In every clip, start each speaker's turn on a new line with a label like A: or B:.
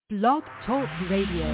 A: Blog Talk Radio.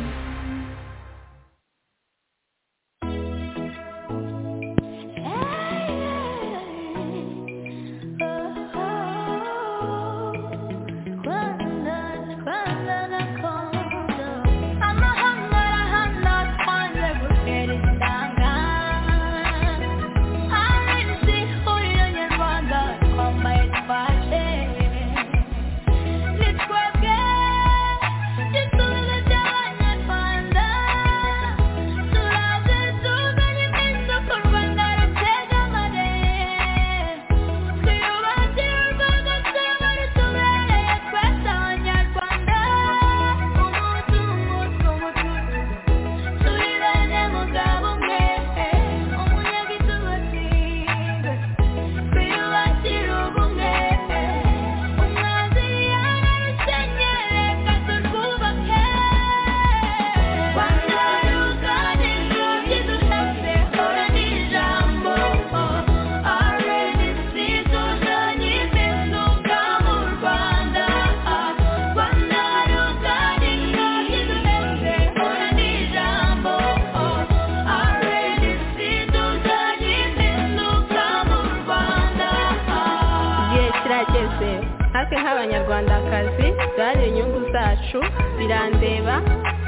B: abanyarwandakazi duharanire inyungu zacu birandeba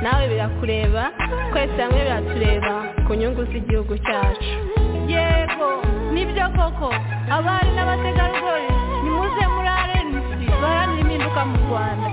B: nawe birakureba twese hamwe biratureba ku nyungu z'igihugu cyacu
C: yego nibyo koko abari n'abategarugori nimuze muri arenisi duharanire impinduka mu rwanda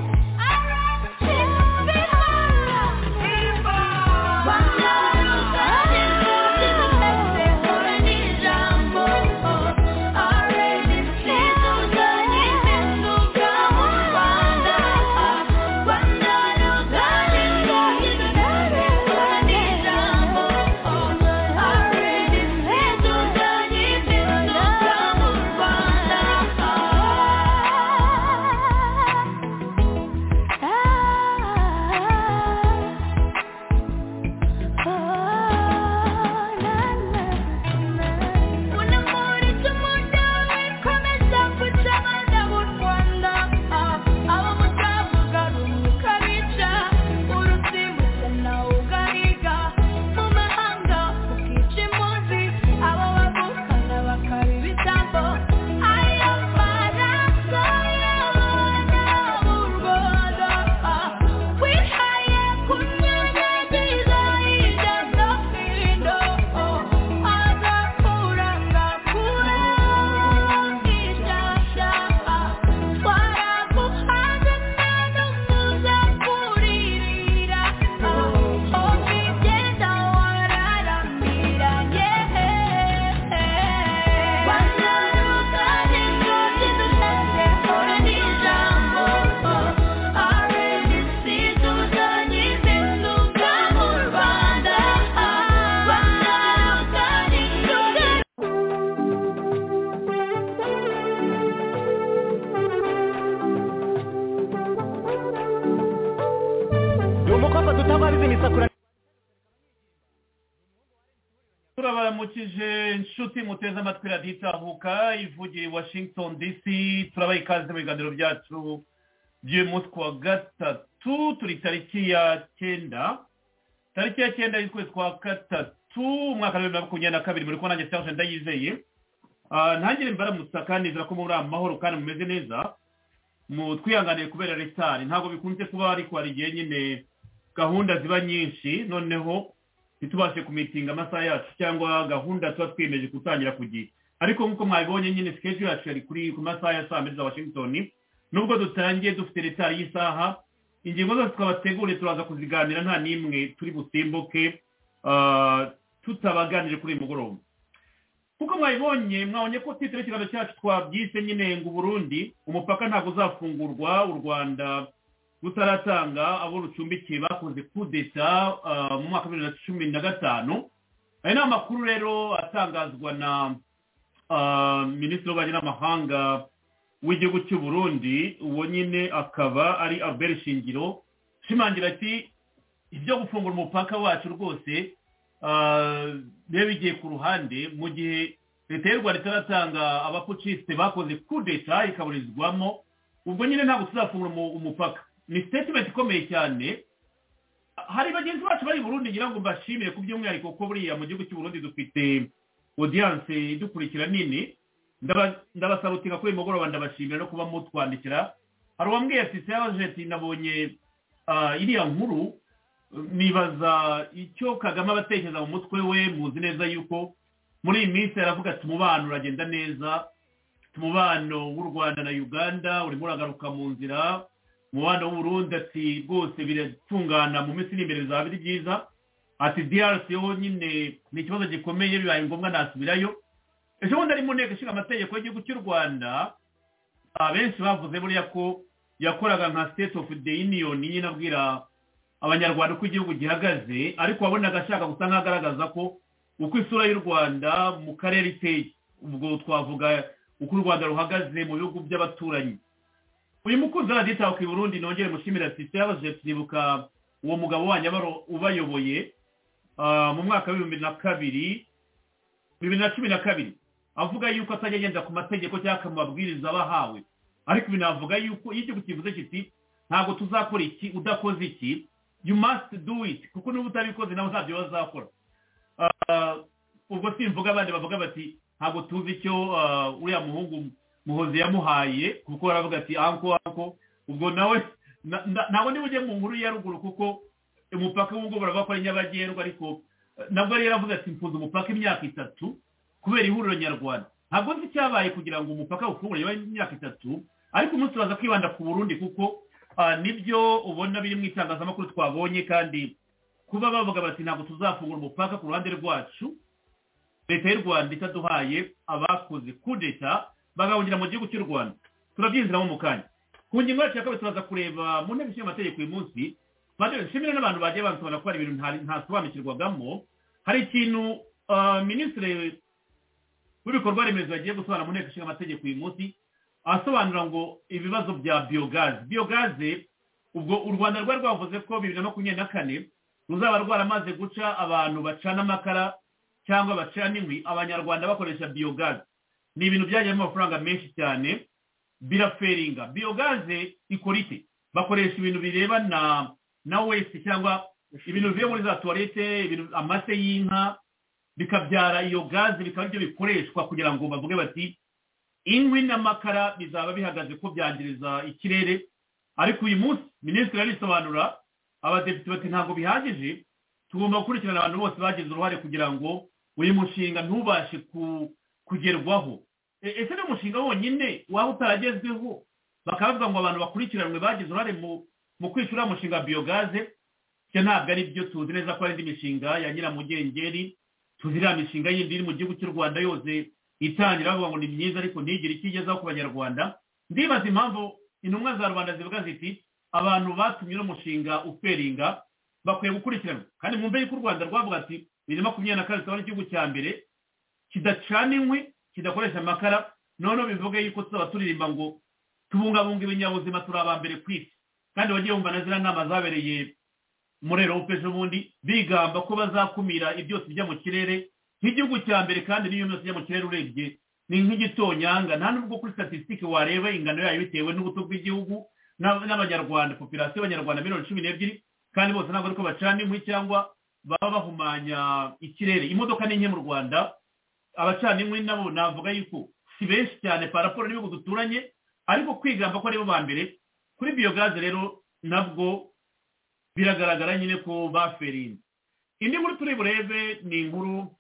D: inshuti muteze amatwi radiyo itahuka ivugira i washington dc turabaha ikaze mu biganiro byacu by'uyu munsi wa gatatu turi tariki ya cyenda tariki ya cyenda y'ukwezi kwa gatatu umwaka wa bibiri na makumyabiri na kabiri muri kubona nanjye cyangwa ndayizeye ntangire mbaramutsa kandi nizera ko muri amahoro kandi mumeze neza mutwihanganiye kubera resitari ntabwo bikunze kuba ariko hari igihe nyine gahunda ziba nyinshi noneho ntitubashe kumitinga amasaha yacu cyangwa gahunda tuba twiyemeje gutangira ku gihe ariko nk'uko mwabibonye nyine sikeji yacu yari kuri ku masaha ya saa mbiri za washington nubwo dutangiye dufite retari y'isaha ingingo zose twabategure turaza kuziganira nta n'imwe turi busimbuke tutabaganire kuri uyu mugoroba kuko mwabibonye mwabonye ko titire ikiganiro cyacu twabyise nyine ngo uburundi umupaka ntabwo uzafungurwa u rwanda rutaratanga abo rucumbikiye bakoze kudeta mu mwaka wa bibiri na cumi na gatanu aya ni amakuru rero atangazwa na minisitiri w'ububanyi n'amahanga w'igihugu cy'u Burundi uwo nyine akaba ari albert shingiro ushimangira ati ibyo gufungura umupaka wacu rwose biba bigiye ku ruhande mu gihe leta y'u rwanda itaratanga abapucisite bakoze kudeta ikaburizwamo ubwo nyine ntabwo tuzafungura umupaka ni sitetimenti ikomeye cyane hari bagenzi bacu bari i burundi ngira ngo mbashimire ku by'umwihariko ko buriya mu gihugu cy'u Burundi dufite odiyanse idukurikira nini ndaba- ndabasarutira kuri uyu mugoroba ndabashimira no kuba mutwandikira hari uwambwiye ati seyajeti nabonye ah, iriya nkuru nibaza icyo kagame aba atekereza mu mutwe we muzi neza yuko muri iyi minsi aravuga ati umubano uragenda neza umubano w'u rwanda na uganda urimo uragaruka mu nzira umubano w'u Burundi ati rwose biratungana mu minsi iri imbere bizaba biri byiza ati drc yo nyine ni ikibazo gikomeye bibaye ngombwa nasubirayo ejo bundi ari mu nteko ishinga amategeko y'igihugu cy'u rwanda abenshi bavuze buriya ko yakoraga nka state of the union nyine abwira abanyarwanda uko igihugu gihagaze ariko wabonaga ashaka gusa nk'agaragaza ko uko isura y'u rwanda mu karere iteye ubwo twavuga uko u rwanda ruhagaze mu bihugu by'abaturanyi uyu mukunzi wa radiyo ku burundi nongere mushimira sisite yabajije kwibuka uwo mugabo wanyu aba- ubayoboye ah, mu mwaka w'ibihumbi na kabiri bibiri na cumi na kabiri avuga yuko atajya agenda ku mategeko cyangwa ku mabwiriza bahawe ariko ibi navuga yuko iyo igihugu kivuze kiti ntabwo tuzakora iki udakoze iki you must do it kuko niba utabikoze nabo ntabyo bazakora Ah, ubwo simvuga abandi bavuga bati ntabwo tuzi icyo ah, uriya muhungu muhozi yamuhaye kuko baravuga ati anko anko ubwo nawe na- na- ntabwo niba ujye mu nkuru ya ruguru kuko umupaka w'ubwo barabakora nyabagendwa ariko eh, nabwo yari yaravuze ati mfunze umupaka imyaka itatu kubera ihuriro nyarwanda ntabwo nzi icyabaye kugira ngo umupaka ufungure yabaye imyaka itatu ariko umunsi turaza kwibanda ku burundi kuko ah, nibyo ubona biri mu itangazamakuru twabonye kandi kuba bavuga bati ntabwo tuzafungura umupaka ku ruhande rwacu leta y'u rwanda itaduhaye abakoze kudeta bagahungira mu gihugu cy'u rwanda turabyinjiramo mu kanya ku ngingo yacu ya kabiri turaza kureba mu nteko ishinga amategeko uyu munsi Padiri, nshimire n'abantu bagiye bansobanura ko hari ibintu ntari- ntasobanukirwagamo hari ikintu ah, minisitiri w'ibikorwa remezo yagiye gusobanura mu nteko ishinga amategeko uyu munsi asobanura ngo ibibazo bya biyogaze biyogaze ubwo u rwanda rwari rwavuze ko bibiri na makumyabiri na kane ruzaba rwaramaze guca abantu bacana amakara cyangwa bacana inkwi abanyarwanda bakoresha biyogaze ni ibintu byajyamo amafaranga menshi cyane biraferinga biyogaze ikora ite bakoresha ibintu birebana na wesi cyangwa ibintu bivuye muri za tuwarete ibintu- amase y'inka bikabyara iyo gaze bikaba aribyo bikoreshwa kugira ngo bavuge bati inkwi n'amakara bizaba bihagaze ko byangiriza ikirere ariko uyu munsi minisitiri arisobanura abadepite bati ntabwo bihagije tugomba gukurikirana abantu bose bagize uruhare kugira ngo uyu mushinga ntubashe ku- kugerwaho E- ese ni umushinga wonyine waba utaragezweho bakavuga ngo abantu bakurikiranwe bagize uruhare mu- mu kwishyura umushinga wa biyogaze cyo ntabwo ari byo tuzi neza ko ari indi mishinga ya nyiramugengeri tuzi iriya mishinga yindi iri mu gihugu cy'u rwanda yose itangira bavuga ngo ni myiza ariko ntigire icyo igezaho ku banyarwanda ndibaza impamvu intumwa za rubanda zivuga ziti abantu batumye uno mushinga uferinga bakwiye gukurikiranwa kandi mwumve yuko u rwanda rwavuga ati bibiri na makumyabiri na kane tuzaba ari igihugu cya mbere kidacana inkwi kidakoresha amakara noneho bivuge yuko tuzaba turirimba ngo tubungabunga ibinyabuzima turi aba mbere ku isi kandi bagiye bumva na ziriya nama zabereye muri erope ejo bundi bigamba ko bazakumira ibyotsi bijya mu kirere nk'igihugu cya mbere kandi n'iyo myotsi ijya mu kirere urebye ni nk'igitonyanga nta nubwo kuri statisitike wareba ingano yayo bitewe n'ubuto bw'igihugu n'ab- n'abanyarwanda popirasiyo y'abanyarwanda miliyoni cumi n'ebyiri kandi bose ntabwo ariko bacana inkwi cyangwa baba bahumanya ikirere imodoka ni nke mu rwanda abacana inkwi nabo navuga yuko si benshi cyane paraporo n'ibihugu duturanye ariko kwigamba ko aribo ba mbere kuri biyogaze rero nabwo biragaragara nyine ko baferinze indi nkuru turi burebe ni inkuru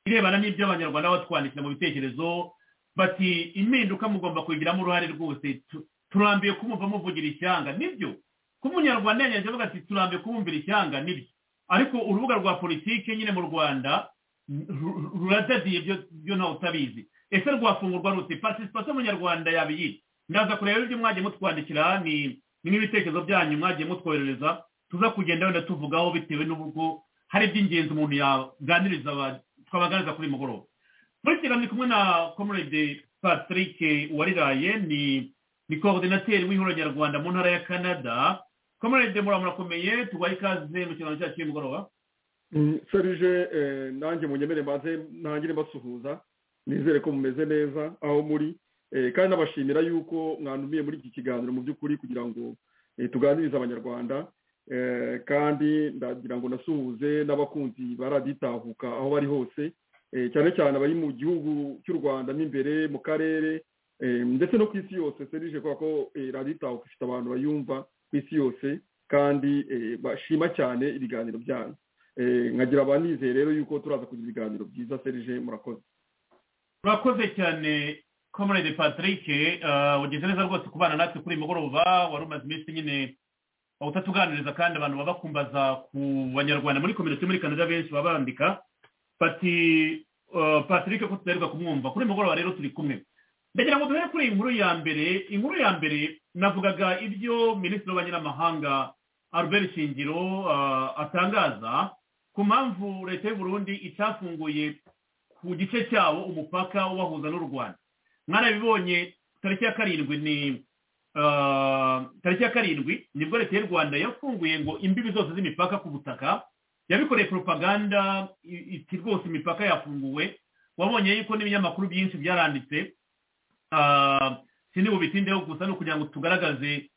D: irebana n'ibyo abanyarwanda batwandikira mu bitekerezo bati impinduka mugomba kuyigiramo uruhare rwose tu- turambiye kumumva muvugira ishyanga nibyo kuba umunyarwanda yagenje avuga ati turambiye kumwumvira ishyanga nibyo ariko urubuga rwa politiki nyine mu rwanda ru- ruradadiye byo- byo ntawe utabizi ese rwafungurwa rute participation munyarwanda yaba iyi ndaza kureba ibyo mwagiye mutwandikira ni ni nk'ibitekerezo byanyu mwagiye mutwoherereza tuza kugenda wenda tuvugaho bitewe n'uburyo hari iby'ingenzi umuntu yaganiriza aba- twabaganiriza kuri uyu mugoroba muri iki kiganiro ndi kumwe na comrade patrick wariraye ni ni coordinateur w'ihuriro nyarwanda mu ntara ya canada comrade mura murakomeye tubaye ikaze mu kiganiro cyacu cy'uyu mugoroba
E: Mm, serge eh, nanjye munyemere mbanze ntangire mbasuhuza nizere ko mumeze neza aho muri Eh, kandi nabashimira yuko mwandumiye muri iki kiganiro mu by'ukuri kugira ngo eh, tuganirize abanyarwanda Eh, kandi ndagira ngo nasuhuze n'abakunzi ba raditahuka aho bari hose Eh, cyane cyane abari mu gihugu cy'u rwanda n'imbere mu karere Eh, ndetse no ku isi yose serije kubera ko eh, raditahuka ifite abantu bayumva ku isi yose kandi eh, bashima cyane ibiganiro byanyu Eh, nkagira abanizeye rero yuko turaza kugira ibiganiro byiza serije murakoze
D: urakoze cyane comrade patrick eh, ugize neza rwose kubana natwe kuri uyu mugoroba wari umaze iminsi nyine utatuganiriza kandi abantu baba bakumbaza ku banyarwanda muri kominote muri canada benshi baba bandika bati eh, patrick ko tudaheruka kumwumva kuri uyu mugoroba rero turi kumwe ndagira ngo duhere kuri iyi nkuru ya mbere inkuru ya mbere navugaga ibyo minisitiri w'abanyamahanga albert shingiro eh, atangaza ku mpamvu leta y'u burundi itafunguye ku gice cyabo umupaka ubahuza n'u rwanda mwarabibonye tariki ya karindwi ni ah, tariki ya karindwi nibwo leta y'u rwanda yafunguye ngo imbibi zose z'imipaka ku butaka yabikoreye propaganda i- iti rwose imipaka yafunguwe wabonye yuko n'ibinyamakuru byinshi byaranditse ah, sindi bubitindeho gusa ni ukugira ngo tugaragaze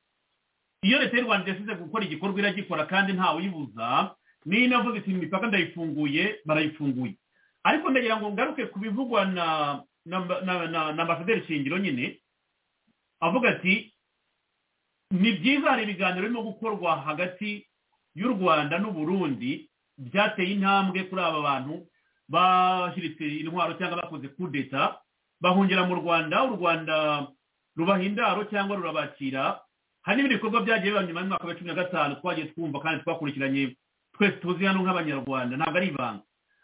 D: iyo leta y'u rwanda yasize gukora igikorwa iragikora kandi ntawibuza niyo inavuze iti imipaka ndayifunguye barayifunguye ariko ndagira ngo ngaruke ku bivugwa na na na- na- na ambasaderi shingiro nyine avuga ati ni byiza hari ibiganiro birimo gukorwa hagati y'u rwanda n'u burundi byateye intambwe kuri aba bantu bashiritse intwaro cyangwa bakoze kudeta bahungira mu rwanda u rwanda rubaha indaro cyangwa rurabakira hari n'ibindi bikorwa byagiye biba nyuma y'umwaka wa cumi na gatanu twagiye twumva kandi twakurikiranye twese tuzi hano nk'abanyarwanda ntabwo ari ibanga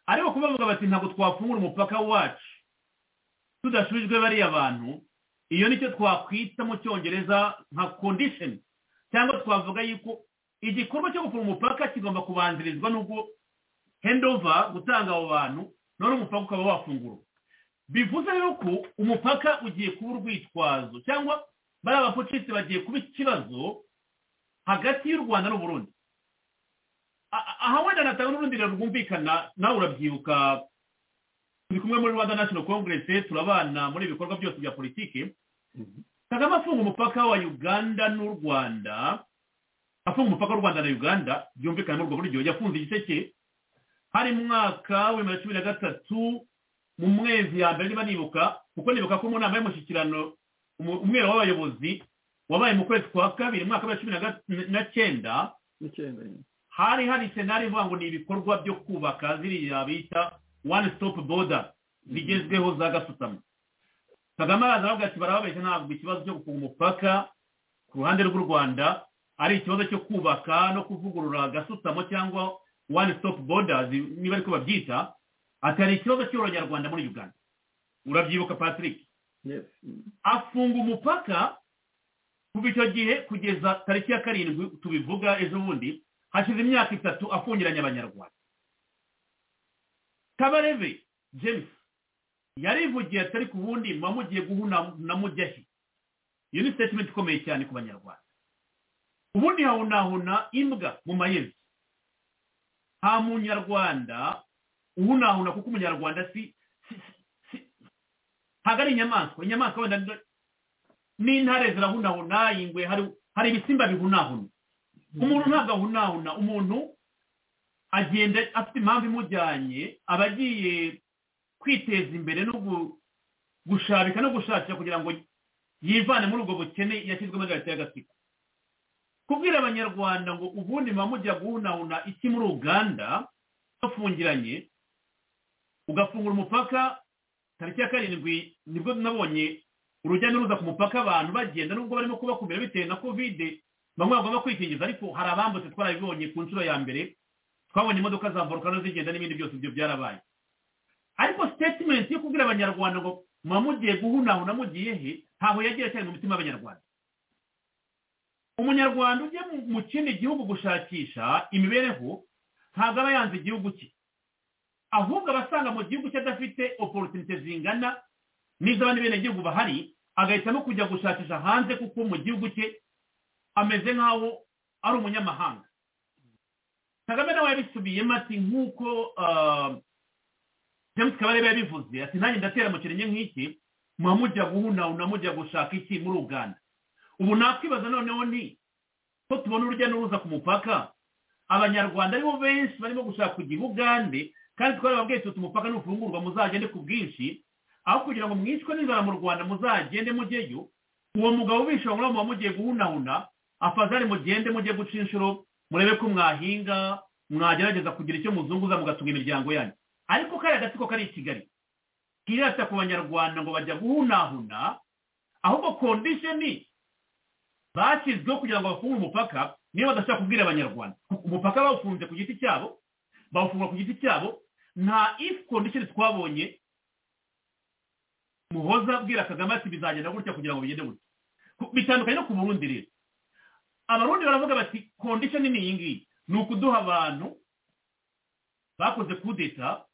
D: ariko kuba bavuga bati ntabwo twafungura umupaka wacu tudasubijwe bariya bantu iyo nicyo twakwita mu cyongereza nka condition cyangwa twavuga yuko igikorwa cyo gufunga umupaka kigomba kubanzirizwa n'ubwo handover gutanga abo bantu none umupaka ukaba wafungurwa bivuze yuko umupaka ugiye kuba urwitwazo cyangwa bariya bapolisi bagiye kuba ikibazo hagati y'u rwanda n'uburundi A- aha wenda natanga n'urundiro rwumvikana nawe urabyibuka turi kumwe muri rwanda national congress turabana muri ibikorwa byose bya politiki kagame afunga umupaka wa uganda n'u rwanda afunga umupaka w'u rwanda na uganda byumvikana muri ubwo buryo yafunze igice cye hari mu mwaka w'ibihumbi na cumi na gatatu mu mwezi ya mbere niba nibuka kuko nibuka ko mu nama y'umushyikirano umu- umwero w'abayobozi wabaye mu kwezi kwa kabiri mu mwaka wa cumi na gat- na cyenda
E: n'icyenda nyine
D: hari hari senari ivuga ngo ni ibikorwa byo kubaka ziriya bita one stop border zigezweho za gasutamo kagame araza aravuga ati barababeshya ntabwo ikibazo cyo gufunga umupaka ku ruhande rw'u rwanda ari ikibazo cyo kubaka no kuvugurura gasutamo cyangwa one stop borders niba ariko babyita ati hari ikibazo cy'abanyarwanda muri uganda urabyibuka patrick
E: yes Mm.
D: afunga umupaka kuva icyo gihe kugeza tariki ya karindwi tubivuga ejo bundi hashize imyaka itatu afungiranye abanyarwanda kabarebe james yarivugiye atari ku bundi muba mugiye guhuna na mujyahi iyo ni statement ikomeye cyane ku banyarwanda ubundi hahunahuna imbwa mu mayezi nta munyarwanda uhunahuna kuko umunyarwanda si- si- si- ntabwo ari inyamaswa inyamaswa wenda ni- n'intare zirahunahuna ingwe hari hari ibisimba bihunahuna umuntu ntabwo ahunahuna umuntu agenda afite impamvu imujyanye aba agiye kwiteza imbere no gu- gushabika no gushakira kugira ngo yivane muri ubwo bukene yashyizwemo na leta y'agatsiko kubwira abanyarwanda ngo ubundi muba mujya guhunahuna iki muri uganda bafungiranye ugafungura umupaka tariki ya karindwi nibwo nabonye urujya n'uruza ku mupaka abantu bagenda nubwo barimo kubakumira bitewe na kovide bamwe bagomba kwikingiza ariko hari abambutse twarabibonye ku nshuro ya mbere twabonye imodoka za volcano zigenda n'ibindi byose ibyo byarabaye ariko statement yo kubwira abanyarwanda ngo muba mugiye guhunahuna mugiye he ntaho yagira cyane mu mitima y'abanyarwanda umunyarwanda ugiye mu- mu kindi gihugu gushakisha imibereho ntabwo aba yanze igihugu cye ahubwo abasanga mu gihugu cye adafite opportunity zingana n'iz'abandi benegihugu bahari agahitamo kujya gushakisha hanze kuko mu gihugu cye ameze nk'aho ari umunyamahanga kagame nawe yabisubiyemo ati nk'uko ah, james kabarebe yabivuze ati nanjye ndatera mu kirenge nk'iki muba mujya guhunahuna mujya gushaka iki muri uganda ubu nakwibaza noneho ni ko tubona urujya n'uruza ku mupaka abanyarwanda aribo benshi barimo gushaka kujya i bugande kandi twarababwiye tuti umupaka nufungurwa muzagende ku bwinshi aho kugira ngo mwicwe n'inzara mu rwanda muzagende mujyeyo uwo mugabo ubishyira muri muba mugiye guhunahuna afazari mugende mujye guca inshuro murebe ko mwahinga mwagerageza kugira icyo muzunguza mugatunga imiryango yanyu ariko kariya gatsiko kari i kigali kirata ku banyarwanda ngo bajya guhunahuna ahubwo kondisheni bashyizweho kugira ngo bafunge umupaka niba badashaka kubwira abanyarwanda umupaka bawufunze ku giti cyabo bawufunga ku giti cyabo nta ifu kondisheni twabonye muhoza abwira kagame ati bizagenda gutya kugira ngo bigende gutya bitandukanye no ku burundi rero abarundi baravuga bati kondisheni ni iyi ngiyi ni ukuduha abantu bakoze kudeta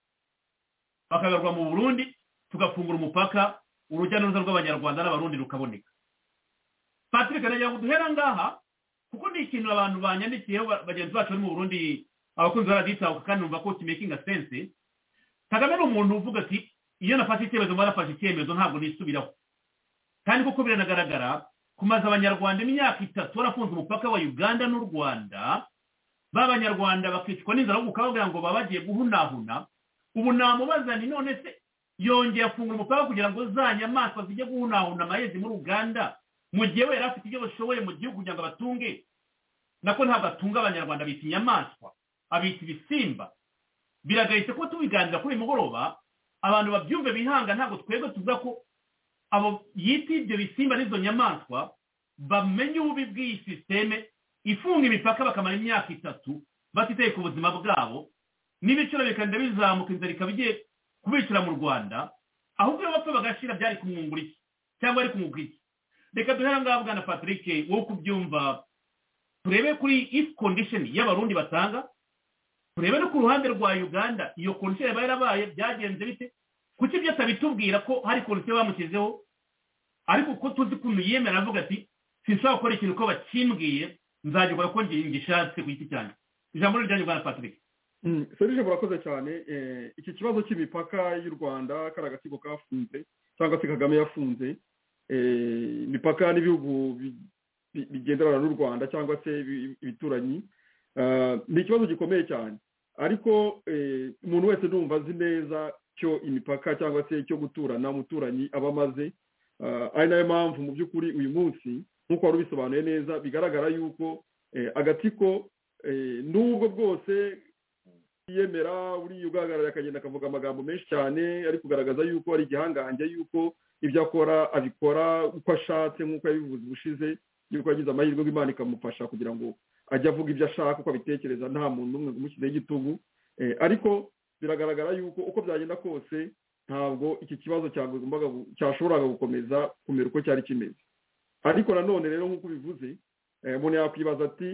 D: bakagarurwa mu burundi tugafungura umupaka urujya n'uruza rw'abanyarwanda n'abarundi rukaboneka patrick nagira ngo duhere ngaha kuko ni ikintu abantu banyandikiyeho bagenzi bacu bari mu burundi abakunzi baraditabuka kandi numva ko kimekinga sense kagame ni umuntu uvuga ati iyo nafashe icyemezo mba nafashe icyemezo ntabwo nisubiraho kandi kuko biranagaragara kumaze abanyarwanda imyaka itatu barafunze umupaka wa uganda n'u rwanda b'abanyarwanda bakicwa n'inzara kuko bavuga ngo baba bagiye guhunahuna ubu namubaza ni none se yongeye afungura umupaka kugira ngo za nyamaswa zijye guhunahuna amayezi muri uganda mu gihe we yari afite ibyo bashoboye mu gihugu kugira ngo abatunge nako ntabwo atunga abanyarwanda abita inyamaswa abita ibisimba biragahita ko tubiganira kuri uyu mugoroba abantu babyumve bihanga ntabwo twebwe tuvuga ko abo yita ibyo bisimba n'izo nyamaswa bamenye ububi bw'iyi sisiteme ifunga imipaka bakamara imyaka itatu batitaye ku buzima bwabo n'ibiciro bikagenda bizamuka inzara ikaba igiye kubicira mu rwanda ahubwo iyo bapfa bagashira byari kumwungura iki cyangwa ari kumwunga iki reka duhere ngaha bwana patrick wowe kubyumva turebe kuri if condition y'abarundi batanga turebe no ku ruhande rwa uganda iyo condition yaba yarabaye byagenze bite kuki ibyo atabitubwira ko hari condition bamushyizeho ariko ko tuzi ukuntu yemera avuga ati sinshobora gukora ikintu ko bakimbwiye nzagikora ko ngishatse ku giti cyanjye ijambo riryanyu rwa patrick
E: serije murakoze cyane iki kibazo cy'imipaka y'u rwanda kari agatsiko kafunze cyangwa se kagame yafunze imipaka n'ibihugu bigenderana n'u rwanda cyangwa se ibituranyi ni ikibazo gikomeye cyane ariko umuntu wese numva azi neza cyo imipaka cyangwa se cyo guturana umuturanyi aba amaze ari nayo mpamvu mu by'ukuri uyu munsi nk'uko wari ubisobanuye neza bigaragara yuko agatsiko n'ubwo bwose yemera buriya ugaragara akagenda akavuga amagambo menshi cyane ari kugaragaza yuko ari igihangange yuko ibyo akora abikora uko ashatse nk'uko yabivuze ubushize yuko yagize amahirwe imana ikamufasha kugira ngo ajye avuga ibyo ashaka uko abitekereza nta muntu umwe umushyizeho igitugu ariko biragaragara yuko uko byagenda kose ntabwo iki kibazo cyashoboraga gukomeza kumera uko cyari kimeze ariko nanone rero nk'uko ubivuze umuntu yakwibaza ati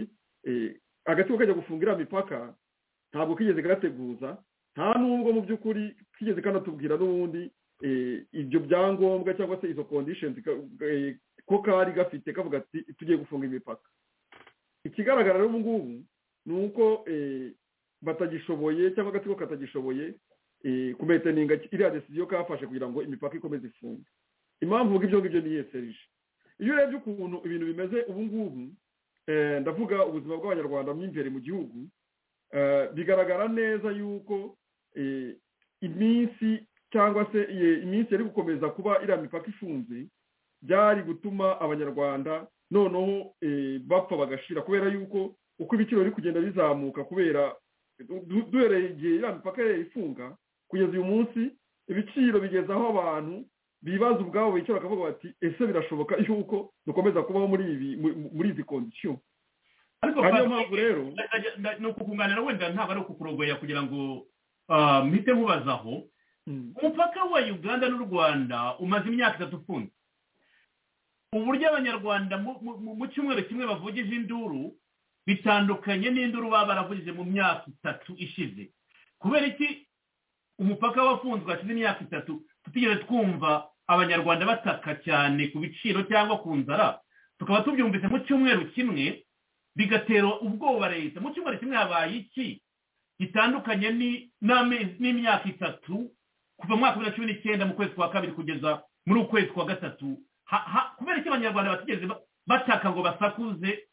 E: agatsiko kajya gufunga iriya mipaka ntabwo kigeze gateguza nta n'ubwo mu by'ukuri kigeze kanatubwira n'ubundi ibyo byangombwa cyangwa se izo kondisheni ko kari gafite kavuga ati tugiye gufunga imipaka ikigaragara rero ubu ngubu ni uko batagishoboye cyangwa agatsiko katagishoboye kumeteninga iriya desiziyo kafashe kugira ngo imipaka ikomeze ifunge impamvu mvuga ibyo ngibyo ni yeserije iyo urebye ukuntu ibintu bimeze ubu ngubu ndavuga ubuzima bw'abanyarwanda mo imbere mu gihugu bigaragara neza yuko iminsi cyangwa se iminsi yari gukomeza kuba iriya mipaka ifunze byari gutuma abanyarwanda noneho bapfa bagashira kubera yuko uko ibiciro biri kugenda bizamuka kubera duhereye igihe iriya mipaka ifunga kugeza uyu munsi ibiciro bigeza aho abantu bibaza ubwabo bicara bakavuga bati ese birashoboka yuko dukomeza kubaho muri ibi muri izi kondisiyo
D: ariko niyo mpamvu rero ni ukukunganira wenda ntabwo ari ukukurogoya kugira ngo mpite nkubazaho umupaka wa uganda n'u rwanda umaze imyaka itatu ufunze uburyo abanyarwanda mu cyumweru kimwe bavugije induru bitandukanye n'induru baba baravugije mu myaka itatu ishize kubera iki umupaka wafunzwe hashize imyaka itatu tutigeze twumva abanyarwanda bataka cyane ku biciro cyangwa ku nzara tukaba tubyumvise mu cyumweru kimwe bigatera ubwoba leta mu cyumweru kimwe habaye iki gitandukanye n'imyaka itatu kuva mu mwaka wa bibiri na cumi n'icyenda mu kwezi kwa kabiri kugeza muri ukwezi kwa gatatu ha- ha- kubera iki abanyarwanda batigeze ba- bashaka ngo basakuze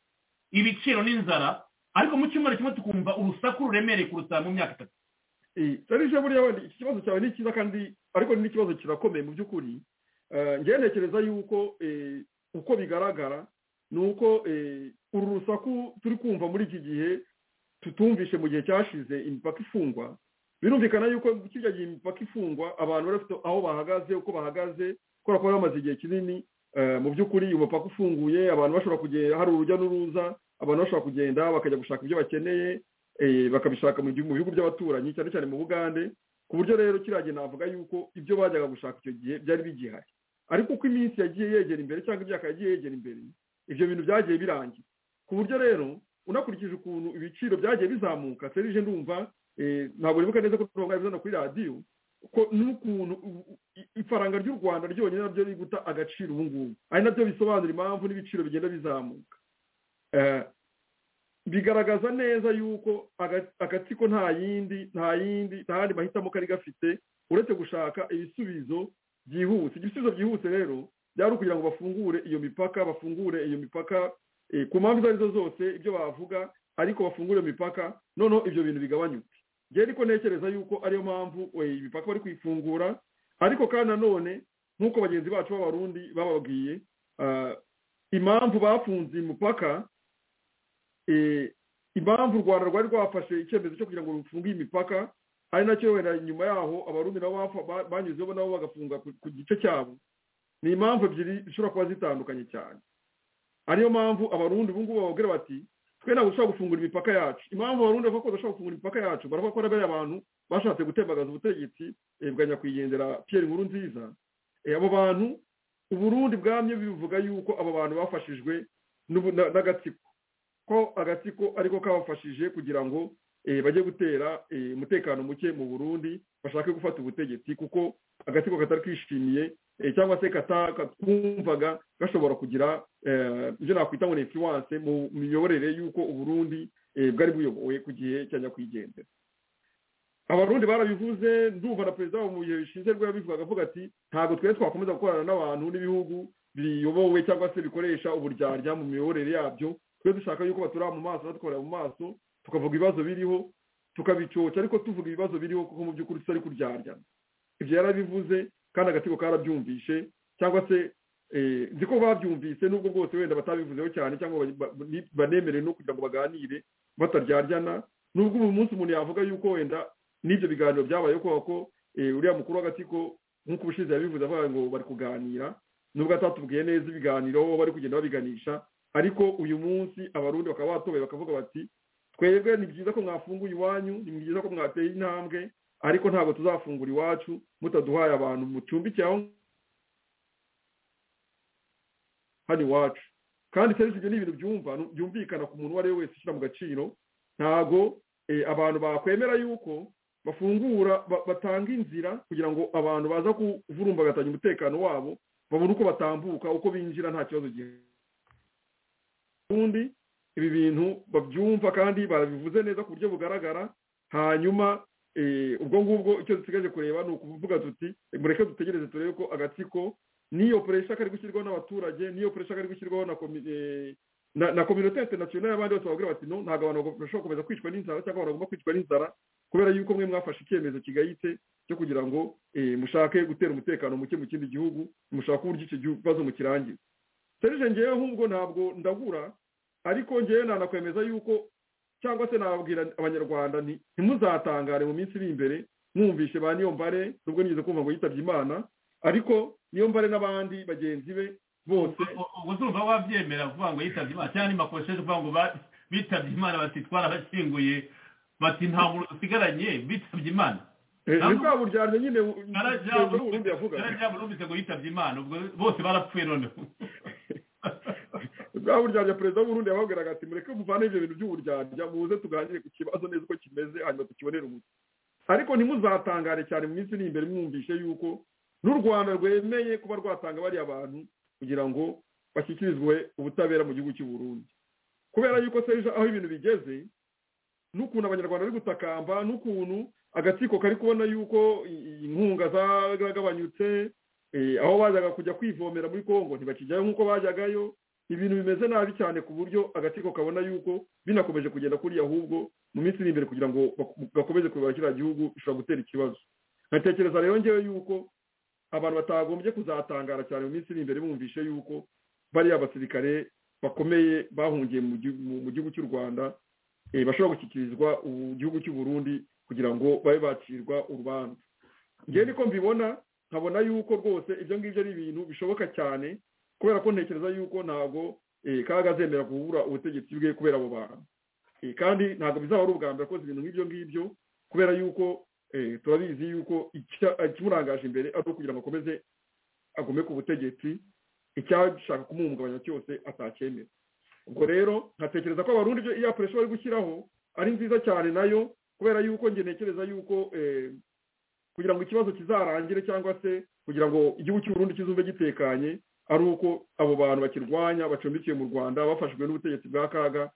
D: ibiciro n'inzara ariko mu cyumweru kimwe tukumva urusaku ruremereye kuruta mu myaka itatu
E: serije buriya wenda iki kibazo cyawe ni cyiza kandi ariko ni n'ikibazo kirakomeye mu by'ukuri Eh, njyewe ntekereza yuko eh, uko bigaragara ni uko eh, uru rusaku turi kumva muri iki gihe tutumvishe mu gihe cyashize imipaka ifungwa birumvikana yuko kirya gihe imipaka ifungwa abantu bari bafite aho bahagaze uko bahagaze kubera ko bari bamaze igihe kinini eh, mu by'ukuri uyu mupaka ufunguye abantu bashobora kugenda hari urujya n'uruza abantu bashobora kugenda bakajya gushaka ibyo bakeneye eh, bakabishaka mu gihu- mu bihugu by'abaturanyi cyane cyane mu bugande ku buryo rero kiriya gihe navuga yuko ibyo bajyaga gushaka icyo gihe byari bigihari ariko uko iminsi yagiye yegera imbere cyangwa imyaka yagiye yegera imbere ibyo bintu byagiye birangira ku buryo rero unakurikije ukuntu ibiciro byagiye bizamuka serije ndumva eh, ntabwo nibuka neza ko turonga bizana kuri radiyo ko n'ukuntu u- u- i- ifaranga ry'u rwanda ryonyine nabyo riri guta agaciro ubu ngubu ari nabyo bisobanura impamvu n'ibiciro bigenda bizamuka Eh, bigaragaza neza yuko aga- agatsiko nta yindi nta yindi nta yandi mahitamo kari gafite uretse gushaka ibisubizo byihuse ibisubizo byihuse rero byari ukugira ngo bafungure iyo mipaka bafungure iyo mipaka eh, ku mpamvu izo ari zo zose ibyo bavuga ariko bafungure iyo mipaka noneho ibyo bintu bigabanyuke njyewe ariko ntekereza yuko ariyo mpamvu eh, imipaka bari kuyifungura ariko kandi nanone nk'uko bagenzi bacu b'abarundi bababwiye ah, impamvu bafunze imipaka eh, impamvu u rwanda rwari rwafashe icyemezo cyo kugira ngo rufunge iyi mipaka ari nacyo wenda nyuma yaho abarundi nabo bafa- ba- banyuzeho nabo bagafunga ku- ku gice cyabo ni impamvu ebyiri zishobora kuba zitandukanye cyane ariyo mpamvu abarundi ubu ngubu bavugira bati twe ntabwo dushobora gufungura imipaka yacu impamvu abarundi bavuga ko badashobora gufungura imipaka yacu baravuga ko n'abariya abantu bashatse gutembagaza ubutegetsi eh, bwa nyakwigendera pierre nkuru nziza Eh, abo bantu uburundi bwamye bivuga yuko abo bantu bafashijwe n'ubu- na- n'agatsiko ko agatsiko ariko kabafashije kugira ngo eh, bajye gutera eh, umutekano muke mu burundi bashake gufata ubutegetsi kuko agatsiko katari kishimiye eh, cyangwa se kata- katwumvaga gashobora kugira eh, ibyo nakwita ngo ni influence mu miyoborere y'uko uburundi eh, bwari buyobowe ku gihe cya nyakwigendera abarundi barabivuze ndumva na perezida wabo mu bihe bishize rwe yabivugaga avuga ati ntabwo twari twakomeza gukorana n'abantu n'ibihugu biyobowe cyangwa se bikoresha uburyarya mu miyoborere yabyo twe dushaka yuko baturaba mu maso badukorera mu maso tukavuga ibibazo biriho tukabicoca ariko tuvuga ibibazo biriho kuko mu by'ukuri tutari kuryarya ibyo yarabivuze kandi agatsiko karabyumvishe cyangwa se eh, nzi ko babyumvise nubwo bwose wenda batabivuzeho cyane cyangwa ba- ba- ni- banemerewe no kugira ngo baganire bataryarya nubwo ubu munsi umuntu yavuga yuko wenda n'ibyo biganiro byabaye kubera ko eh, uriya mukuru w'agatsiko nk'uko ubushize yabivuze avuga ngo bari kuganira nubwo atatubwiye neza ibiganiro bo bari kugenda babiganisha ariko uyu munsi abarundi bakaba batobeye bakavuga bati twebwe ni byiza ko mwafunguye iwanyu ni byiza ko mwateye intambwe ariko ntabwo tuzafungura iwacu mutaduhaye abantu mucumbikiye aho hano iwacu kandi serivisi ibyo ni ibintu byumva byumvikana ku muntu uwo ari we wese ushyira mu gaciro ntago eh, abantu bakwemera yuko bafungura ba- batanga inzira kugira ngo abantu baza kuvurumbagatanya umutekano wabo babone uko batambuka uko binjira nta kibazo gihari ubundi ibi bintu babyumva kandi barabivuze neza ku buryo bugaragara hanyuma eh, ubwo ngubwo icyo dusigaje kureba ni ukuvuga tuti mureke dutegereze turebe ko agatsiko n'iyo puresha kari gushyirwaho n'abaturage n'iyo puresha kari gushyirwaho na komi- eh, na na kominote interinasiyonari y'abandi bose bavugira bati no ntabwo abantu bashobora gukomeza kwicwa n'inzara cyangwa abantu bagomba kwicwa n'inzara kubera yuko mwe mwafashe icyemezo kigayitse cyo kugira ngo eh, mushake gutera umutekano muke mu kindi gihugu mushake uburyo icyo gihu- kibazo mukirangira serije ngewe nk'ubwo ntabwo ndabura ariko ngewe nanakwemeza yuko cyangwa se nababwira abanyarwanda nti ntimuzatangare mu minsi iri imbere mwumvishe ba niyombare nubwo nigeze kumva ngo yitabye imana ariko niyombare n'abandi bagenzi be bose
D: ubwo turumva wabyemera kuvuga ngo yitabye imana cyangwa ni makosheje kuvuga ngo ba- bitabye imana bati twarabashyinguye bati nta muntu dusigaranye bitabye imana
E: Eh, ni
D: Ntabwo-
E: bwa buryarya nyine bu-
D: Karajabo
E: bwongera uburundi yavuga
D: numvise ngo yitabye imana ubwo bose barapfuye noneho
E: bwa buryarya perezida w'uburundi yababwiraga ati mureke muvane ibyo bintu by'uburyarya muze tuganire ku kibazo neza uko kimeze hanyuma tukibonere umuti ariko ntimuzatangare cyane mu minsi iri imbere mwumvishe yuko n'u rwanda rwemeye kuba rwatanga bariya bantu kugira ngo bashyikirizwe ubutabera mu gihugu cy'u Burundi kubera yuko serije aho ibintu bigeze n'ukuntu abanyarwanda bari gutakamba n'ukuntu agatsiko kari kubona yuko i- i- inkunga zaragabanyutse Eh, aho bazaga kujya kwivomera muri kongo ntibakijyayo nk'uko bajyagayo ibintu bimeze nabi cyane ku buryo agatsiko kabona yuko binakomeje kugenda kuriya ahubwo mu minsi iri imbere kugira ngo baku- gakomeze kuyobora kiriya gihugu bishobora gutera ikibazo nkatekereza rero ngewe yuko abantu batagombye kuzatangara cyane mu minsi iri imbere bumvishe yuko bariya basirikare bakomeye bahungiye mu gihu- mu- mu gihugu cy'u rwanda eh, bashobora gushyikirizwa ubu gihugu cy'u burundi kugira ngo babe bacirwa urubanza ngewe niko mbibona nkabona yuko rwose ibyo ngibyo ari ibintu bishoboka cyane kubera ko ntekereza yuko ntabwo eh, kaga azemera kubura ubutegetsi bwe kubera abo bantu Eh, kandi ntabwo bizaba ari ubwa mbere akoze ibintu nk'ibyo ngibyo kubera yuko eh, turabizi yuko icya- ikimurangaje imbere ari uko kugira ngo akomeze agome ku butegetsi icyashaka kumuhungabanya cyose atacyemera ubwo rero nkatekereza ko abarundi ibyo iya puresha bari gushyiraho ari nziza cyane nayo kubera yuko njye ntekereza yuko eh, kugira ngo ikibazo kizarangire cyangwa se kugira ngo igihugu cy'u Burundi kizumve gitekanye ari uko abo bantu bakirwanya bacumbikiwe mu rwanda bafashwe n'ubutegetsi bwa kaga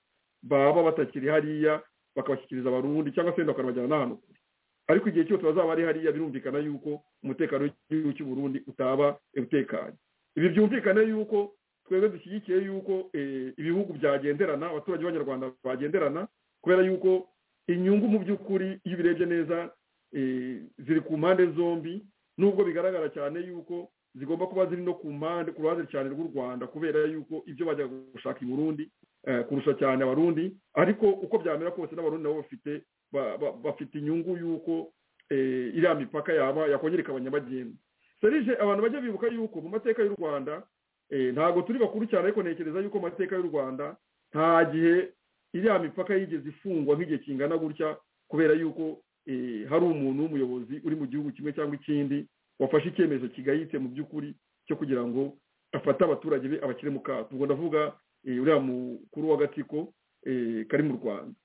E: baba batakiri hariya bakabashyikiriza abarundi cyangwa se wenda bakanabajyana n'ahantu kure ariko igihe cyose bazaba ari hariya birumvikana yuko umutekano w'igihugu cy'u Burundi utaba eh, utekanye ibi byumvikane yuko twebwe dushyigikiye yuko eh, ibihugu byagenderana abaturage b'abanyarwanda bagenderana kubera yuko inyungu mu by'ukuri iyo ubirebye neza eh, ziri ku mpande zombi nubwo bigaragara cyane yuko zigomba kuba ziri no ku mpande ku ruhande cyane rw'u rwanda kubera yuko ibyo bajya gushaka i burundi eh, kurusha cyane abarundi ariko uko byamera kose n'abarundi nabo bafite ba- ba- bafite inyungu y'uko eh, iriya mipaka yaba yakongera ikaba nyabagendwa serije abantu bajya bibuka yuko mu mateka y'u rwanda eh, ntabwo turi bakuru cyane ariko ntekereza yuko mu mateka y'u rwanda nta gihe iriya mipaka yigeze ifungwa nk'igihe kingana gutya kubera yuko eh, hari umuntu w'umuyobozi uri mu gihugu kimwe cyangwa ikindi wafashe icyemezo kigayitse mu by'ukuri cyo kugira ngo afate abaturage be abashyire mu kato ubwo ndavuga eh, uriya mukuru w'agatsiko eh, kari mu rwanda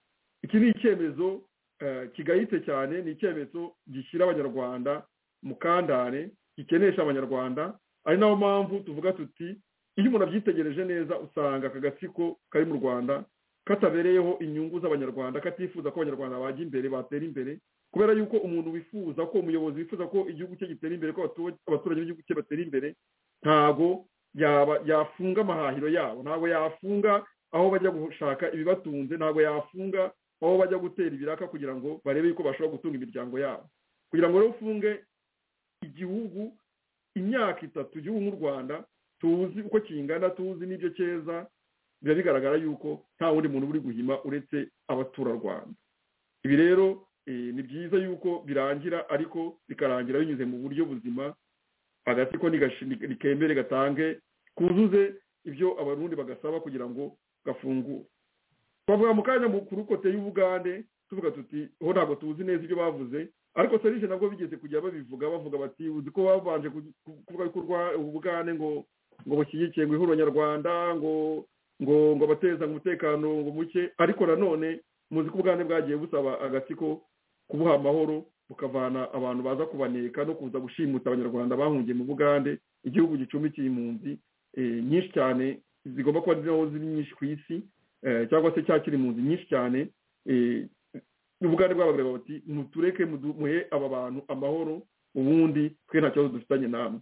E: iki ni icyemezo eh, kigayitse cyane ni icyemezo gishyira abanyarwanda mu kandare gikenesha abanyarwanda ari nayo mpamvu tuvuga tuti iyo umuntu abyitegereje neza usanga aka gatsiko kari mu rwanda katabereyeho inyungu z'abanyarwanda katifuza ko abanyarwanda bajya imbere batera imbere kubera yuko umuntu wifuza ko umuyobozi wifuza ko igihugu cye gitera imbere ko abatu- abaturage b'igihugu cye batera imbere ntago yaba- yafunga amahahiro yabo ntago yafunga aho bajya gushaka ibibatunze ntago yafunga aho bajya gutera ibiraka kugira ngo barebe yuko bashobora gutunga imiryango yabo kugira ngo rero ufunge igihugu imyaka itatu igihugu nk'u rwanda tuzi uko kingana tuzi n'ibyo cyeza biba bigaragara yuko nta wundi muntu uri guhima uretse abaturarwanda ibi rero eh, ni byiza yuko birangira ariko bikarangira binyuze mu buryo buzima agatsiko nigashi- ni- nikemere gatange kuzuze ibyo abarundi bagasaba kugira ngo gafungure twavuga mu kanya mu- ku rukote y'ubugande tuvuga tuti ho ntabwo tuzi neza ibyo bavuze ariko serije nabwo bigeze kujya babivuga bavuga bati uzi ko babanje ku- ku- kuvuga yuko urwa- ubugande ngo ngo bushyigikiye ngo ihuriro nyarwanda ngo ngo ngo abateza umutekano ngo muke ariko nanone muzi ko ubugande bwagiye busaba agatsiko kubuha amahoro bukavana abantu baza kubaneka no kuza gushimuta abanyarwanda bahungiye mu bugande igihugu gicumbikiye impunzi eh, nyinshi cyane zigomba kuba ziriho ziri nyinshi ku isi eh, cyangwa se cyakira impunzi nyinshi cyane eh, ubugande bw'abagabo bati mutureke mudu- muhe aba bantu amahoro ubundi twe nta kibazo dufitanye namwe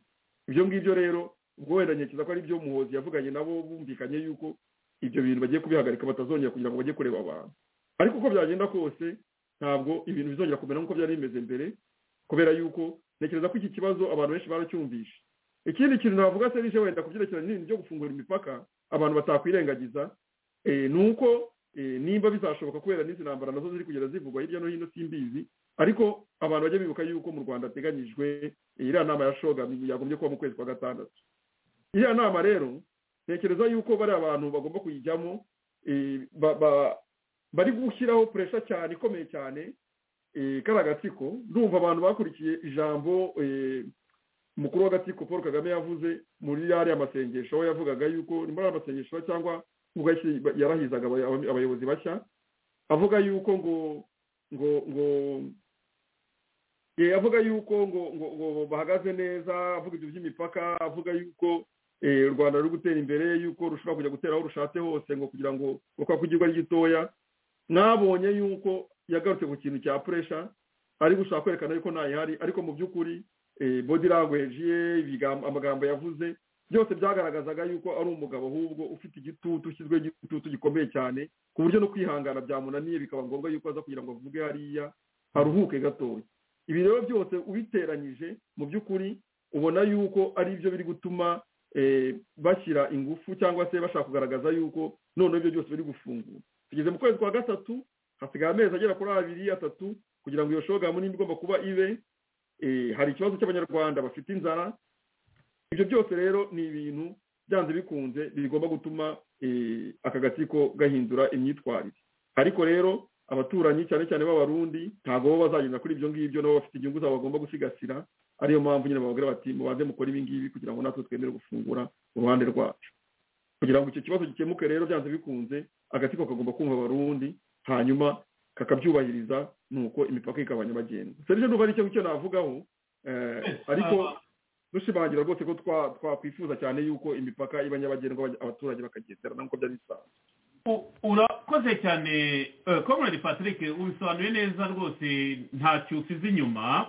E: ibyo ngibyo rero ubwo wenda ntekereza ko ari byo muhozi yavuganye nabo bumvikanye yuko ibyo bintu bagiye kubihagarika batazongera kugira ngo bajye kureba abantu ariko uko byagenda kose ntabwo ibintu bizongera kumera nk'uko byari bimeze mbere kubera yuko ntekereza ko iki kibazo abantu benshi baracyumvishe ikindi kintu navuga se rije wenda ku byerekeranye n'ibintu byo gufungura imipaka abantu batakwirengagiza eh, ni uko eh, nimba bizashoboka kubera n'izi ntambara nazo ziri kugenda zivugwa hirya no hino simbizi ariko abantu bajya bibuka yuko mu rwanda hateganyijwe eh, iriya nama ya shoga yagombye kuba mu kwezi kwa gatandatu iriya nama rero ntekereza yuko bari abantu bagomba kuyijyamo eh, ba- ba- bari gushyiraho puresha cyane ikomeye cyane eh, kari agatsiko ndumva abantu bakurikiye ijambo eh, umukuru w'agatsiko paul kagame yavuze muri yariya masengesho aho yavugaga yuko ni muri ariya masengesho cyangwa ubwo yashyi- yarahizaga abay- abay- abayobozi bashya avuga yuko ngo ngo ngo eh, avuga yuko ngo ngo ngo bahagaze neza avuga ibyo by'imipaka avuga yuko eh, u rwanda ruri gutera imbere yuko rushobora kujya gutera aho rushatse hose ngo kugira ngo uko kugirwa ari gitoya mwabonye yuko yagarutse ku kintu cya puresha ari gushaka kwerekana yuko ntayihari ariko mu by'ukuri bodi language ye ibigambo- amagambo yavuze byose byagaragazaga yuko ari umugabo ahubwo ufite igitutu ushyizweho igitutu gikomeye cyane ku buryo no kwihangana byamunaniye bikaba ngombwa yuko aza kugira ngo avuge hariya haruhuke gatoya ibi rero byose ubiteranyije mu by'ukuri ubona yuko ari byo biri gutuma eh, bashyira ingufu cyangwa se bashaka kugaragaza yuko noneho ibyo byose biri gufungura tugeze mu kwezi kwa gatatu hasigaye amezi agera kuri abiri atatu kugira ngo iyo shogamu nimba igomba kuba ibe eh, hari ikibazo cy'abanyarwanda bafite inzara ibyo byose rero ni ibintu byanze bikunze bigomba gutuma eh, aka gatsiko gahindura imyitwarire ariko rero abaturanyi cyane cyane b'abarundi ntabwo bo bazagenda kuri ibyo ngibyo nabo bafite inyungu zabo bagomba gusigasira ariyo mpamvu nyine bababwira bati mubanze mukore ibi ngibi kugira ngo natwe twemere gufungura uruhande rwacu kugira ngo icyo kibazo gikemuke rero byanze bikunze agatsiko kagomba kumva abarundi hanyuma kakabyubahiriza nuko imipaka ikaba nyabagendwa serivisi ndumva ari icyo ngicyo navugaho eh, ariko dushimangira rwose ko twa- twakwifuza cyane yuko imipaka iba nyabagendwa abanya- abaturage bakagenderana nk'uko byari bisanzwe
D: U- urakoze cyane eh, comrade patrick ubisobanuye neza rwose ntacyo usize inyuma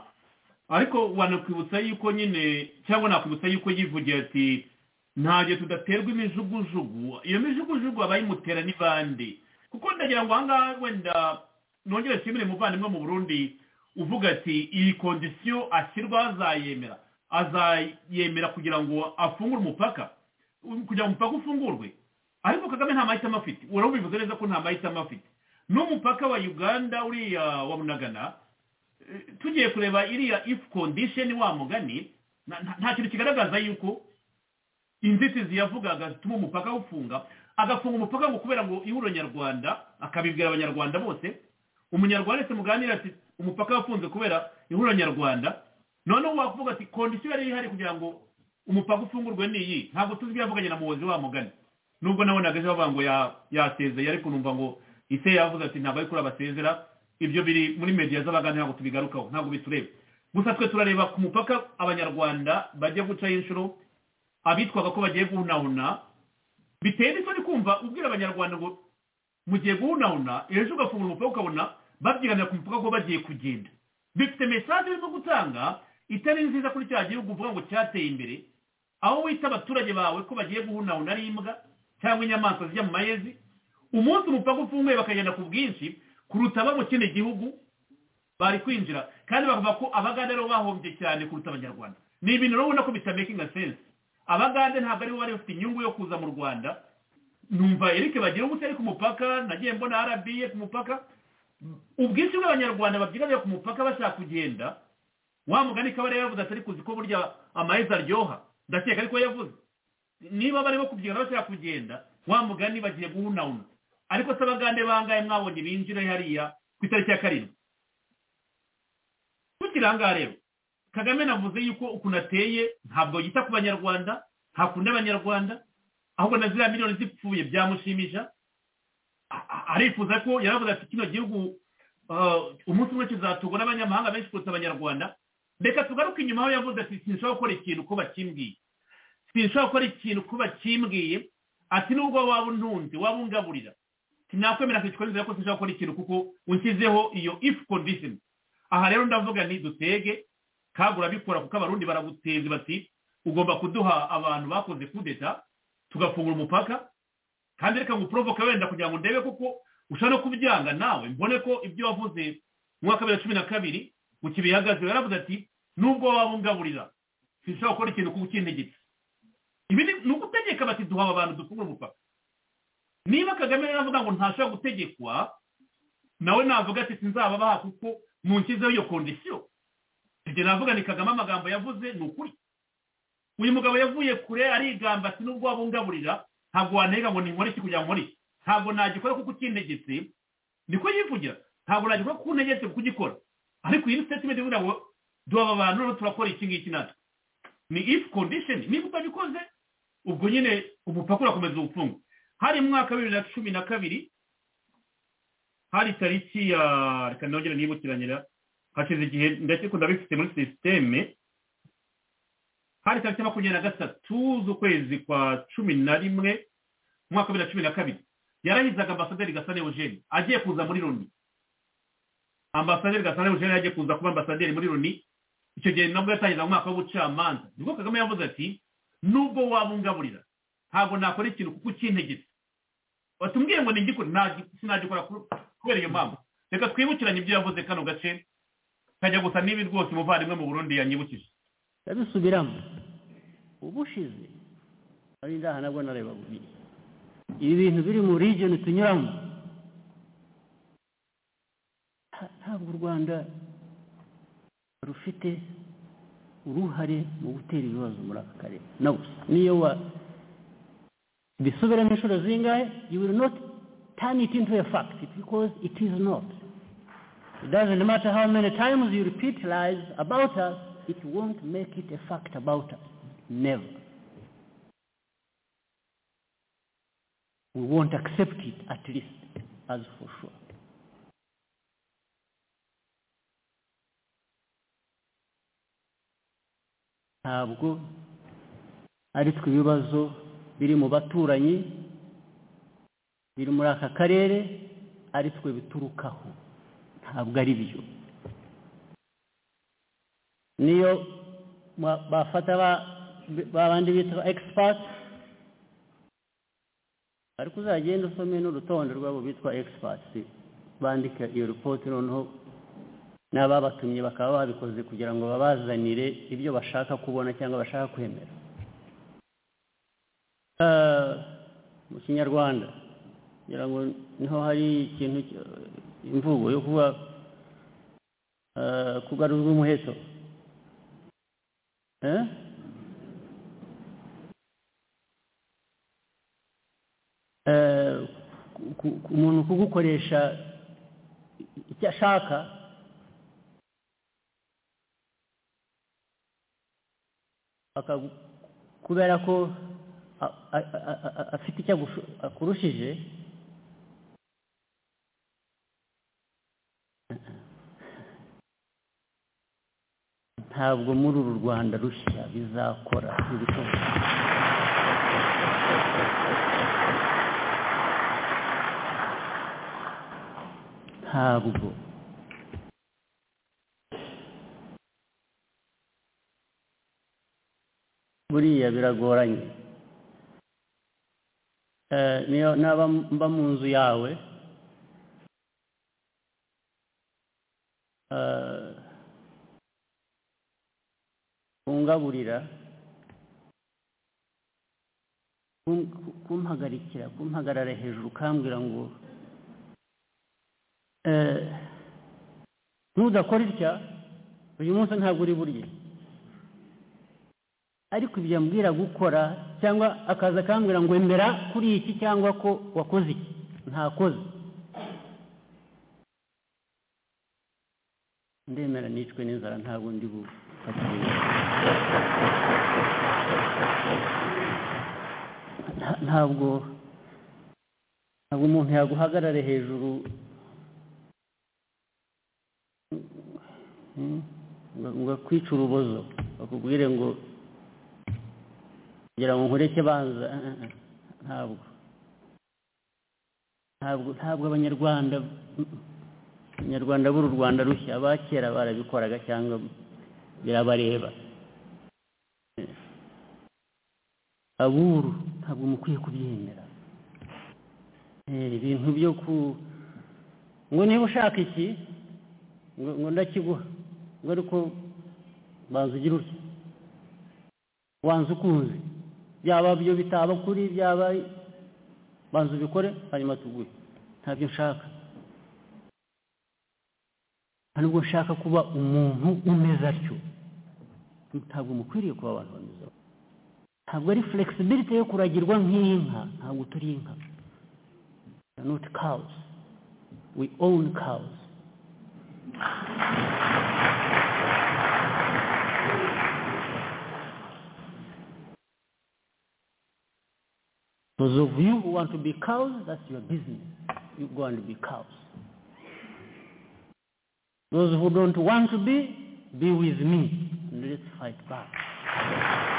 D: ariko wanakwibutsa yuko nyine cyangwa nakwibutsa yuko yivugiye ati ntabwo tudaterwa imijugujugu iyo mijugujugu abayimutera ni bande kuko ndagira ngo ahangaha wenda nongere nshimire umuvandimwe mu burundi uvuga ati iyi kondisiyo ashyirwa azayemera azayemera kugira ngo afungure umupaka kugira ngo umupaka ufungurwe ariko kagame nta mahitamo afite urabivuze neza ko nta mahitamo afite n'umupaka wa uganda uriya wa munagana eh, tugiye kureba iriya if condition wa mugani na- nta- nta kintu kigaragaza yuko inzitizi yavugaga zituma umupaka ufunga agafunga umupaka ngo kubera ngo ihuriro nyarwanda akabibwira abanyarwanda bose umunyarwanda wese muganira ati umupaka wafunze kubera ihuriro nyarwanda noneho wavuga ati kondisiyo yari ihari kugira ngo umupaka ufungurwe ni iyi ntabwo tuzi ibyo yavuganye na muhozi wa mugani nubwo nabonaga ejo bavuga ngo ya- yasezeye ariko numva ngo ise yavuze ati ntabwo ari kuri abasezera ibyo biri muri mediya z'abagani ntabwo tubigarukaho ntabwo bitureba gusa twe turareba ku mupaka abanyarwanda bajya gucaho inshuro abitwaga ko bagiye guhunahuna biteye n'isoni kumva ubwira abanyarwanda ngo mugiye guhunahuna ejo ugafungura umupaka ukabona babyiganira ku mupaka ko bagiye kugenda bifite mesaje birimo gutanga itari nziza kuri cya gihugu uvuga ngo cyateye imbere aho wita abaturage bawe ko bagiye guhunahuna ari imbwa cyangwa inyamaswa zijya mu mayezi umunsi umupaka ufunguye bakagenda ku bwinshi kuruta abo mu kindi gihugu bari kwinjira kandi bavuga ko abagande aribo bahombye cyane kuruta abanyarwanda ni ibintu rero ubona ko bitamakinga sense abagande ntabwo aribo bari bafite inyungu yo kuza mu rwanda numva eric bagira ubute ari ku mupaka nagiye mbona rba ku mupaka ubwinshi bw'abanyarwanda babyiganira ku mupaka bashaka kugenda wa mugani kabare yavuze atari kuzi ko burya amahezi aryoha ndakeka ariko yavuze niba barimo kubyigana bashaka kugenda wa mugani bagiye guhunahuna ariko se abagande bangahe mwabonye binjira hariya ku itariki ya karindwi tukiri ahangaha rero kagame navuze yuko ukuntu ateye ntabwo yita ku banyarwanda ntakunda abanyarwanda ahubwo na ziriya miliyoni zipfuye byamushimisha A- a- arifuza ko yaravuze ati kino gihugu ah, umunsi umwe kizaturwa n'abanyamahanga benshi kuruta abanyarwanda reka tugaruke inyuma aho yavuze ati sinshobora gukora ikintu ko bakimbwiye sinshobora gukora ikintu kuba kimbwiye ati nubwo waba untunze waba ungaburira sinakwemera kwicwa n'inzira ko sinshobora gukora ikintu kuko unshyizeho iyo if condition aha rero ndavuga ni dutege kagura bikora kuko abarundi baraguteze bati ugomba kuduha abantu bakoze kudeta tugafungura umupaka kandi reka nguprovoke wenda kugira ngo ndebe kuko ushobora no kubyanga nawe mbone ko ibyo wavuze mu mwaka wa bibiri na cumi na kabiri mu kibihagaze yaravuze ati nubwo waba ungaburira sinshobora gukora ikintu kuko ukintegetse ibi ni ni ugutegeka bati duha aba bantu dufungura umupaka niba kagame rero avuga ngo ntashobora gutegekwa nawe navuga ati sinzababaha kuko munshyizeho iyo kondisiyo ibyo navuga ni kagame amagambo yavuze ni ukuri uyu mugabo yavuye kure arigamba ati nubwo wabungaburira ntabwo wantega ngo ninkore iki kugira ngo nkore iki ntabwo nagikora kuko ukintegetse niko yivugira ntabwo nagikora kuko untegetse kuko ugikora ariko iyi ni statement ivuga ngo duha aba bantu noneho turakora iki ngiki natwe ni if condition niba utabikoze ubwo nyine umupaka urakomeza ubupfungu hari mu mwaka wa bibiri na cumi na kabiri hari tariki ya reka nongere nibukiranyira hashize igihe ndakiko ndabifite muri sisiteme hari tariki ya makumyabiri na gatatu z'ukwezi kwa cumi na rimwe mu mwaka wa bibiri na cumi na kabiri yarahizaga ambasaderi gasane eugene agiye kuza muri loni ambasaderi gasane eugene yagiye kuza kuba ambasaderi muri loni icyo gihe nabwo yatangiza mu mwaka w'ubucamanza nibwo kagame yavuze ati nubwo wabungaburira ntabwo nakora ikintu kuko ukintegetse watubwiye ngo ntigikore sinagikora kubera iyo mpamvu reka twibukiranye ibyo yavuze kano gace kajya gusa n'ibi rwose umuvandimwe mu burundi yanyibukije
F: ndabisubiramo ubushize ari ndaha nabwo nareba bubiri ibi bintu biri mu region tunyuramo nta- ntabwo u rwanda rufite uruhare mu gutera ibibazo muri aka karere na gusa niyo wa bisubiremo inshuro zingahe you will not turn it into a fact because it is not It doesn't matter how many times you repeat lies about us, it won't make it a fact about us. Never. We won't accept it, at least, as for sure. ntabwo ari twe ibibazo biri mu baturanyi biri muri aka karere ari twe biturukaho ntabwo ari byo niyo mwa- bafata ba- ba bandi bita ba expert ariko uzagenda usome n'urutonde rw'abo bitwa expert bandika iyo report noneho n'ababatumye bakaba babikoze kugira ngo babazanire ibyo bashaka kubona cyangwa bashaka kwemera Eh, mu kinyarwanda kugira ngo niho hari ikintu ki- imvugo yo kuba eh, kugarurwa umuheto Eh? Eh, ku- ku- ku- umuntu kugukoresha icyo ashaka akagu- kubera ko a- a- a- a- a- afite icyo agushu- akurushije ntabwo muri uru rwanda rushya bizakora ibishoboka ntabwo buriya biragoranye Eh, niyo naba mba mu nzu yawe eh, kungaburira kum- kumpagarikira kumpagarara hejuru ukambwira ngo eh, nudakora itya uyu munsi ntabwo uri burye ariko ibyo ambwira gukora cyangwa akaza akambwira ngo emera kuri iki cyangwa ko wakoze iki ntakoze ndemera nicwe n'inzara ntabwo ndi bufate nta- ntabwo ntabwo umuntu yaguhagarare hejuru Mm, ngo ngo akwice urubozo bakubwire ngo kugira ngo nkureke banza eh, eh, eh, ntabwo ntabwo ntabwo abanyarwanda mm, abanyarwanda b'uru rwanda rushya abakera barabikoraga cyangwa birabareba Eh. ab'uru ntabwo mukwiye kubyemera Eh, ibintu byo ku ngo niba ushaka iki ngo ngo ndakiguha ngo ariko banza ugire utya wanze ukunze byaba byo bitaba kuri byaba banza ubikore hanyuma tuguhe ntabyo nshaka nta nubwo nshaka kuba umuntu umeze atyo ntabwo mukwiriye kuba abantu bameze atyo. ntabwo ari flexibility yo kuragirwa nk'inka ntabwo turi inka We are not cows we own cows Those of you who want to be cows, that's your business. You go and be cows. Those who don't want to be, be with me and let's fight back.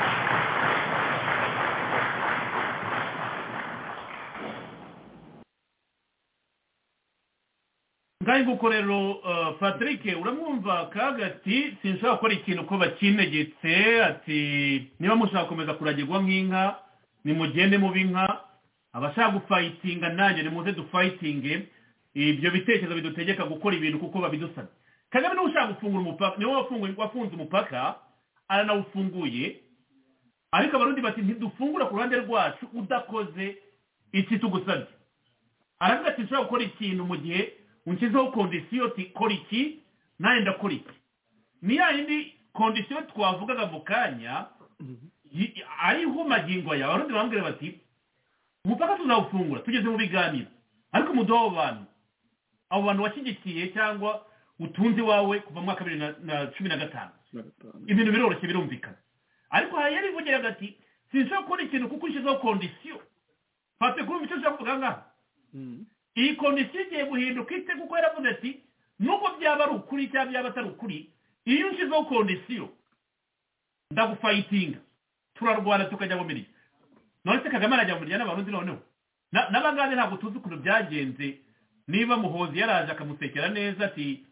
D: ngaho nguko rero uh, patrick uramwumva kaga ati sinshobora gukora ikintu uko bakinegetse ati niba mushaka gukomeza kuragirwa nk'inka nimugende mube inka abashaka gufayitinga nanjye nimuze dufayitinge ibyo bitekerezo bidutegeka gukora ibintu kuko babidusabye kagame niwe ushaka gufungura umupaka niwe wafunguye- wafunze umupaka aranawufunguye ariko abarundi bati ntidufungura ku ruhande rwacu udakoze iki tugusabye aravuga ati nshobora gukora ikintu mu gihe unshyizeho kondisiyo ati kora iki nanjye ndakora iki ni ya yindi kondisiyo twavugaga mu kanya yi- ariho magingo yawe abarundi barambwira bati umupaka tuzawufungura tugeze mu biganiro ariko umuduha abo bantu abo bantu washyigikiye cyangwa utunze iwawe kuva mu mwaka wa bibiri na- na cumi na gatanu
E: na gatanu
D: ibintu biroroshye birumvikana ariko hari yari ivugiraga ati sinshobora kubona ikintu kuko ushyizeho kondisiyo fate kumva icyo ushaka kuvuga ngaha
E: Mm.
D: iyi kondisiyo igiye guhinduka ite kuko yaravuze ati nubwo byaba ari ukuri cyangwa byaba atari ukuri iyo ushyizeho kondisiyo ndagufayitinga turarwana tukajya mu mirya none se kagame arajya mu mirya n'abarundi noneho Na- n'abangane ntabwo tuzi ukuntu byagenze niba muhozi yaraje akamusekera neza ati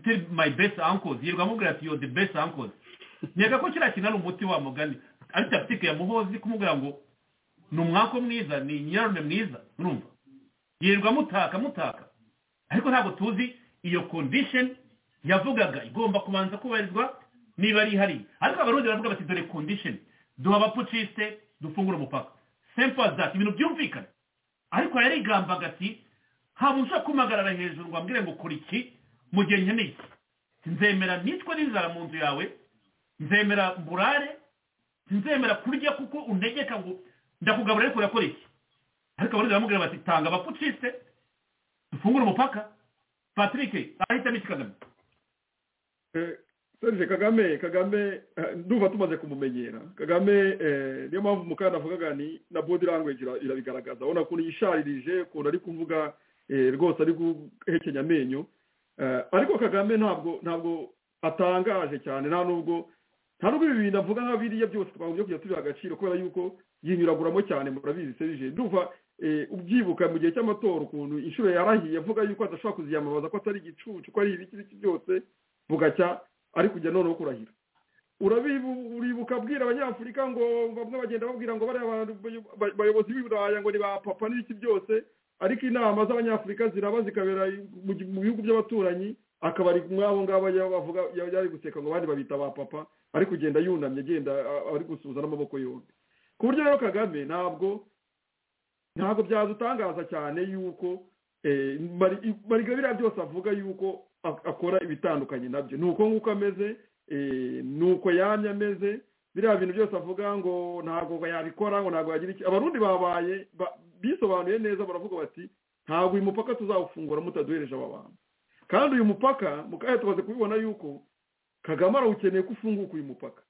D: still my best uncles yirirwa amubwira ati yo the best uncles nkeka ko kiriya kintu ari umuti wa mugani ari tapitike ya muhozi kumubwira ngo ni umwako mwiza ni nyirarume mwiza urumva yirirwa mutaka mutaka ariko ntabwo tuzi iyo condition yavugaga igomba kubanza kubarizwa niba ari ihari ariko abarundi baravuga bati dore condition duha abapucisite dufungura umupaka simple as that ibintu byumvikana ariko yarigambaga ati ntabwo ushobora kumpagarara hejuru ngo ambwire ngo kora iki mu gihe nkeneye iki nzemera nicwe n'inzara mu nzu yawe nzemera mburare nzemera kurya kuko untegeka ngo ndakugaburira ariko urakora iki ariko abarundi baramubwira bati tanga abapucisite dufungure umupaka patrick ahitamo iki kagame
E: Eh, Serge kagame kagame eh, ndumva tumaze kumumenyera kagame eh, niyo mpamvu mukana avugaga ni na body language ira- irabigaragaza urabona ukuntu yisharirije ukuntu ari kuvuga eh, rwose ari guhekenya amenyo Eh, ariko kagame ntabwo ntabwo atangaje cyane nta nubwo nta nubwo ibi bintu avuga nka biriya byose twagombye kujya tubiha agaciro kubera yuko yinyuraguramo cyane murabizi serije ndumva eh, ubyibuka mu gihe cy'amatora ukuntu inshuro yarahiye avuga yuko adashobora kuziyamamaza ko atari igicucu ko ari ibiki biki byose bugacya ari kujya noneho kurahira urabibu- uribuka abwira abanyafurika ngo bamwe bagenda babwira ngo bariya bantu- ba- bayobozi b'i buraya ngo ni ba papa n'ibiki byose ariko inama z'abanyafurika ziraba zikabera mu gi- mu bihugu by'abaturanyi akaba ari mwabo ngabo yaba bavuga yaba yari guseka ngo abandi babita ba papa ari kugenda yunamye agenda a- ari gusuhuza n'amaboko yombi ku buryo rero kagame ntabwo ntabwo byadutangaza cyane yuko eh, Mari- mariga biriya byose avuga yuko ak- akora ibitandukanye nabyo ni uko nguko ameze eh, ni uko yamye ameze biriya bintu byose avuga ngo ntabwo yabikora ngo ntabwo yagira iki abarundi babaye ba- bisobanuye neza baravuga bati ntabwo uyu mupaka tuzawufungura mutaduhereje aba bantu kandi uyu mupaka mukanya tumaze kubibona yuko kagame arawukeneye ko ufunguka uyu mupaka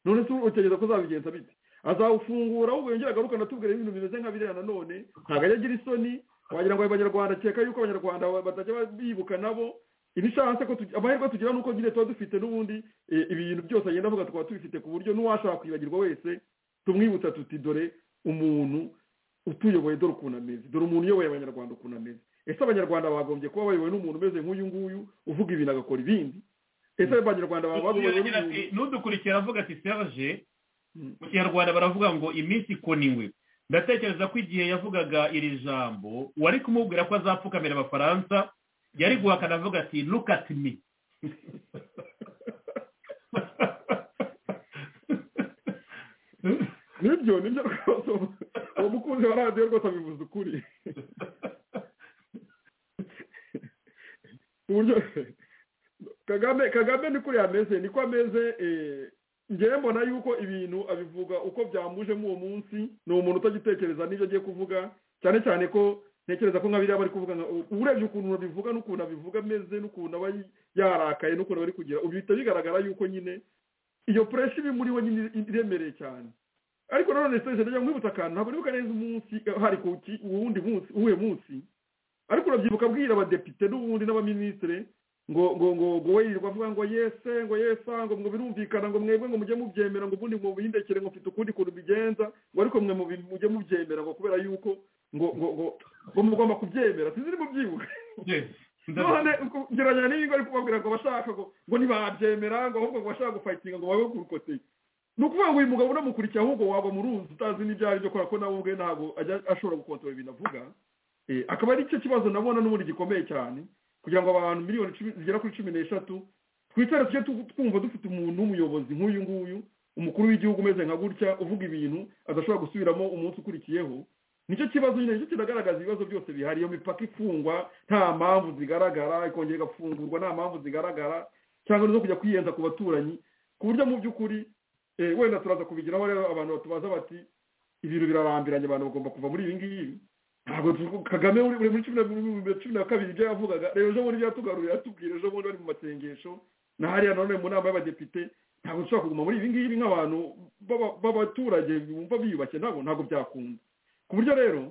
E: none se utekereza ko azabigenza bite azawufungura ahubwo yongera agaruka anatubwira ibintu bimeze nka biriya nanone ntabwo ajya agira isoni wagira ngo abanyarwanda akeka yuko abanyarwanda batajya bibuka nabo ibishatse ko tugi- amahirwe tugira nuko nyine tuba dufite n'ubundi eh, ibintu byose agenda avuga tukaba tubifite ku buryo n'uwashaka kwibagirwa wese tumwibutsa tuti dore umuntu utuyoboye dore ukuntu ameze dore umuntu uyoboye abanyarwanda ukuntu ameze ese abanyarwanda bagombye kuba bayobowe n'umuntu umeze nk'uyu nguyu uvuga ibintu agakora ibindi ese abanyarwanda baba bayobowe
D: Agira
E: n'umuntu
D: ati, n'udukurikira aravuga ati serge
E: Mm.
D: mu kinyarwanda baravuga ngo iminsi ikoniwe ndatekereza ko igihe yavugaga iri jambo wari kumubwira ko azapfukamira abafaransa yari guhakana avuga ati look at me
E: nibyo nibyo rwose uwo- uwo mukunzi wa radiyo rwose abivuze ukuri ku buryo kagame kagame ni kuri ameze niko ameze eh, njyewe mbona yuko ibintu abivuga uko byamujemo uwo munsi ni umuntu utagitekereza n'ibyo agiye kuvuga cyane cyane ko ntekereza ko nka biriya bari kuvuga nka- urebye ukuntu babivuga n'ukuntu abivuga ameze n'ukuntu aba yarakaye n'ukuntu bari kugira ubu bihita bigaragara yuko nyine iyo pureshi iba muri we nyine iremereye cyane ariko nanone se jenda nkwibutsa akantu ntabwo nibuka neza umunsi eh, hari ku ki- uwundi munsi uwuhe munsi ariko urabyibuka abwira abadepite n'ubundi n'abaminisitire ngo ngo ngo ngo we yirirwa avuga ngo yese ngo yesa ngo ngo birumvikana ngo mwebwe ngo mujye mubyemera ngo ubundi mubihindekere ngo mfite ukundi kuntu bigenza ngo ariko mwe mubi- mujye mubyemera ngo kubera yuko ngo ngo ngo ngo mugomba kubyemera sinzi nimubyibuka
D: Yes.
E: none gerageza n'ibingo ari kubabwira ngo bashaka ngo ngo ntibabyemera ngo ahubwo ngo bashaka gufayitinga ngo babe kurukoteye ni ukuvuga ngo uyu mugabo unamukurikira ahubwo waba mu ruzi utazi n'ibyo ari byo kubera ko nawe ubwe ntabwo ajya ashobora gukontorora ibintu avuga akaba ari cyo kibazo nabona n'ubundi gikomeye cyane kugira ngo abantu miliyoni zigera kuri cumi n'eshatu twicare tujye twumva dufite umuntu w'umuyobozi nk'uyu nguyu umukuru w'igihugu umeze nka gutya uvuga ibintu adashobora gusubiramo umunsi ukurikiyeho nicyo kibazo nyine nicyo kiragaragaza ibibazo byose bihari iyo mipaka ifungwa nta mpamvu zigaragara ikongera igafungurwa nta mpamvu zigaragara cyangwa zo kujya kwiyenza ku baturanyi ku buryo mu by'ukuri wenda turaza kubigiraho rero abantu batubaza bati ibintu birarambiranye abantu bagomba kuva muri ibi ngibi ntabwo kagame muri cumi na kabiri ibyo yavugaga rero ejo bundi byatugaruriye yatubwira ejo bundi bari mu masengesho na hariya none mu nama y'abadepite ntabwo dushobora kuguma muri ibi ngibi nk'abantu b'abaturage bumva biyubashye nabo ntabwo byakunda ku buryo rero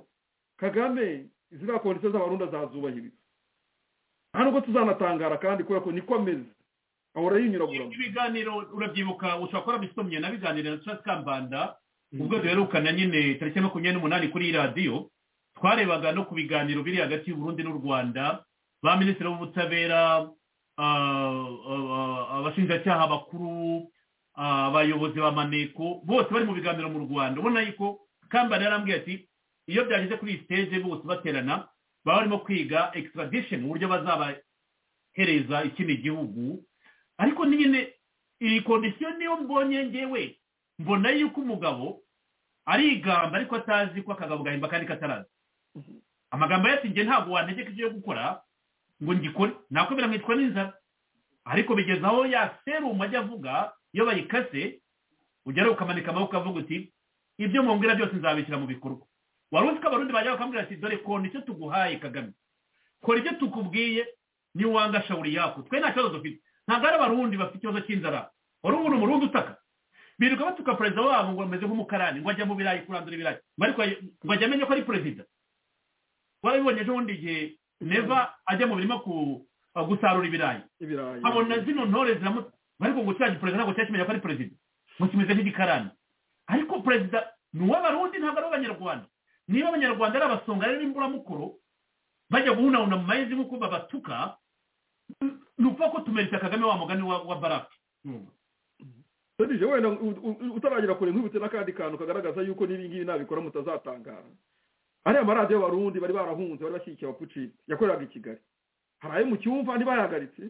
E: kagame ziriya kondisiyo z'abarundi azazubahirizwa nta nubwo tuzanatangara kandi kubera ko niko ameze ahora yinyuraguramo
D: ibiganiro urabyibuka ushobora kuba wabisomye na biganiro na turasi kambanda ubwo duherukana nyine tariki makumyabiri n'umunani kuri radiyo twarebaga no ku biganiro biri hagati y'uburundi n'u rwanda ba minisitiri w'ubutabera abashinjacyaha bakuru abayobozi ba maneko bose bari mu biganiro mu rwanda ubona yuko kambara yarambwiye ati iyo byageze kuri iyi siteje bose baterana baba barimo kwiga extradition uburyo bazabahereza ikindi gihugu ariko nyine iyi kondisiyo niyo mbonye ngewe mbona yuko umugabo arigamba ariko atazi ko akagabo gahimba kandi kataraza amagambo ati nge ntabwo wantegeka ibyo gukora ngo ngikore nakomera nkitwa n'inzara ariko bigeze aho ya serumu ajya avuga iyo bayikase ugera ukamanika amaboko avuga uti ibyo mwongera byose nzabishyira mu bikorwa wari uzi ko abarundi bajya bakambwira ati dore kora icyo tuguhaye kagame kora icyo tukubwiye niwanga shawuri yako twe nta kibazo dufite ntabwo ari abarundi bafite ikibazo cy'inzara wari umuntu murundi utaka birirwa batuka perezida wabo ngo bameze nk'umukarani ngo ajya mu birayi kurandura ibirayi ngo ajya amenye ko ari perezida warabibonye ejo bundi igihe neva ajya mu birima gusarura ibirayi abona zino ntore ziramutse ariko ngo kiriya perezida ntabwo cyari kimenya ko ari perezida ngo kimeze nk'igikarani ariko perezida ni uw'abarundi ntabwo ari uw'abanyarwanda niba abanyarwanda ari abasonga ari n'imburamukoro bajya guhunahuna mu mayezi nk'uko babatuka ni ukuvuga ko tumeretse kagame wa mugani wa baraki
E: wenda utaragira kure nk'ibutse n'akandi kantu kagaragaza yuko n'ibingibi nabikora mutazatangara ariya maradiyo y'abarundi bari barahunze bari bashyigikiye abapuciti yakoreraga i kigali hari ayo mu cyumba ntibahagaritse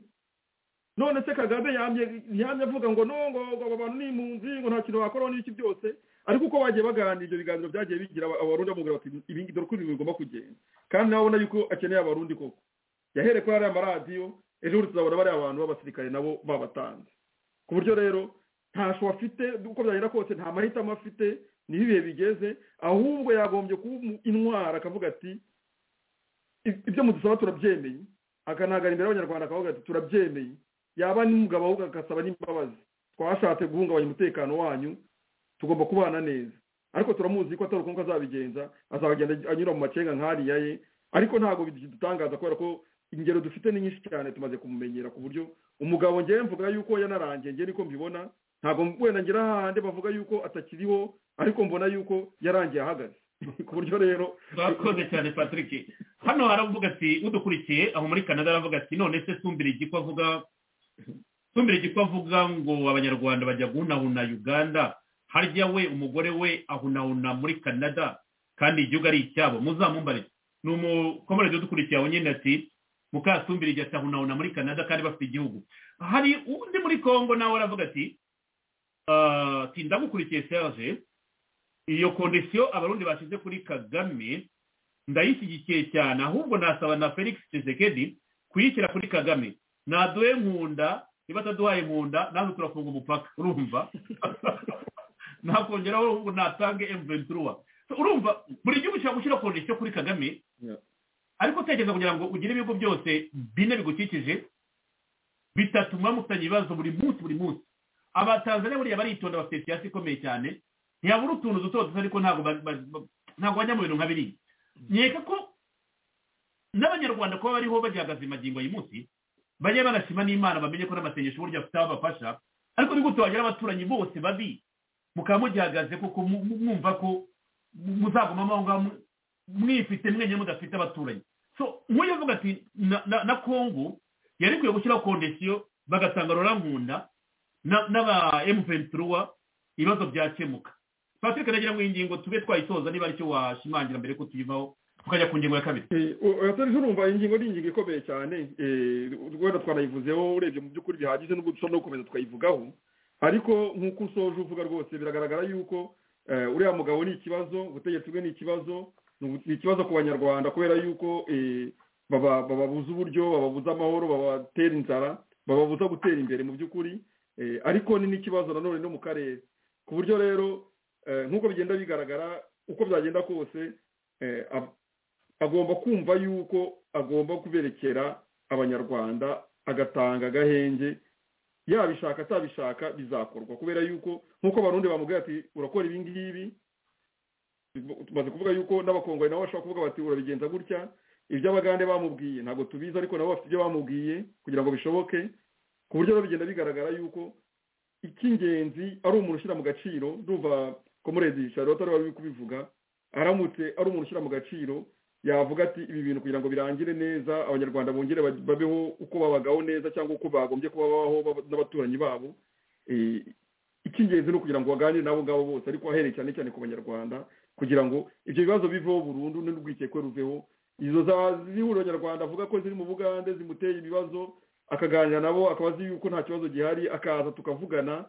E: none se kagame yamye avuga ngo nongo ngo aba bantu ni impunzi ngo nta kintu bakoraho n'iki byose ariko uko bagiye baganira ibyo biganiro byagiye bigira abarundi bamubwira bati ibingi dore uko ibintu bigomba kugenda kandi nawe ubona yuko akeneye abarundi koko yahereye kuri ariya maradiyo ejo bundi tuzabona bariya bantu b'abasirikare nabo babatanze ku buryo rero ntasho afite uko byagenda kose nta mahitamo afite niho ibihe bigeze ahubwo yagombye kuba intwara akavuga ati ibyo mudusaba turabyemeye akanahagarara imbere y'abanyarwanda akavuga ati turabyemeye yaba n'umugabo ahubwo agasaba n'imbabazi twashatse guhungabanya umutekano wanyu tugomba kubana neza ariko turamuzi ko atari uko azabigenza azagenda anyura mu macenga nk'ariya ye ariko ntabwo bidutangaza kubera ko ingero dufite ni nyinshi cyane tumaze kumumenyera ku buryo umugabo ngewe mvuga yuko yanarangiye ngewe niko mbibona ntabwo wenda ngira hahandi bavuga yuko atakiriho ariko mbona yuko yarangiye ahagaze ku buryo rero
D: turakoze cyane patrick hano haravuga ati udukurikiye aho muri canada aravuga ati none se sumbira igiko avuga sumbira igiko avuga ngo abanyarwanda bajya guhunahuna uganda harya we umugore we ahunahuna muri canada kandi igihugu ari icyabo muzamumbare ni umukomerezi udukurikiye aho nyine ati mukasumbira igihe atahunahuna muri canada kandi bafite igihugu hari undi muri congo nawe aravuga ati ndagukurikiye serge iyo kondisiyo abarundi bashyize kuri kagame ndayishyigikiye cyane ahubwo nasaba na felix Tshisekedi kuyishyira kuri kagame naduhe nkunda niba ataduhaye nkunda nawe turafunga umupaka urumva nakongeraho ubu natange emventuruwa urumva buri gihugu ushobora gushyira kondisiyo kuri kagame ariko utekereza kugira ngo ugire ibigo byose bine bigukikije bitatuma mufitanye ibibazo buri munsi buri munsi abatanzaniya buriya baritonda bafite siyasi ikomeye cyane ntiyabura utuntu duto duto ariko ntabwo bajya mu bintu nka biriya nkeka ko n'abanyarwanda kuba bariho bagihagaze magingo y'uyu munsi bajya banashima n'imana bamenye ko n'amasengesho uburyo afite aho abafasha ariko ni gute wagira abaturanyi bose babi mukaba mugihagaze kuko mwumva ko muzaguma aho ngaho mwifite mwenyine mudafite abaturanyi so nk'uyu avuga ati na- na na kongo yari ikwiye gushyiraho kondisiyo bagatanga rurankunda na- n'aba emupentiruwa ibibazo byakemuka patrick nagira ngo iyi ngingo tube twayitoza niba aricyo washimangira mbere ko tuyivaho tukajya ku ngingo ya kabiri
E: atari urumva ingingo ni ingingo ikomeye cyane eh, wenda twanayivuzeho urebye mu by'ukuri bihagije nubwo dushobora no gukomeza tukayivugaho ariko nk'uko usoje uvuga rwose biragaragara yuko eh, uriya mugabo ni ikibazo ubutegetsi bwe ni ikibazo ni ubu- ni ikibazo ku banyarwanda kubera yuko eh, baba- bababuza uburyo bababuza amahoro babatera inzara bababuza gutera imbere mu by'ukuri Eh, ariko ni n'ikibazo nanone no mu karere ku buryo rero eh, nk'uko bigenda bigaragara uko byagenda kose eh, ab- agomba kumva yuko agomba kuberekera abanyarwanda agatanga agahenge yabishaka atabishaka bizakorwa kubera yuko nk'uko abarundi bamubwira ati urakora ibi ngibi tumaze kuvuga yuko n'abakongomani nabo bashobora kuvuga bati urabigenza gutya ibyo abagande bamubwiye ntabwo tubizi ariko nabo bafite ibyo bamubwiye kugira ngo bishoboke ku buryo rero bigenda bigaragara yuko icy'ingenzi ari umuntu ushyira mu gaciro ndumva komuredi charlotte ariwe wari uri kubivuga aramutse ari umuntu ushyira mu gaciro yavuga ati ibi bintu kugira ngo birangire neza abanyarwanda bongere baj- babeho uko babagaho neza cyangwa uko bagombye kuba babaho baba- n'abaturanyi babo Eh, icy'ingenzi ni ukugira ngo baganire n'abo ngabo bose ariko ahereye cyane cyane ku banyarwanda kugira ngo ibyo bibazo biveho burundu n'urwikekwe ruveho izo za zihuriro nyarwanda avuga ko ziri mu bugande zimuteye ibibazo akaganira nabo akabazi yuko nta kibazo gihari akaza tukavugana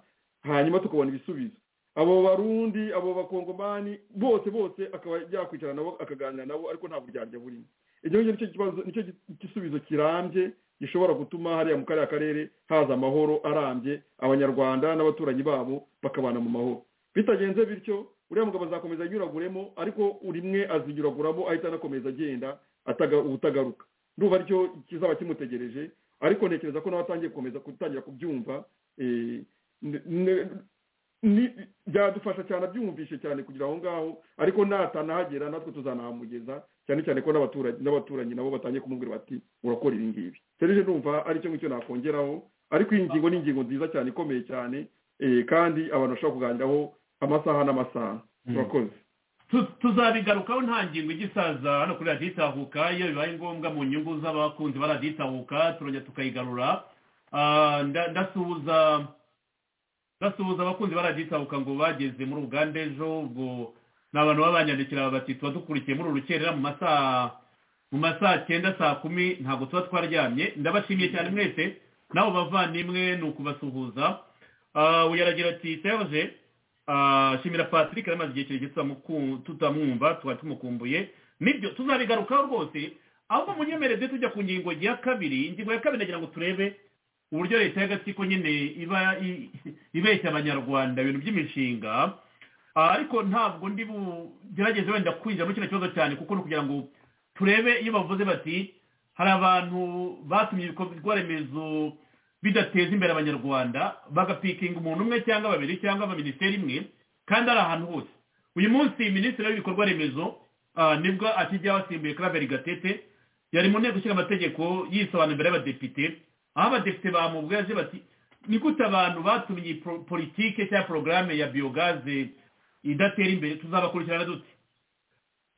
E: hanyuma tukabona ibisubizo abo barundi abo bakongomani bose bose akaba yakwicara nabo akaganira nabo ariko nta buryarya burimo icyo ngicyo nicyo kibazo nicyo gi- gisubizo kirambye gishobora gutuma hariya mu kariya karere haza amahoro arambye abanyarwanda n'abaturanyi babo bakabana mu mahoro bitagenze bityo uriya mugabo azakomeza anyuraguremo ariko buri umwe azinyuraguramo ahita anakomeza agenda ataga- ubutagaruka ndumva aricyo kizaba kimutegereje ariko ntekereza ko nawe atangiye gukomeza gutangira kubyumva eh, ne- ne- ni byadufasha cyane abyumvishe cyane kugira aho ngaho ariko natanahagera natwe tuzanahamugeza cyane cyane ko n'abaturage n'abaturanyi nabo batangiye kumubwira bati urakora ibi ngibi serije numva ari cyo ngicyo nakongeraho ariko iyi ngingo ni ingingo nziza cyane ikomeye cyane eh, kandi abantu bashobora kuganiraho amasaha n'amasaha
D: Mm.
E: urakoze
D: Tu- tuzabigarukaho nta ngingo igisaza hano kuri radiyo itahuka iyo bibaye ngombwa mu nyungu z'abakunzi ba radiyo itahuka turongera tukayigarura Ah, nda- ndasuhuza ndasuhuza abakunzi ba radiyo itahuka ngo bageze muri uganda ejo ubwo ni abantu baba banyandikira bati tuba dukurikiye muri urukerera mu masaha mu masaha cyenda saa kumi ntabwo tuba twaryamye ndabashimiye cyane mwese nabo bavandimwe ni ukubasuhuza Ah, uyaragira ati serge Ah, shimira patrick yari amaze igihe kirekire tutamuku- tutamwumva tuba tumukumbuye nibyo tuzabigarukaho rwose ahubwo munyemereze tujya ku ngingo ya kabiri ingingo ya kabiri nagira ngo turebe uburyo leta y'agatsiko nyine iba i- ibeshya abanyarwanda ibintu by'imishinga Ah, ariko ntabwo ndi bugerageze wenda kwinjira muri kino kibazo cyane kuko ni ukugira ngo turebe iyo bavuze bati hari abantu batumye ibikorwa remezo bidateza imbere abanyarwanda bagapikinga umuntu umwe cyangwa babiri cyangwa abaminisiteri imwe kandi ari ahantu hose uyu munsi minisitiri w'ibikorwa remezo ah, nibwo akijya wasimbuye claver gatete yari mu nteko ishinga amategeko yisobanura imbere y'abadepite aho abadepite bamubwiye aje bati ni gute abantu batumye iyi pro- politike cyangwa porogaramu ya biyogaze idatera imbere tuzabakurikirana dute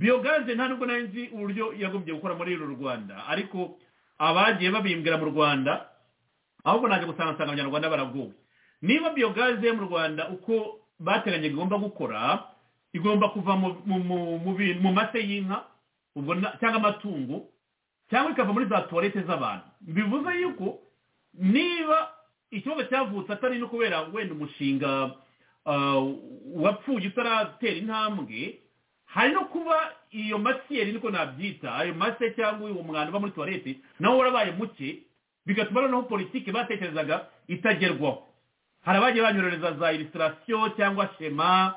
D: biyogaze nta nubwo nari nzi uburyo yagombye gukora muri uru rwanda ariko abagiye babimbwira mu rwanda ahubwo naje gusanga nsanga abanyarwanda baragowe niba biyogaze mu rwanda uko bateganya igomba gukora igomba kuva mu mu mu- mu bintu- mu mase y'inka ubwo na- cyangwa amatungo cyangwa ikava muri za tuwarete z'abantu bivuze yuko niba ikibazo cyavutse atari no kubera wenda umushinga ah, wapfuye utaratera intambwe hari no kuba iyo masiyeri niko nabyita ayo mase cyangwa uwo mwanda uba muri tuwarete nawo warabaye muke bigatuma noneho politiki batekerezaga itagerwaho hari abagiye banyurereza za illustration cyangwa shema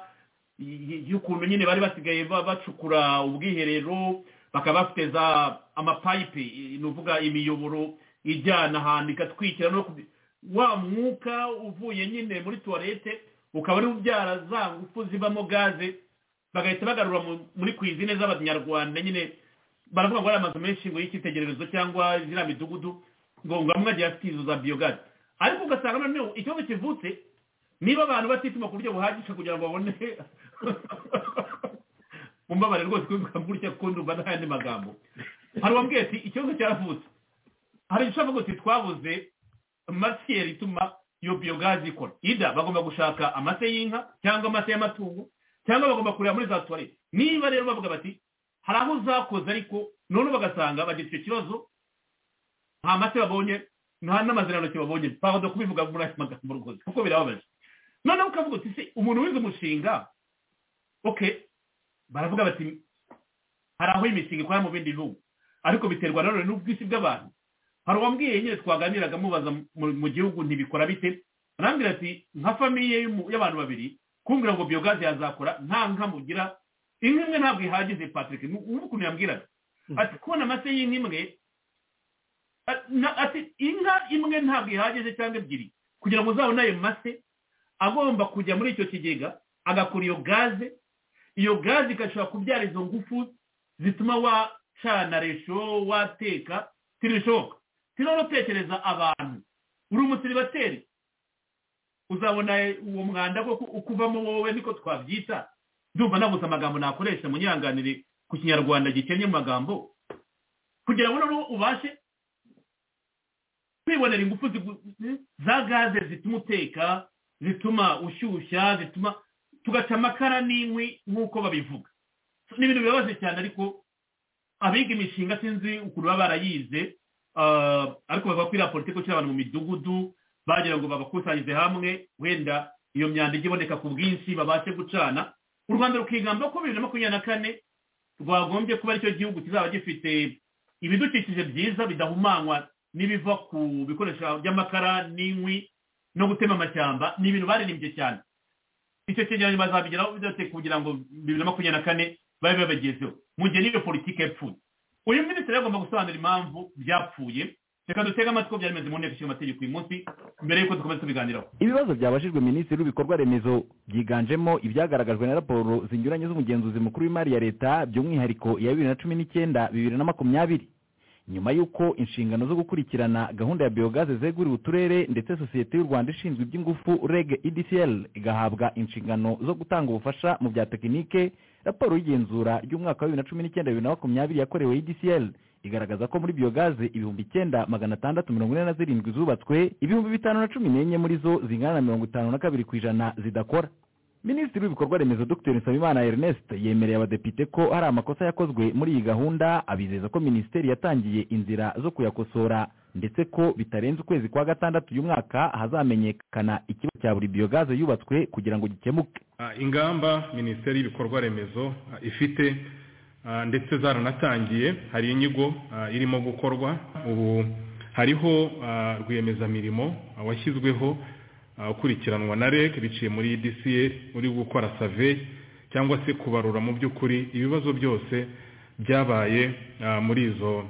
D: y- y- y'ukuntu nyine bari basigaye ba- bacukura ubwiherero bakaba bafite za amapayipe i- ni ukuvuga imiyoboro ijyana ahantu igatwikira no kubi- wa mwuka uvuye nyine muri tuwarete ukaba ari ubyara za ngufu zibamo gaze bagahita bagarura mu- muri kwizine z'abanyarwanda nyine baravuga ngo ari amazu menshi ngo y'icyitegererezo cyangwa ziriya midugudu ngo ngo amwe agiye afite izo za biyogazi ariko ugasanga noneho ikibazo kivutse niba abantu batituma ku buryo buhagije kugira ngo babone mumbabarire rwose kubivuga gutya kuko ndumva nta yandi magambo hari uwambwiye ati ikibazo cyaravutse hari icyo avuga ati twabuze masiyeri ituma iyo biyogazi ikora ida bagomba gushaka amase y'inka cyangwa amase y'amatungo cyangwa bagomba kureba muri za tuwarete niba rero bavuga bati hari aho uzakoze ariko noneho bagasanga bagira icyo kibazo nta mase babonye nta n'amazirantoki babonye twabona kubivuga muri aya magambo rwose kuko birababaje noneho ukavuga uti se umuntu wize umushinga oke baravuga bati hari aho imishinga ikora mu bindi bihugu ariko biterwa nanone n'ubwisi bw'abantu hari uwambwiye nyine twaganiraga mubaza mu gihugu ntibikora bite arambwira ati nka famiye y'abantu babiri kumbwira ngo biyogazi yazakora nta nka mugira inka imwe ntabwo ihagije patrick nk'ukuntu yambwiraga ati kubona amase y'inka imwe ati inka imwe ntabwo ihagije cyangwa ebyiri kugira ngo uzabone ayo mase agomba kujya muri icyo kigega agakora iyo gaze iyo gaze igashobora kubyara izo ngufu zituma wacana resho wateka ntibishoboka turabona utekereza abantu uri umusiribateri uzabona uwo mwanda uko uvamo wowe niko twabyita ndumva nabuze amagambo nakoresha munyanganire ku kinyarwanda gikennye mu magambo kugira ngo noneho ubashe kwibonera ingufu za gaze zituma uteka zituma ushyushya zituma tugaca amakara n'inkwi nk'uko babivuga ni ibintu bibabaje cyane ariko abiga imishinga sinzi ukuntu baba barayize ariko bavuga ko iriya politiki ishyira abantu mu midugudu bagira ngo babakusanyirize hamwe wenda iyo myanda ijya iboneka ku bwinshi babashe gucana u rwanda rukigamba ko bibiri na makumyabiri na kane rwagombye kuba aricyo gihugu kizaba gifite ibidukikije byiza bidahumanywa n'ibiva ku bikoresho by'amakara n'inkwi no gutema amashyamba ni ibintu baririmbye cyane icyo cyegeranyo bazabigeraho bidatse kugira ngo bibiri na makumyabiri na kane babe babagezeho mu gihe n'iyo politiki yapfuye uyu minisitiri agomba gusobanura impamvu byapfuye reka dutege amatwi byari bimeze mu nteko ishinga amategeko uyu munsi mbere y'uko dukomeza tubiganiraho
G: ibibazo byabajijwe minisitiri w'ibikorwa remezo byiganjemo ibyagaragajwe na raporo zinyuranye z'umugenzuzi mukuru w'imari ya leta by'umwihariko iya bibiri na cumi n'icyenda bibiri na makumyabiri nyuma y'uko inshingano zo gukurikirana gahunda ya biyogaze zeguriwe uturere ndetse sosiyete y'u rwanda ishinzwe iby'ingufu reg edcl igahabwa inshingano zo gutanga ubufasha mu bya tekinike raporo y'igenzura ry'umwaka wa bibiri na cumi n'icyenda bibiri na makumyabiri yakorewe edcl igaragaza ko muri biyogaze ibihumbi icyenda magana atandatu mirongo ine na zirindwi zubatswe ibihumbi bitanu na cumi n'enye muri zo zingana na mirongo itanu na kabiri ku ijana zidakora minisitiri w'ibikorwa remezo dr nsabimana ernest yemereye abadepite ko hari amakosa yakozwe muri iyi gahunda abizeza ko minisiteri yatangiye inzira zo kuyakosora ndetse ko bitarenze ukwezi kwa gatandatu uyu mwaka hazamenyekana ikibazo cya buri biyogaze yubatswe kugira ngo gikemuke
H: ingamba minisiteri y'ibikorwa remezo ifite ndetse zaranatangiye hari inyigo irimo gukorwa ubu hariho rwiyemezamirimo washyizweho ukurikiranwa na reg biciye muri dca uri gukora save cyangwa se kubarura mu by'ukuri ibibazo byose byabaye muri izo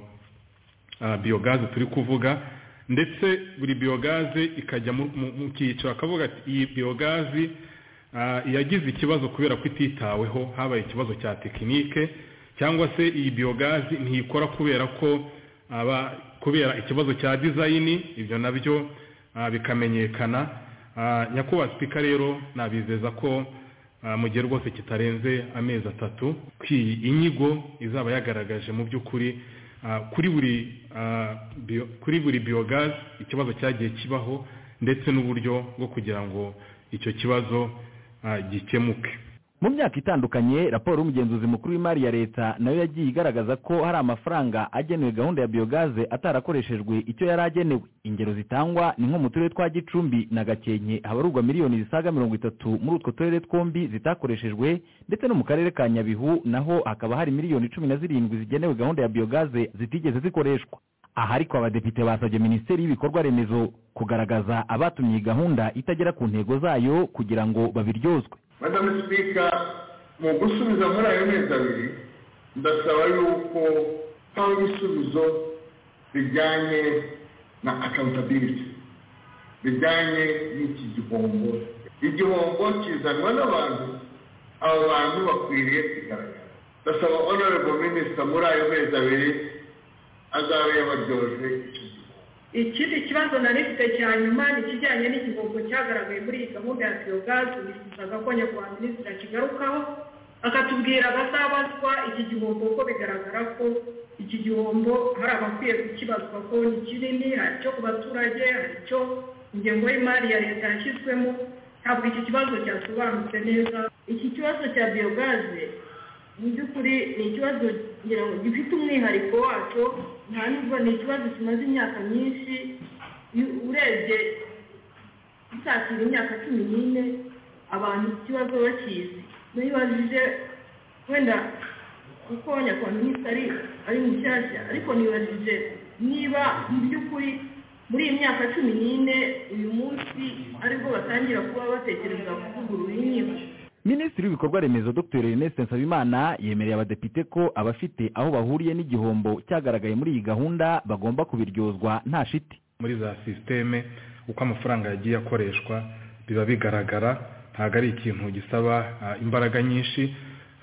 H: biyogaze turi kuvuga ndetse buri biyogaze ikajya mu cyiciro akavuga ati iyi biyogaze yagize ikibazo kubera ko ititaweho habaye ikibazo cya tekinike cyangwa se iyi biyogaze ntiyikora kubera ko kubera ikibazo cya dizayini ibyo nabyo bikamenyekana nyakubahwa sipika rero nabizeza ko mu gihe rwose kitarenze amezi atatu iyi inyigo izaba yagaragaje mu by'ukuri kuri buri biyogazi ikibazo cyagiye kibaho ndetse n'uburyo bwo kugira ngo icyo kibazo gikemuke
G: mu myaka itandukanye raporo y'umugenzuzi mukuru w'imari ya leta nayo yagiye igaragaza ko hari amafaranga agenewe gahunda ya biyogaze atarakoreshejwe icyo yari agenewe ingero zitangwa ni nko mu turere twa gicumbi na gakenke habarurwa miliyoni zisaga mirongo itatu muri utwo turere twombi zitakoreshejwe ndetse no mu karere ka nyabihu naho hakaba hari miliyoni cumi na zirindwi zigenewe gahunda ya biyogaze zitigeze zikoreshwa aha ariko abadepite basabye minisiteri y'ibikorwa remezo kugaragaza abatumye iyi gahunda itagera ku ntego zayo kugira ngo babiryozwe
I: madame sipika mu gusubiza muri ayo mezi abiri ndasaba yuko haba ibisubizo bijyanye na akawutabiriti bijyanye n'iki gihombo igihombo kizanwa n'abantu aba bantu bakwiriye kugaragara ndasaba onorebo minisita muri ayo mezi abiri azabe yabaryoje icyo
J: ikindi kibazo na leta cya nyuma ni ikijyanye n'igihombo cyagaragaye muri iyi gahunda ya biyogazi bifuzaga ko nyakubahwa minisitiri akigarukaho akatubwira abazabazwa iki gihombo ko bigaragara ko iki gihombo hari abakwiye kukibazwa ko ni kinini hari icyo ku baturage hari icyo ingengo y'imari ya leta yashyizwemo ntabwo iki kibazo cyasobanutse neza iki kibazo cya biyogaze mu by'ukuri ni ikibazo ngira ngo gifite umwihariko wacyo nta nubwo ni ikibazo kimaze imyaka myinshi iyo- urebye gisatira imyaka cumi n'ine abantu iki kibazo bakizi nibajije wenda kuko nyakubahwa ari ari mushyashya ariko nibajije niba mu by'ukuri muri iyi myaka cumi n'ine uyu munsi aribwo batangira kuba batekereza kuvugurura inkiko
G: minisitiri w'ibikorwa remezo dr ernest nsabimana yemereye abadepite ko abafite aho bahuriye n'igihombo cyagaragaye muri iyi gahunda bagomba kubiryozwa nta shiti
H: muri za sisiteme uko amafaranga yagiye akoreshwa biba bigaragara ntabwo ari ikintu gisaba ah, imbaraga nyinshi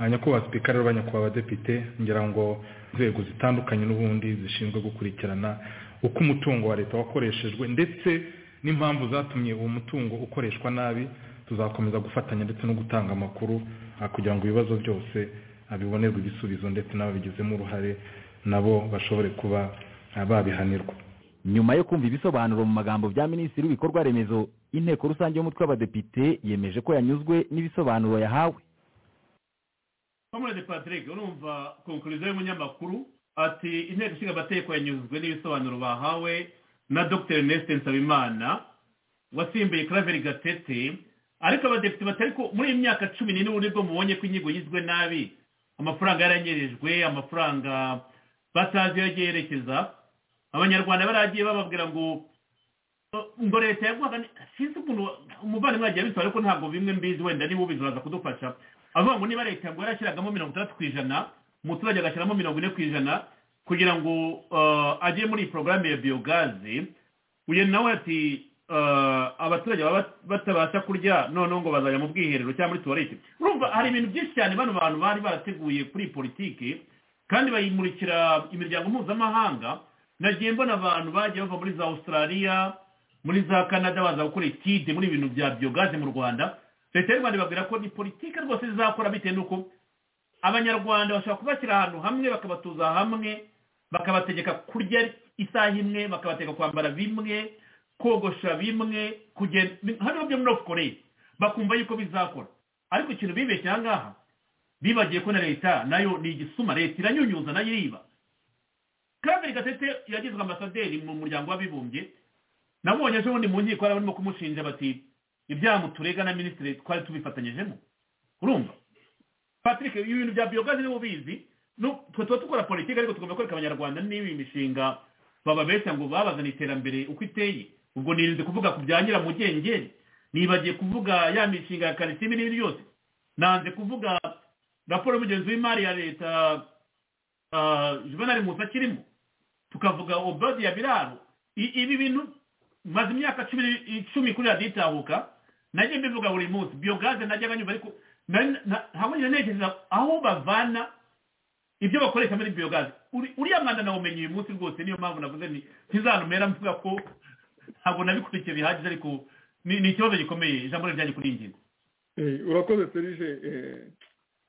H: Ah, nyakubahwa sipika rero banyakubahwa abadepite ngira ngo inzego zitandukanye n'ubundi zishinzwe gukurikirana uko umutungo wa leta wakoreshejwe ndetse n'impamvu zatumye uwo mutungo ukoreshwa nabi tuzakomeza gufatanya ndetse no gutanga amakuru ah, kugira ngo ibibazo byose ah, bibonerwe ibisubizo ndetse n'ababigizemo uruhare nabo bashobore kuba ah, babihanirwa
G: nyuma yo kumva ibisobanuro mu magambo bya minisitiri w'ibikorwa remezo inteko rusange y'umutwe w'abadepite yemeje ko yanyuzwe n'ibisobanuro yahawe
D: Comrade Patrick urumva konkurizo y'umunyamakuru ati inteko ishinga amategeko yanyuzwe n'ibisobanuro bahawe na Dr Ernest Nsabimana wasimbuye Claver Gatete ariko abadepite batari ko muri iyi myaka cumi n'ine ubundi bwo mubonye ko inyigo yizwe nabi amafaranga yaranyerejwe amafaranga batazi iyo agiye yerekeza abanyarwanda baragiye bababwira ngo ngo leta yaguhaga ni- sinzi ukuntu umuvandimwe yagiye abitwara ariko ntabwo bimwe mbizi wenda niba ubizi uraza kudufasha avuga ngo niba leta ngo yarashyiragamo mirongo itandatu ku ijana umuturage agashyiramo mirongo ine ku ijana kugira ngo eh, ajye muri iyi porogaramu ya biyogazi uyu nawe ati eh, abaturage baba bat- batabasha kurya noneho ngo bazajya mu bwiherero cyangwa muri tuwarete urumva hari ibintu byinshi cyane bano bantu bari barateguye kuri iyi politiki kandi bayimurikira imiryango mpuzamahanga nagiye mbona abantu bagiye bava muri za australia muri za canada baza gukora etide muri ibintu bya biyogaze mu rwanda leta y'u rwanda ibabwira ko ni politiki rwose izakora bitewe n'uko abanyarwanda bashobora kubashyira ahantu hamwe bakabatuza hamwe bakabategeka kurya isaha imwe bakabategeka kwambara bimwe kogosha bimwe kugenda hano byo muri north korea bakumva yuko bizakora ariko ikintu bibeshye aha ngaha bibagiye ko na leta nayo ni igisuma leta iranyunyuza nayo iriba kandi gatete yagizwe ambasaderi mu muryango w'abibumbye nabonye ejo bundi mu nkiko hari abarimo kumushinja bati ibyaha muturega na minisitiri twari tubifatanyijemo urumva patrick ibi bintu bya biyogazi niba ubizi nu- twe tuba dukora politiki ariko tugomba kwereka abanyarwanda niba iyi mishinga bababeshya ngo babazana iterambere uko iteye ubwo nirinze kuvuga ku bya nyiramugengeri nibagiye kuvuga ya mishinga ya karisimbi n'ibindi byose nanze kuvuga raporo y'umugenzi w'imari ya leta ah, juvenal musa kirimo tukavuga obodi ya biraro I- ibi bintu maze imyaka cumi icumi kuri radiyo itahuka najye mbivuga buri munsi biyogaze najyaga nyumva ariko na- na- ntabwo njya ntekereza aho bavana ibyo bakoresha muri biyogaze Uri- uriya mwanda nawumenye uyu munsi rwose niyo mpamvu navuze nti ntizanumera mvuga ko ntabwo nabikurikiye bihagije ariko ni ni ikibazo gikomeye ijambo ryanjye kuri iyi ngingo
E: Eh, urakoze serije eh,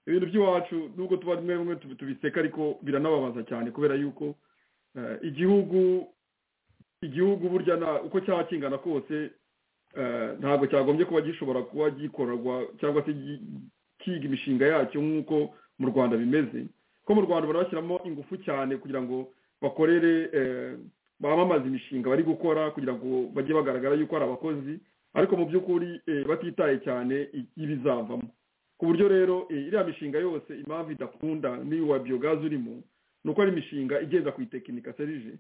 E: ibintu by'iwacu nubwo tuba rimwe rimwe tubi- tubiseka ariko biranababaza cyane kubera yuko eh, igihugu igihugu burya na- uko cyaba kingana kose eh, ntabwo cyagombye kuba gishobora kuba gikorerwa cyangwa se gi- kiga imishinga yacyo nk'uko mu rwanda bimeze ko mu rwanda barabashyiramo ingufu cyane kugira ngo bakorere eh, bamamaze imishinga bari gukora kugira ngo bajye bagaragara yuko ari abakozi ariko mu by'ukuri eh, batitaye cyane i- ibizavamo ku buryo rero eh, iriya mishinga yose impamvu idakunda n'iyo wa biyogazi urimo ni uko ari imishinga igenda ku itekinika serije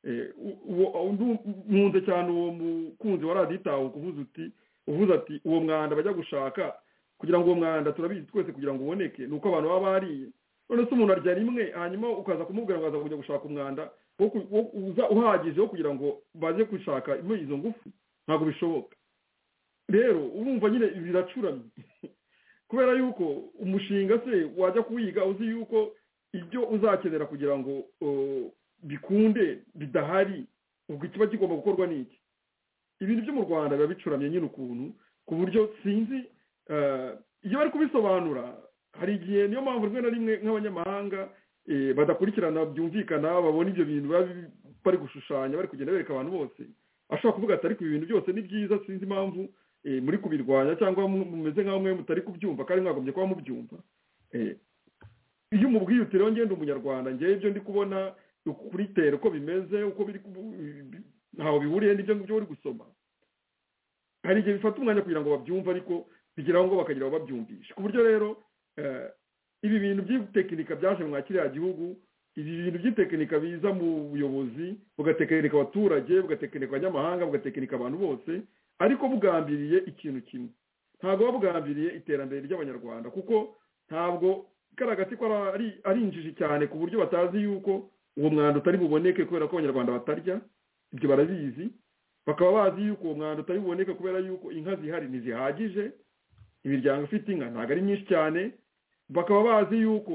E: Eh, u- uwo- uwo- ndu- nkunze cyane uwo mukunzi wa radiyo itawe kuvuza uti uvuze ati uwo mwanda bajya gushaka kugira ngo uwo mwanda turabizi twese kugira ngo uboneke ni uko abantu baba bariye none se umuntu arya rimwe hanyuma ukaza kumubwira ngo aza kujya gushaka umwanda wo ku- wo- uza- uhagije wo kugira ngo baze gushaka muri izo ngufu ntabwo bishoboka rero urumva nyine biracuramye kubera yuko umushinga se wajya kuwiga uzi yuko ibyo uzakenera kugira ngo uh, bikunde bidahari ubwo ikiba kigomba gukorwa n'iki ibintu byo mu rwanda biba bicuramye nyine ukuntu ku buryo sinzi eh, iyo bari kubisobanura hari igihe niyo mpamvu rimwe na rimwe nk'abanyamahanga badakurikirana byumvikana babona ibyo bintu bari gushushanya bari kugenda bereka abantu bose ashobora kuvuga ati ariko ibi bintu byose ni byiza sinzi impamvu muri kubirwanya cyangwa mumeze nk'aho mwe mutari kubyumva kandi mwagombye kuba mubyumva iyo umubwiye utiriwe ngenda umunyarwanda ngewe ibyo ndi kubona kuri tere uko bimeze uko biri ntaho bihuriye n'ibyo ngibyo uri gusoma hari igihe bifata umwanya kugira ngo babyumve ariko bigeraho ngo bakagira ngo babyumvishe ku buryo rero ibi bintu by'itekinika byaje mwa kiriya gihugu ibi bintu by'itekinika biza mu buyobozi bugatekinika abaturage bugatekinika abanyamahanga bugatekinika abantu bose ariko bugambiriye ikintu kimwe ntabwo buba bugambiriye iterambere ry'abanyarwanda kuko ntabwo igaragaza ko ari injiji cyane ku buryo batazi yuko uwo mwanda utari buboneke kubera ko abanyarwanda batarya ibyo barabizi bakaba bazi yuko uwo mwanda utari buboneke kubera yuko inka zihari ntizihagije imiryango ifite inka ntabwo ari myinshi cyane bakaba bazi yuko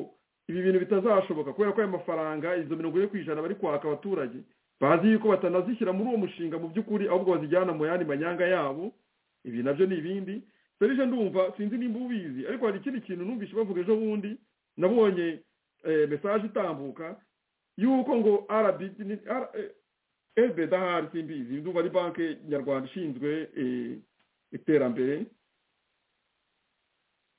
E: ibi bintu bitazashoboka kubera ko aya mafaranga izo mirongo ine ku ijana bari kwaka abaturage bazi yuko batanazishyira muri uwo mushinga mu by'ukuri ahubwo bazijyana mu yandi manyanga yabo ibi nabyo ni ibindi serije ndumva sinzi nimba ubizi ariko hari ikindi kintu numvise bavuga ejo bundi nabonye mesaje itambuka yuko ngo rbd rbd ahari simbizi ndumva ari banki nyarwanda ishinzwe iterambere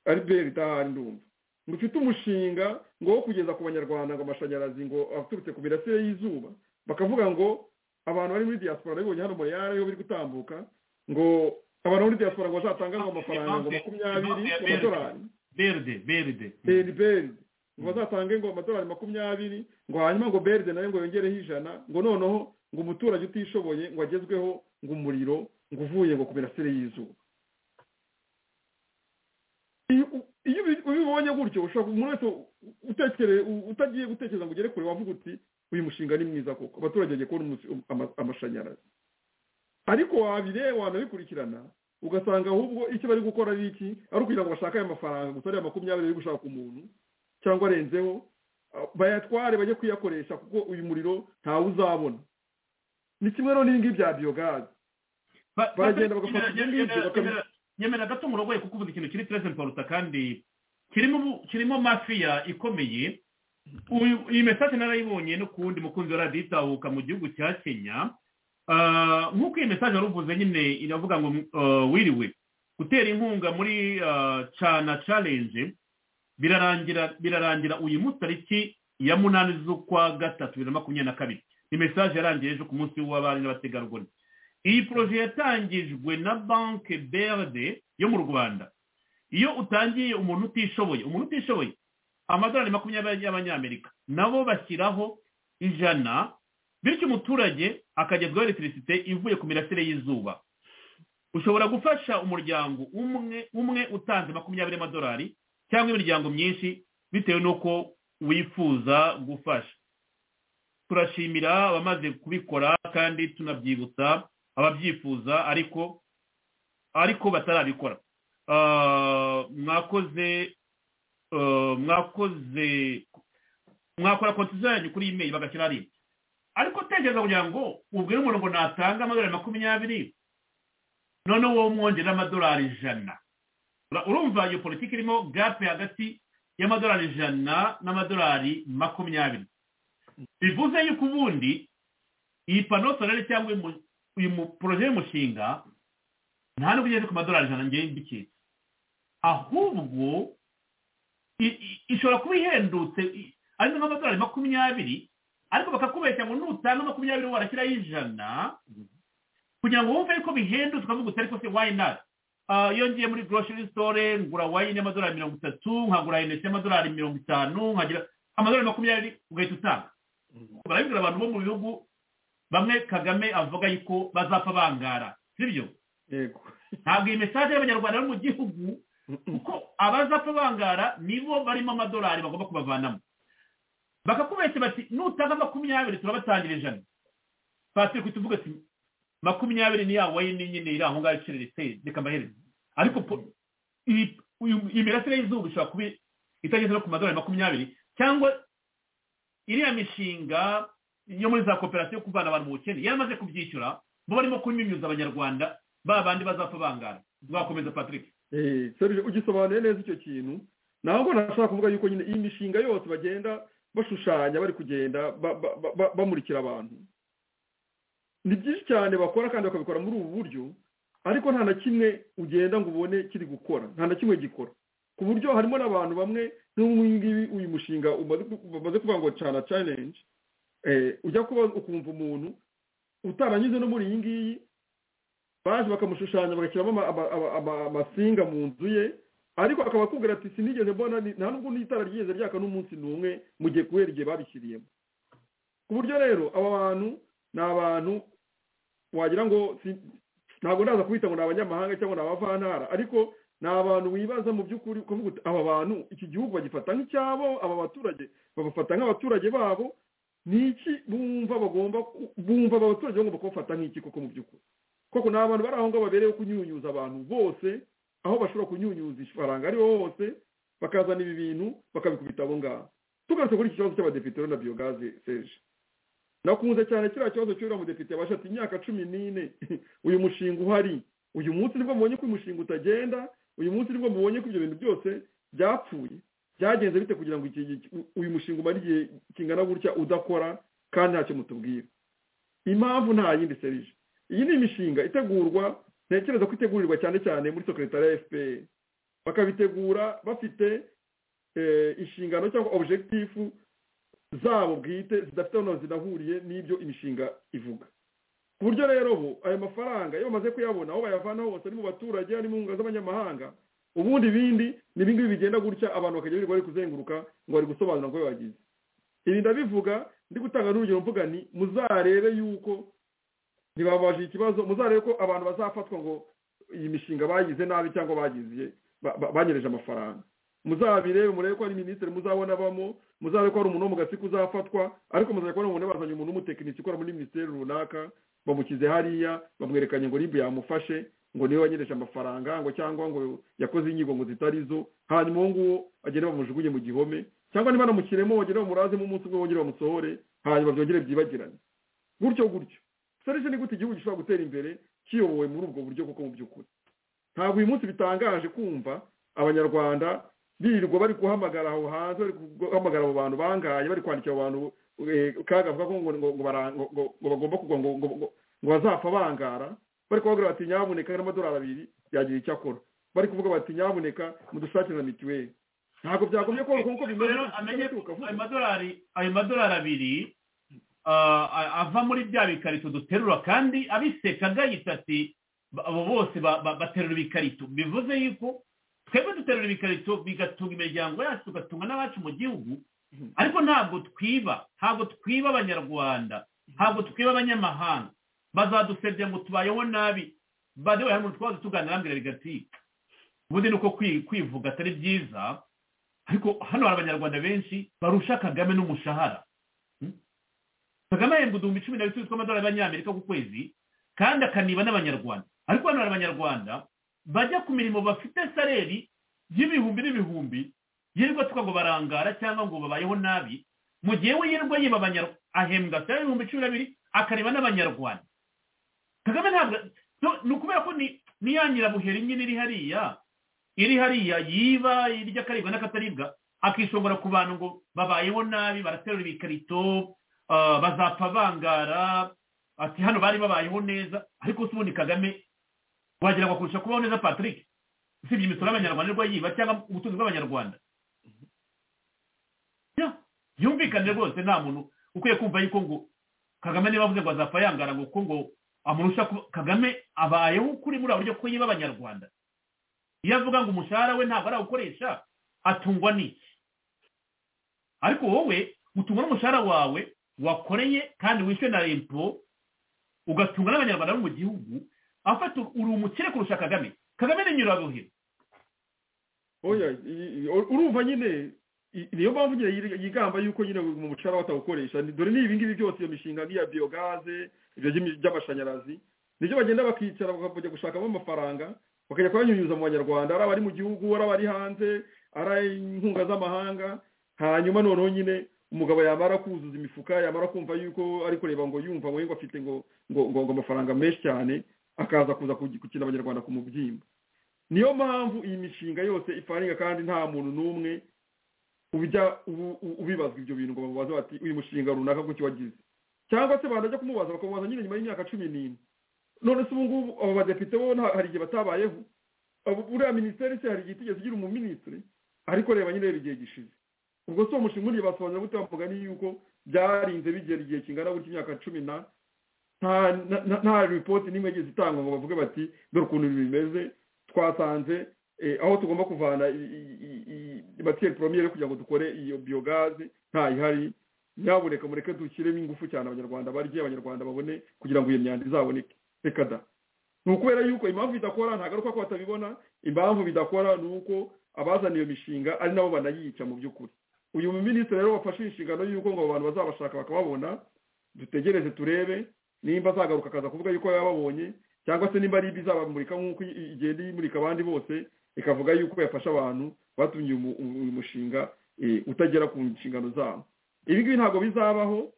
E: albert idahari ndumva ngo ufite umushinga ngo wo kugeza ku banyarwanda ngo amashanyarazi ngo aturutse ku mirasire y'izuba bakavuga ngo abantu bari muri diaspora nabibonye hano muri ariyo biri gutambuka ngo abantu muri diaspora ngo bazatanga ngo amafaranga ngo makumyabiri ku madolari
D: beride beride
E: beride ngo bazatange ngo amadolari makumyabiri ngo hanyuma ngo beride nayo ngo yongereho ijana ngo noneho ngo umuturage utishoboye ngo agezweho ngo umuriro ngo uvuye ngo ku mirasire y'izuba iyo ubibonye gutyo ushobora umuntu wese utagiye gutekereza ngo ugere kure wavuga uti uyu mushinga ni mwiza koko abaturage bagiye kubona amashanyarazi ariko wabireba wanabikurikirana ugasanga ahubwo icyo bari gukora ari iki ari ukugira ngo bashake ayo mafaranga gusa ariya makumyabiri bari gushaka umuntu cyangwa arenzeho bayatware bajye kuyakoresha kuko uyu muriro ntawe uzabona ni kimwe rero n'ibingibi bya biyogazi baragenda bagafata ibyo ngibyo bakabishyira
D: nyemera gato murogoye kuko uvuze ikintu kiri terese poruta kandi kirimo kirimo mafiya ikomeye iyi mesaje narayibonye no ku wundi mukunzi wa radiyo itahuka mu gihugu cya kenya nk'uko iyi mesaje waruvuze nyine iravuga ngo wiriwe gutera inkunga muri cana challenge birarangira birarangira uyu munsi tariki ya munani z'ukwa gatatu bibiri na makumyabiri na kabiri ni mesaje yarangiye ejo ku munsi w'abari n'abategarugori iyi poroje yatangijwe na banki beride yo mu rwanda iyo utangiye umuntu utishoboye umuntu utishoboye amadolari makumyabiri y'abanyamerika nabo bashyiraho ijana bityo umuturage akagezwaho electricite ivuye ku mirasire y'izuba ushobora gufasha umuryango umwe umwe utanze makumyabiri y'amadolari cyangwa imiryango myinshi bitewe n'uko wifuza gufasha turashimira abamaze kubikora kandi tunabyibutsa ababyifuza ariko ariko batarabikora mwakoze mwakoze mwakora konti zanyu kuri imeri bagashyira ari ariko tekereza kugira ngo ubwire umuntu ngo natanga amadolari makumyabiri noneho wowe umwongerera amadolari ijana urumva iyo politiki irimo gape hagati y'amadolari ijana n'amadolari makumyabiri bivuze yuko ubundi iyi pano sorere cyangwa uyu poroje y'umushinga nta nubwo ugeze ku madolari ijana ngewe mbiketse ahubwo ishobora kuba ihendutse ari nk'amadolari makumyabiri ariko bakakubeshya ngo nutanga makumyabiri warashyiraho ijana kugira ngo wumve yuko bihendutse ukavuga uti ariko se wayinari iyo ngiye muri gorosheri sitore ngura wayini y'amadolari mirongo itatu nkagura inesi y'amadolari mirongo itanu nkagira amadolari makumyabiri ugahita utanga barabibwira abantu bo mu bihugu bamwe kagame avuga yuko bazapfa bangara sibyo ntabwo iyi mesaje y'abanyarwanda bari mu gihugu kuko abazapfa bangara nibo barimo amadolari bagomba kubavanamo bakakubeshya bati nutanga makumyabiri turabatangira ijana patrick tuvuga ati makumyabiri ni ya wayini nyine iri aho ngaho iciriritse reka mbahereze ariko iyi mirasire y'izuba ishobora kuba itageze no ku madolari makumyabiri cyangwa iriya mishinga iyo muri za koperative yo kuvana abantu mu bukene yaramaze kubyishyura bo barimo kunyunyuza abanyarwanda ba bandi bazapfa bangana bakomeza patrick
E: ugisobanuye neza icyo kintu ntabwo nashaka kuvuga yuko nyine iyi mishinga yose bagenda bashushanya bari kugenda bamurikira abantu ni byinshi cyane bakora kandi bakabikora muri ubu buryo ariko nta na kimwe ugenda ngo ubone kiri gukora nta na kimwe gikora ku buryo harimo n'abantu bamwe n'ubungubu uyu mushinga bamaze kuvuga ngo cana challenge ujya kuba ukumva umuntu utaranyuze no muri iyi ngiyi baje bakamushushanya bagashyiramo amasinga mu nzu ye ariko akaba akubwira ati sinigeze mbona nta nubwo n'itara ryigeze ryaka n'umunsi n'umwe mu gihe kubera igihe babishyiriyemo ku buryo rero aba bantu ni abantu wagira ngo ntabwo ndaza kubita ngo ni abanyamahanga cyangwa ni abavantara ariko ni abantu wibaza mu by'ukuri kuvuga uti aba bantu iki gihugu bagifata nk'icyabo aba baturage babafata nk'abaturage babo ni iki bumva bagomba bumva aba baturage bagomba kubafata nk'iki koko mu by'ukuri koko ni abantu bari aho ngaho babereyeho kunyunyuza abantu bose aho bashobora kunyunyuza ifaranga ariho hose bakazana ibi bintu bakabikubita abo ngabo tugarutse kuri iki kibazo cy'abadepite na biyogaze seje nakunze cyane kiriya kibazo cy'uriya mudepite yabasha ati imyaka cumi n'ine uyu mushinga uhari uyu munsi nibwo mubonye ko uyu mushinga utagenda uyu munsi nibwo mubonye ko ibyo bintu byose byapfuye byagenze bite kugira ngo uyu mushinga umare igihe kingana gutya udakora kandi ntacyo mutubwira impamvu nta yindi serije iyi ni imishinga itegurwa ntekereza ko itegurirwa cyane cyane muri sekretariya ya fpr bakabitegura bafite inshingano cyangwa objekitifu zabo bwite zidafite aho zinahuriye n'ibyo imishinga ivuga ku buryo rero ubu aya mafaranga iyo bamaze kuyabona aho bayavana hose ari mu baturage ari mu nkunga z'abanyamahanga ubundi ibindi ni ibingibi bigenda gutya abantu bakajya birirwa bari kuzenguruka ngo bari gusobanura ngo bagize ibi ndabivuga ndi gutanga n'urugero mvuga ni muzarebe yuko ntibabajije ikibazo muzarebe ko abantu bazafatwa ngo iyi mishinga bagize nabi cyangwa bagize banyereje amafaranga muzabirebe murebe ko ari minisitiri muzabona bamo muzarebe ko hari umuntu wo mu gatsiko uzafatwa ariko muzarebe ko hari umuntu bazanye umuntu w'umutekinisiye ukora muri minisiteri runaka bamukize hariya bamwerekanye ngo nimba yamufashe ngo niwe wanyereje amafaranga ngo cyangwa ngo yakoze inyigo ngo zitari zo hanyuma uwo nguwo agende bamujugunye mu gihome cyangwa niba namushyiremo bagende bamurazemo umunsi umwe bongere bamusohore hanyuma byongere byibagirane gutyo gutyo serivisi ni gute igihugu gishobora gutera imbere kiyobowe muri ubwo buryo kuko mu by'ukuri ntabwo uyu munsi bitangaje kumva abanyarwanda birirwa bari guhamagara aho hanze bari guhamagara abo bantu bangaye bari kwandikira abo bantu kaga avuga ko ngo bagomba kugwa ngo bazapfa bangara bari kubabwira bati nyabuneka n'amadolari abiri yagira icyo akora bari kuvuga bati nyabuneka mudushakire na mituweli ntabwo byagomye koroka nk'uko bimeze
D: ayo madolari abiri ava muri bya bikarito duterura kandi abiseka agahita ati abo bose baterura ibikarito bivuze yuko twebwe duterura ibikarito bigatunga imiryango yacu tugatunga n'abacu mu gihugu ariko ntabwo twiba ntabwo twiba abanyarwanda ntabwo twiba abanyamahanga bazadusebye ngo tubayeho nabi badewe hamwe twaza tuganira mbere bigatika ubundi ni uko kwivuga atari byiza ariko hano hari abanyarwanda benshi barusha kagame n'umushahara kagame ahembwa ibihumbi cumi na bitatu tw'amadolari y'abanyamerika ku kwezi kandi akaniba n'abanyarwanda ariko hano hari abanyarwanda bajya ku mirimo bafite sareri y'ibihumbi n'ibihumbi yirirwa twa ngo barangara cyangwa ngo babayeho nabi mu gihe we yirirwa yiba ahembwa sareri y'ibihumbi cumi n'abiri akaniba n'abanyarwanda kagame ntabwo ni ukubera ko ni ya nyirabuheri nyine iri hariya iri hariya yiba irya akaribwa n'akataribwa akishongora ku bantu ngo babayeho nabi baraterura ibikarito bazapfa bangara ati hano bari babayeho neza ariko si ubundi kagame wagira ngo akurusha kubaho neza patrick usibye imisoro y'abanyarwanda irwa yiba cyangwa ubutunzi bw'abanyarwanda yumvikane rwose nta muntu ukwiye kumva yuko ngo kagame niba avuze ngo azapfa yangara ngo kuko ngo amurusha kagame abayeho kuri muri buryo ko yiba abanyarwanda iyo avuga ngo umushahara we ntabwo arawukoresha atungwa n'iki ariko wowe utungwa n'umushahara wawe wakoreye kandi wishyuwe na rempo ugatunga n'abanyarwanda bo mu gihugu afata uri umukire kurusha kagame kagame ni nyirabuhira
E: urumva nyine niyo mpamvu nyine yigamba yuko nyine mu mucara batawukoresha dore ni ibingibi byose iyo mishinga nk'iya biyogaze ibyo by'amashanyarazi nibyo bagenda bakicara bakajya gushakamo amafaranga bakajya kuyanyunyuza mu banyarwanda ari abari mu gihugu ari abari hanze ari inkunga z'amahanga hanyuma noneho nyine umugabo yamara kuzuza imifuka yamara kumva yuko ari kureba ngo yumva ngo afite ngo ngo ngo amafaranga menshi cyane akaza kuza gukina abanyarwanda ku mubyimba niyo mpamvu iyi mishinga yose ifaringa kandi nta muntu n'umwe ubibazwa ibyo bintu ngo bamubaze bati uyu mushinga runaka kuki wagize cyangwa se banajya kumubaza bakamubaza nyine nyuma y'imyaka cumi n'ine none se ubu ngubu abo badepite bo hari igihe batabayeho buriya minisiteri se hari igihe itigeze igira umuminisitiri ariko reba nyine rero igihe gishize ubwo si uwo mushinga uriye basobanura gute bamugani yuko byarinze bigera igihe kingana gutya imyaka cumi na nta ripoti n'imwe igeze itangwa ngo bavuge bati dore ukuntu bimeze twasanze aho tugomba kuvana batiyeri poromiyeri kugira ngo dukore iyo biyogaze ntayihari nyabureka mureke dushyiremo ingufu cyane abanyarwanda barye abanyarwanda babone kugira ngo iyo myanda izaboneke reka da ni ukubera yuko impamvu idakora ntabwo ari uko batabibona impamvu bidakora ni uko abazana iyo mishinga ari nabo banayica mu by'ukuri uyu minisitiri rero wafashe inshingano y'uko ngo abantu bazabashaka bakababona dutegereze turebe nimba azagaruka akaza kuvuga yuko yababonye cyangwa se nimba ari ibyo izabamurika nk'uko igenda imurika abandi bose ikavuga yuko yafasha abantu batumye uyu mushinga utagera ku nshingano zabo ibi ngibi ntabwo bizabaho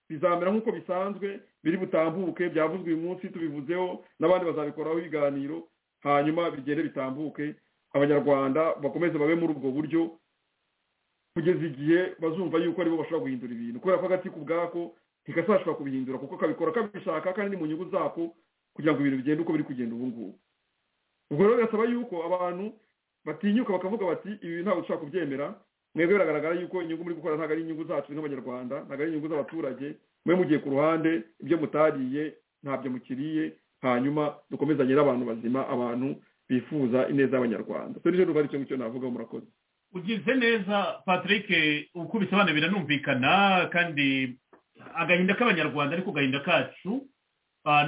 E: bizamera nk'uko bisanzwe biri butambuke byavuzwe uyu munsi tubivuzeho n'abandi bazabikoraho ibiganiro hanyuma bigende bitambuke abanyarwanda bakomeze babe muri ubwo buryo kugeza igihe bazumva yuko aribo bashobora guhindura ibintu kubera ko agati ku bwako ntigasashobora kubihindura kuko kabikora kabishaka kandi ni mu nyungu zako kugira ngo ibintu bigende uko biri kugenda ubu ngubu ubwo rero bigasaba yuko abantu batinyuka bakavuga bati ibi ntabwo dushobora kubyemera mwebwe biragaragara yuko inyungu muri gukora ntabwo ari inyungu zacu nk'abanyarwanda ntabwo ari inyungu z'abaturage mwe mugiye ku ruhande ibyo mutariye ntabyo mukiriye hanyuma dukomezanye n'abantu bazima abantu bifuza ineza y'abanyarwanda turi rero ari cyo ngicyo navuga murakoze
D: ugize neza patrick uko ubisobanura biranumvikana kandi agahinda k'abanyarwanda ariko agahinda kacu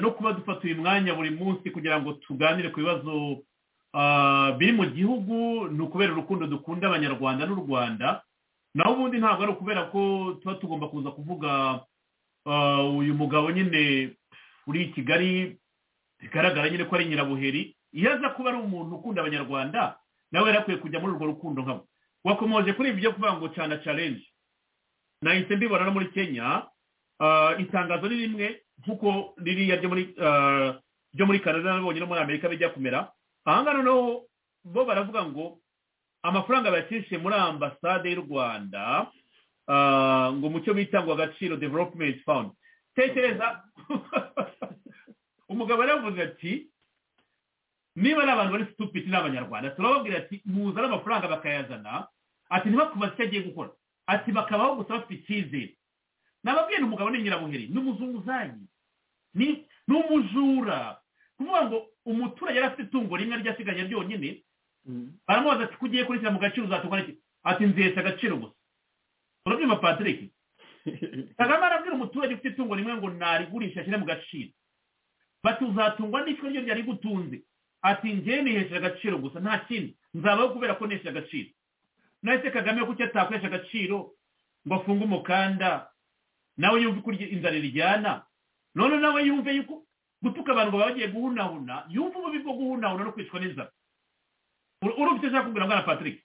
D: no kuba dufata uyu mwanya buri munsi kugira ngo tuganire ku bibazo biri mu gihugu ni ukubera urukundo dukunda abanyarwanda n'u rwanda naho ubundi ntabwo ari ukubera ko tuba tugomba kuza kuvuga uyu mugabo nyine uri i kigali bigaragara nyine ko ari nyirabuheri iyo aza kuba ari umuntu ukunda abanyarwanda nawe yari akwiye kujya muri urwo rukundo nkabo wakomoje kuri ibyo kuvuga ngo cana carenje nahise mbibona no muri kenya itangazo ni rimwe nk'uko ririya ryo muri canada n'abonye no muri amerika bijya kumera ahangaha noneho bo baravuga ngo amafaranga bayakishe muri ambasade y'u rwanda ngo mu cyo bita ngo agaciro developumenti fawundi tekereza umugabo yaravuze ati niba ari abantu bari situpiti ni abanyarwanda turababwira ati muzane amafaranga bakayazana ati ntibakubaze icyo agiye gukora ati bakabaho gusa bafite icyizere nababwiye ni umugabo ni nyirabuheri ni umuzunguzayi ni umujura kuvuga ngo umuturage yari afite itungo rimwe ryasigaye ryonyine baramubaza ati kugiye kurishyira mu gaciro uzatugwa n'iki ati nzihesha agaciro gusa urabyumva patrick kagame arabwira umuturage ufite itungo rimwe ngo narigurisha ashyire mu gaciro bati uzatungwa n'icyo ryo ryari gutunze ati ngewe nihesheje agaciro gusa nta kindi nzabaho kubera ko nihesheje agaciro nahise kagame kuko atakoresha agaciro ngo afunge umukanda nawe yumve uko inzara iryana none nawe yumve yuko gutuka abantu baba bagiye guhunahuna yumva ububi bwo guhunahuna no kwicwa n'inzara urumva icyo ushaka kubwira mwana patrick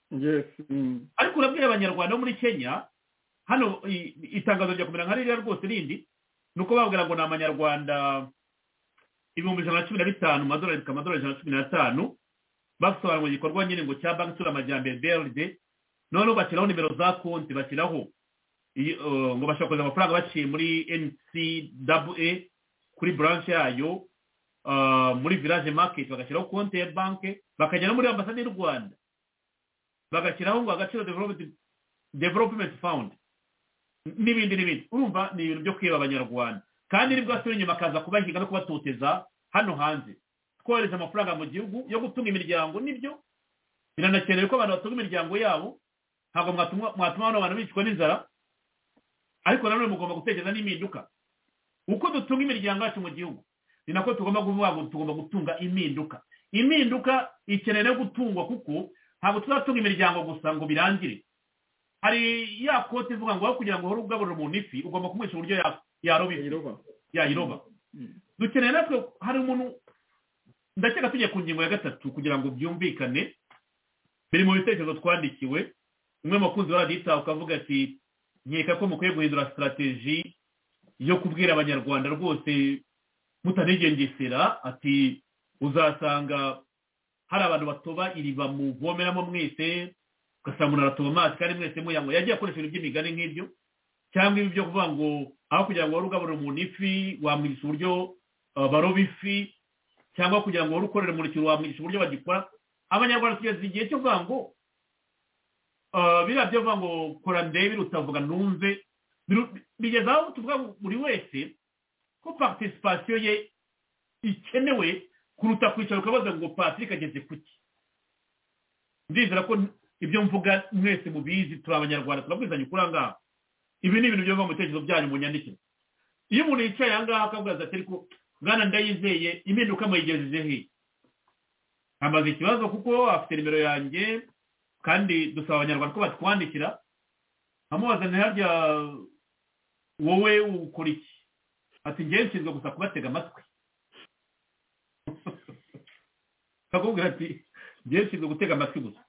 D: ariko urabwira abanyarwanda bo muri kenya hano itangazo rya kumera nka ririya rwose rindi ni uko babwira ngo ni amanyarwanda ibihumbi ijana na cumi na bitanu amadorari amadorari ijana na cumi n'atanu basobanura igikorwa nyine ngo cya banki isura amajyambere beride noneho bashyiraho nimero za konti bashyiraho ngo bashobora kohereza amafaranga baciye muri ncwa kuri buranshi yayo muri village market bagashyiraho konti ya banki bakagera muri ambasade y'u rwanda bagashyiraho ngo agaciro development fund n'ibindi n'ibindi urumva ni ibintu byo kwiba abanyarwanda kandi nibwo asubira inyuma akaza kubahiga no kubatoteza hano hanze twohereza amafaranga mu gihugu yo gutunga imiryango nibyo biranakenewe ko abantu batunga imiryango yabo ntabwo mwatuma bano bantu bicwa n'inzara ariko nanone mugomba gutekereza n'impinduka uko dutunga imiryango yacu mu gihugu ni nako tugomba kuvuga ngo tugomba gutunga impinduka impinduka ikeneye no gutungwa kuko ntabwo tuzatunga imiryango gusa ngo birangire hari ya kote ivuga ngo kugira ngo uhore ugaburira umuntu ifi ugomba kumwisha uburyo yaroba yayiroba dukeneye natwe hari umuntu ndakeka tujya ku ngingo ya gatatu kugira ngo byumvikane biri mu bitekerezo twandikiwe umwe mu bakunzi baradiyitaha ukavuga ati nkeka ko mukwiye guhindura sitarateji yo kubwira abanyarwanda rwose mutanigengesera ati uzasanga hari abantu batoba iriba muvomeramo mwese ugasanga umuntu aratuba amazi kandi mwese muyanyweye yagiye akoresha ibintu by'imigani nk'ibyo cyangwa ibi byo kuvuga ngo aho kugira ngo wari ugaburire umuntu ifi wamwigisha uburyo uh, baroba ifi cyangwa kugira ngo wari ukorere mu kintu wamwigisha uburyo bagikora abanyarwanda tugeze igihe cyo kuvuga ngo uh, biriya byo kuvuga ngo kora ndebe utavuga numve bigeze aho tuvuga ngo buri wese ko patisipasiyo ye ikenewe kuruta kwicara ukabaza ngo patrick ageze kuki ndizera ko ibyo mvuga mwese mubizi turi abanyarwanda turabwizanya ukuri ahangaha ibi ni ibintu biva mu bitekerezo byanyu mu nyandiko iyo umuntu yicaye ahangaha akavuga ati ariko mwana ndayizeye impinduka muyigejeje he amaze ikibazo kuko afite nimero yanjye kandi dusaba abanyarwanda ko batwandikira amubaza ntiharya wowe ukora iki ati ngewe nshinzwe gusa kubatega amatwi akakubwira ati ngewe nshinzwe gutega amatwi gusa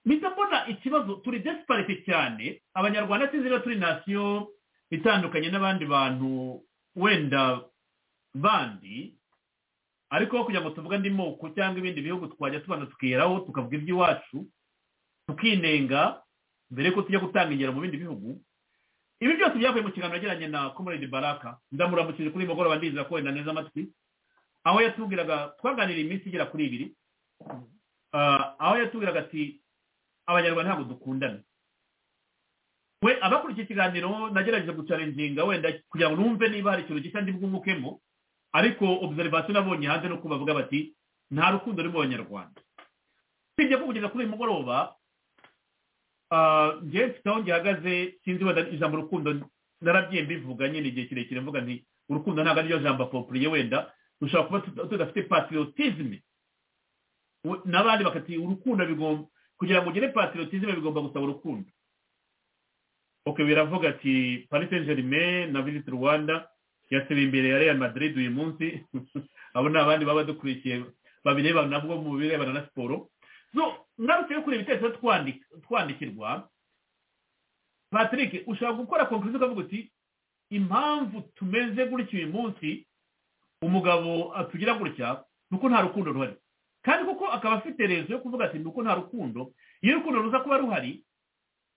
D: mpita mbona ikibazo turi desiparite cyane abanyarwanda tuzira turi nasiyo itandukanye n'abandi bantu wenda bandi ariko kugira ngo tuvuge andi moko cyangwa ibindi bihugu twajya tubanza tukiheraho tukavuga iby'iwacu tukinenga mbere yuko tujya gutanga ingero mu bindi bihugu ibi byose byavuye mu kiganiro yagiranye na comrade baraka ndamuramukije kuri mugoroba ndizera ko wenda neza amatwi aho yatubwiraga twaganiriye iminsi igera kuri ibiri aho yatubwiraga ati abanyarwanda ntabwo dukundana we abakurikiye ikiganiro nagerageje gucarenginga wenda kugira ngo numve niba hari ikintu gishya bwungukemo ariko observation nabonye hanze nuko bavuga bati nta rukundo ruri mu banyarwanda usibye ko kugeza kuri uyu mugoroba ngewe mfite aho ngihagaze sinzi wenda ijambo urukundo naragiye mbivuga nyine igihe kirekire mvuga nti urukundo ntabwo ariryo jambo apopuriye wenda dushobora kuba tudafite patriotisme n'abandi bakati urukundo bigomba kugira ngo ugire patriotisme bigomba gusaba urukundo ok biravuga ati paris saint germain na visit rwanda yasiba imbere ya real madrid uyu munsi abo ni abandi baba dukurikiye babireba nabwo mu birebana na siporo so ngarutse yo kureba ibitekerezo twandikirwa patrick ushobora gukora konkurizo ukavuga uti impamvu tumeze gutya uyu munsi umugabo atugira gutya ni uko nta rukundo ruhari kandi kuko akaba afite rezo yo kuvuga ati nuko nta rukundo iyo urukundo ruza kuba ruhari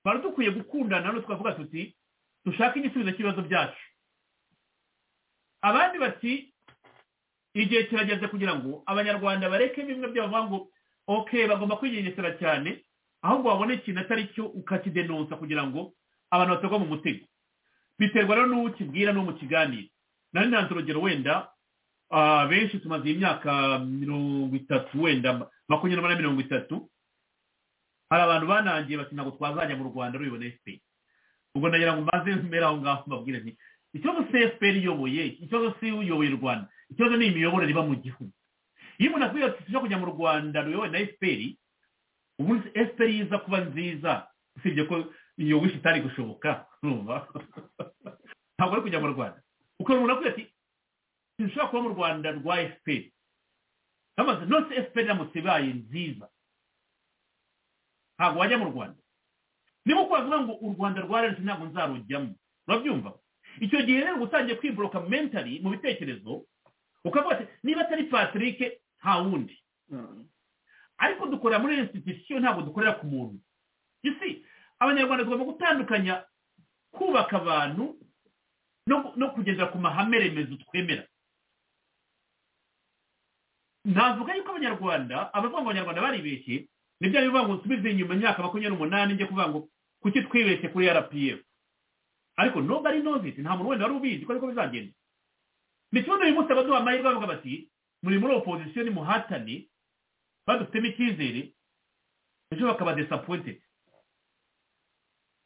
D: twari dukwiye gukundana none tukavuga tuti dushake igisubizo cy'ibibazo byacu abandi bati igihe kirageze kugira ngo abanyarwanda bareke bimwe by'abavuga ngo ok bagomba kwigengesera cyane ahubwo wabona ikintu atari cyo ukakidenonsa kugira ngo abantu batagwa mu mutego biterwa rero n'uwo ukibwira n'uwo mu kiganiro nari ntanze urugero wenda benshi tumaze imyaka mirongo itatu wenda makumyabiri na mirongo itatu hari abantu banangiye bati ntabwo twazajya mu rwanda ruyibona efuperi ubwo nagira ngo mbanze mbere aho ngaho mbabwire nti ikibazo si efuperi iyoboye ikibazo si uyoboye u rwanda ikibazo ni imiyoborere iba mu gihugu iyo umuntu akubwira ati tujya kujya mu rwanda ruyobowe na efuperi ubundi efuperi yiza kuba nziza usibye ko iyo wisi itari gushoboka ntabwo ari kujya mu rwanda ukabona umuntu akubwira ati ntushobora kuba mu rwanda rwa fpr bamaze nose fpr iramutse ibaye nziza ntabwo wajya mu rwanda niba ukavuga ngo u rwanda rwa rnc ntabwo nzarujyamo urabyumva icyo gihe rero utangiye kwiboroka mentali mu bitekerezo ukavuga ati niba atari patrick nta wundi ariko dukorera muri institution ntabwo dukorera ku muntu isi abanyarwanda tugomba gutandukanya kubaka abantu no kugeza ku mahame remezo twemera navuga yuko abanyarwanda abavuga ngo abanyarwanda baribeshye ni bya bivuga ngo nsubize inyuma imyaka makumyabiri n'umunani njye kuvuga ngo kuki twibeshye kuri rpf ariko nobody knows it nta muntu wenda wari ubizi ko ariko bizagenda ni kimwe n'uyu munsi abaduha amahirwe bavuga bati muri muri opozisiyo ni muhatane badufitemo icyizere ejo bakaba disappointed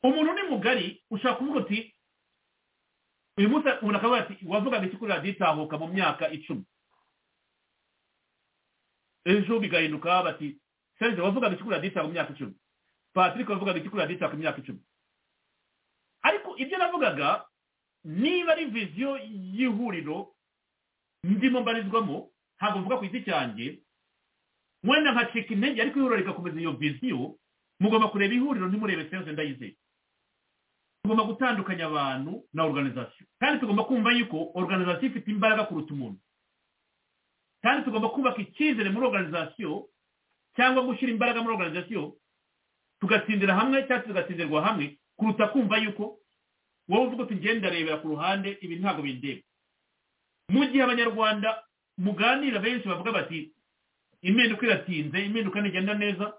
D: umuntu ni mugari ushaka kuvuga uti uyu munsi umuntu akavuga ati wavugaga iki kuri radiyo itahuka mu myaka icumi ejo bigahinduka bati serge wavugaga iki kuri radiyo itahuka mu myaka icumi patrick wavugaga iki kuri radiyo itahuka mu myaka icumi ariko ibyo navugaga niba ari viziyo y'ihuriro ndimo mbarizwamo ntabwo mvuga ku giti cyanjye wenda nkacika intege ariko ihuriro rigakomeza iyo viziyo mugomba kureba ihuriro ntimurebe serge ndayizeye tugomba gutandukanya abantu na organization kandi tugomba kumva yuko organization ifite imbaraga kuruta umuntu kandi tugomba kubaka icyizere muri organization cyangwa gushyira imbaraga muri organization tugatsindira hamwe cyangwa tugatsindirwa hamwe kuruta kumva yuko wowe uvuga uti ngenda rebera ku ruhande ibi ntabwo bindeba mu gihe abanyarwanda muganira benshi bavuga bati impinduka iratinze impinduka ntigenda neza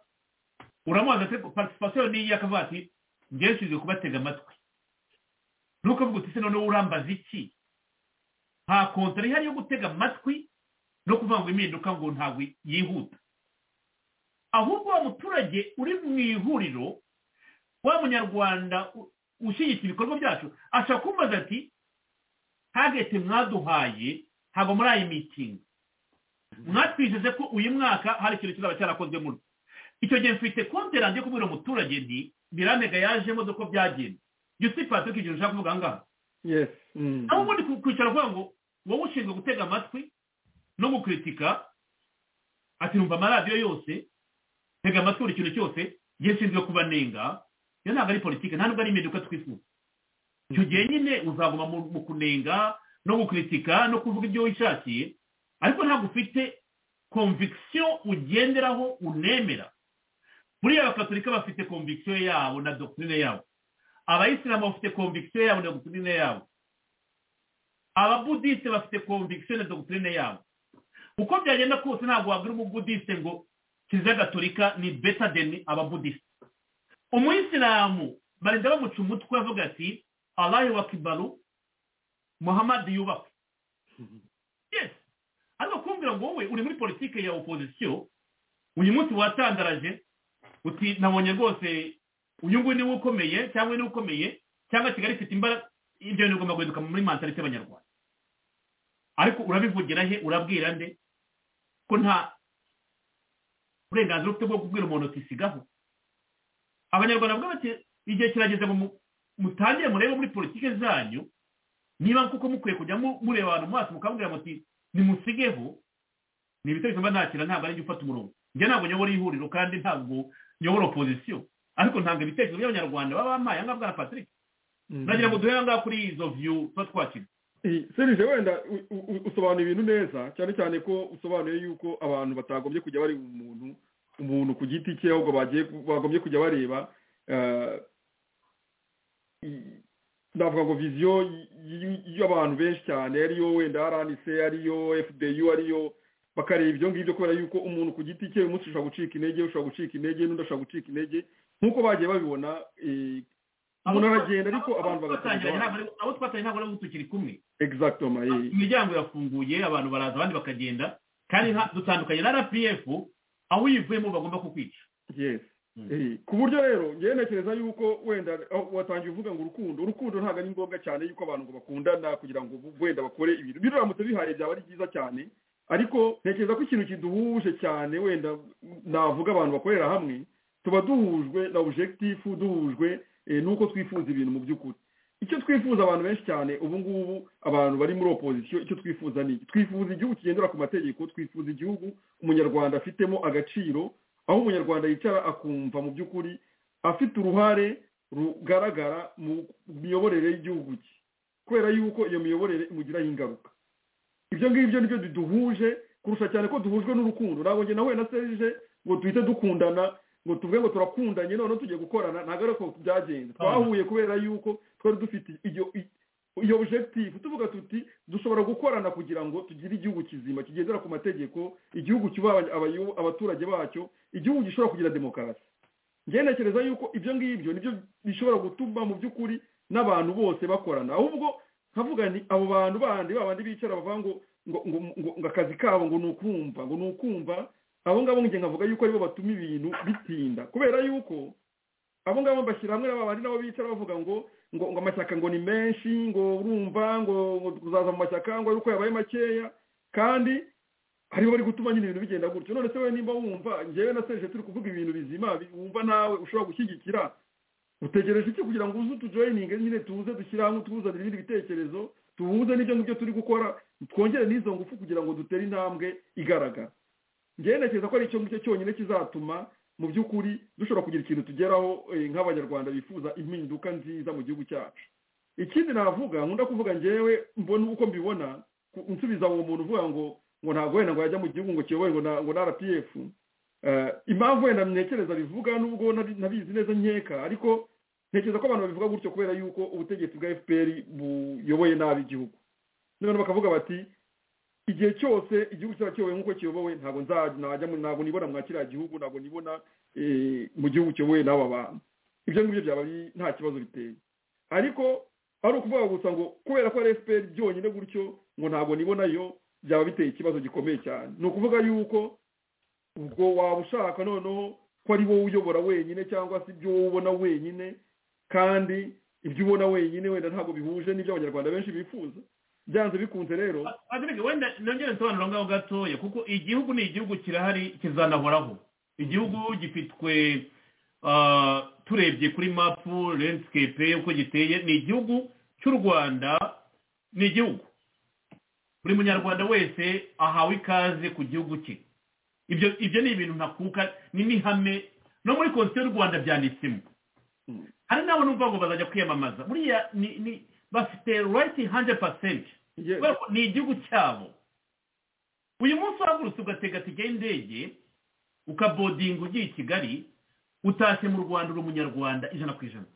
D: uramubaza ati participation ni iya akavuga ati ngeshinzwe kubatega amatwi ntukavuga uti se noneho urambaza iki nta kontara ihari yo gutega amatwi no kuvuga ngo impinduka ngo ntabwo yihuta ahubwo wa muturage uri mu ihuriro wa munyarwanda ushyigikira ibikorwa byacu ashobora kumbaza ati hagete mwaduhaye ntabwo muri ayi mitingi mwatwijeje ko uyu mwaka hari ikintu kizaba cyarakozwe muri icyo gihe mfite konti yanjye kubwira umuturage nti biramega yajemo dore ko byagenda yusi patike igihe ushaka kuvuga ngaha aho ubundi kwicara uvuga ngo wowe ushinzwe gutega amatwi no gukuritika ati numva amaradiyo yose tega amatwi buri kintu cyose gishinzwe kubanenga iyo ntabwo ari politiki nta nubwo ari impinduka twifuza icyo gihe nyine uzaguma mu kunenga no gukuritika no kuvuga ibyo wishakiye ariko ntabwo ufite konvikisiyo ugenderaho unemera buriya abakatolika bafite konvikisiyo yabo na dokurine yabo abayisilamu bafite konvikisiyo yabo na dokurine yabo ababudisite bafite konvikisiyo na dokurine yabo uko byagenda kose ntabwo wagira umubudisite ngo kiliziya gatolika ni beta deni ababudisite umuyisilamu barinda bamuca umutwe avuga ati alayi wa kibaru muhamadi yubakwe yes ariko kumbwira ngo wowe uri muri politiki ya opozisiyo uyu munsi watandaraje uti nabonye rwose uyu nguyu niwe ukomeye cyangwa niwe ukomeye cyangwa kigali ifite imbaraga ibyo bintu bigomba guhinduka muri mantarite y'abanyarwanda ariko urabivugira he urabwira nde ko nta uburenganzira ufite bwo kubwira umuntu uti sigaho abanyarwanda bavuga bati igihe kirageze mutangire murebe muri politiki zanyu niba kuko mukwiye kujya mureba abantu mu maso mukabwira muti nimusigeho ni ibitego mba nakira ntabwo ari ufata umurongo njye ntabwo nyobora ihuriro kandi ntabwo nyobora opozisiyo ariko ntabwo ibitekerezo by'abanyarwanda baba bamaye aha ngaha bwa patrick nagira ngo duhere ngaha kuri izo vyu tuba twakira
E: serije wenda usobanura ibintu neza cyane cyane ko usobanuye yuko abantu batagombye kujya bareba umuntu umuntu ku giti cye ahubwo bagombye kujya bareba ndavuga ngo viziyo y'abantu benshi cyane ariyo wenda rnc ariyo fdu ariyo bakareba ibyo ngibyo kubera yuko umuntu ku giti cye umunsi ushobora gucika intege ushobora gucika intege n'undi ashobora gucika intege nk'uko bagiye babibona umuntu aragenda ariko abantu bagatangira
D: abo twatanye ntabwo nabo tukiri kumwe
E: exactoma
D: imiryango irafunguye abantu baraza abandi bakagenda kandi dutandukanye na rpf aho uyivuyemo bagomba kukwica
E: yes ku buryo rero ngewe ntekereza yuko wenda watangiye uvuga ngo urukundo urukundo ntabwo ari ngombwa cyane yuko abantu ngo bakundana kugira ngo wenda bakore ibintu biramutse bihaye byaba ari byiza cyane ariko ntekereza ko ikintu kiduhuje cyane wenda navuga abantu bakorera hamwe tuba duhujwe na objectif duhujwe nuko twifuza ibintu mu by'ukuri icyo twifuza abantu benshi cyane ubu ngubu abantu bari muri opozisiyo icyo twifuza ni iki twifuza igihugu kigendera ku mategeko twifuza igihugu umunyarwanda afitemo agaciro aho umunyarwanda yicara akumva mu by'ukuri afite uruhare rugaragara mu miyoborere y'igihugu cye kubera yuko iyo miyoborere imugiraho ingaruka ibyo ngibyo nibyo duhuje kurusha cyane ko duhujwe n'urukundo ntabwo njye nawe na serije ngo duhite dukundana ngo tuvuge ngo turakundanye noneho tugiye gukorana ntabwo ari uko byagenze twahuye kubera yuko twari dufite iyo objective tuvuga tuti dushobora gukorana kugira ngo tugire igihugu kizima kigendera ku mategeko igihugu cyubaha abaturage bacyo igihugu gishobora kugira demokarasi ngenekereza yuko ibyo ngibyo nibyo bishobora gutuma mu by'ukuri n'abantu bose bakorana ahubwo nkavuga ni abo bantu bandi babandi bicara bavuga ngo ngo akazi kabo ngo ni ukumva ngo ni ukumva abo ngabo njye nkavuga yuko aribo batuma ibintu bitinda kubera yuko abo ngabo bashyira hamwe n'abandi nabo bicara bavuga ngo ngo ngo amashyaka ngo ni menshi ngo urumva ngo ngo kuzaza mu mashyaka ngo uko yabaye makeya kandi aribo bari gutuma nyine ibintu bigenda gutyo none se wowe nimba wumva ngewe na serije turi kuvuga ibintu bizima wumva nawe ushobora gushyigikira utegereje iki kugira ngo uze utujoyininge nyine tuze dushyire hamwe tuzanire ibindi bitekerezo tuhuze n'ibyo ngibyo turi gukora twongere n'izo ngufu kugira ngo dutere intambwe igaragara ngewe ko ari icyo ngicyo cyonyine kizatuma mu by'ukuri dushobora kugira ikintu tugeraho nk'abanyarwanda bifuza impinduka nziza mu gihugu cyacu ikindi navuga nkunda kuvuga ngewe mbona uko mbibona nsubiza uwo muntu uvuga ngo ngo ntabwo wenda ngo yajya mu gihugu ngo kiyobowe ngo na rpf impamvu wenda ntekereza bivuga nubwo nabizi neza nkeka ariko ntekereza ko abantu babivuga gutyo kubera yuko ubutegetsi bwa fpr buyoboye nabi igihugu noneho bakavuga bati igihe cyose igihugu kiba kiyobowe nk'uko kiyobowe ntabwo ntabwo nibona mwa kiriya gihugu ntabwo nibona mu gihugu kiyobowe n'aba bantu ibyo ngibyo byaba nta kibazo biteye ariko ari ukuvuga gusa ngo kubera ko ari fpr byonyine gutyo ngo ntabwo nibonayo byaba biteye ikibazo gikomeye cyane ni ukuvuga yuko ubwo waba ushaka noneho ko ari wowe uyobora wenyine cyangwa se ibyo wowe ubona wenyine kandi ibyo ubona wenyine wenda ntabwo bihuje n'ibyo abanyarwanda benshi bifuza byanze bikunze rero
D: wenda nongere nsobanura ngaho gatoya kuko igihugu ni igihugu kirahari kizanahoraho igihugu gifitwe turebye kuri mapu landscape uko giteye ni igihugu cy'u rwanda ni igihugu buri munyarwanda wese ahawe ikaze ku gihugu cye ibyo ibyo ni ibintu ntakuka ni n'ihame no muri konsiyo y'u rwanda byanditsemo hari n'abo n'ubwo ngo bazajya kwiyamamaza buriya ni bafite rayiti hande pasenti ni igihugu cyabo uyu munsi uhagurutse ugatega tijya y'indege ukabodinga ugiye i kigali utashye mu rwanda uri umunyarwanda ijana ku ijana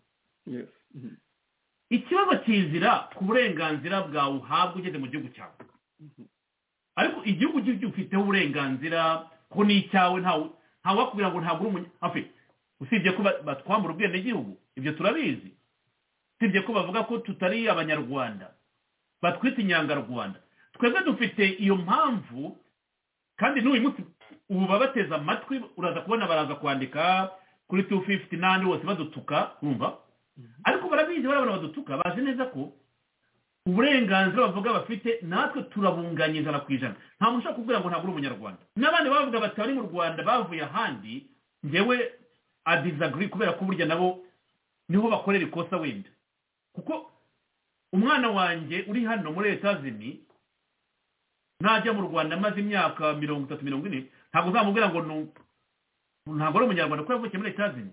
D: ikibazo kizira ku burenganzira bwawe uhabwa ugeze mu gihugu cyawe ariko igihugu gifiteho uburenganzira ko ni icyawe ntawe wakubwira ngo ntabwo uri umunyafi usibye ko batwambura ubwenegihugu ibyo turabizi usibye ko bavuga ko tutari abanyarwanda batwita inyangarwanda twebwe dufite iyo mpamvu kandi n'uyu munsi ubu babateze amatwi uraza kubona baraza kwandika kuri tu fifuti n'andi bose badutuka bumva ariko barabizi barabona badutuka bazi neza ko uburenganzira bavuga bafite natwe turabunganya ijana ku ijana nta muntu ushobora kubwira ngo ntabwo uri umunyarwanda n'abandi bavuga batari mu rwanda bavuye ahandi ngewe adizagiri kubera ko burya nabo niho bakorera ikosa wenda kuko umwana wanjye uri hano muri leta zini najya mu rwanda amaze imyaka mirongo itatu mirongo ine ntabwo uzamubwira ngo ntabwo ari umunyarwanda kuko yavukiye muri leta zini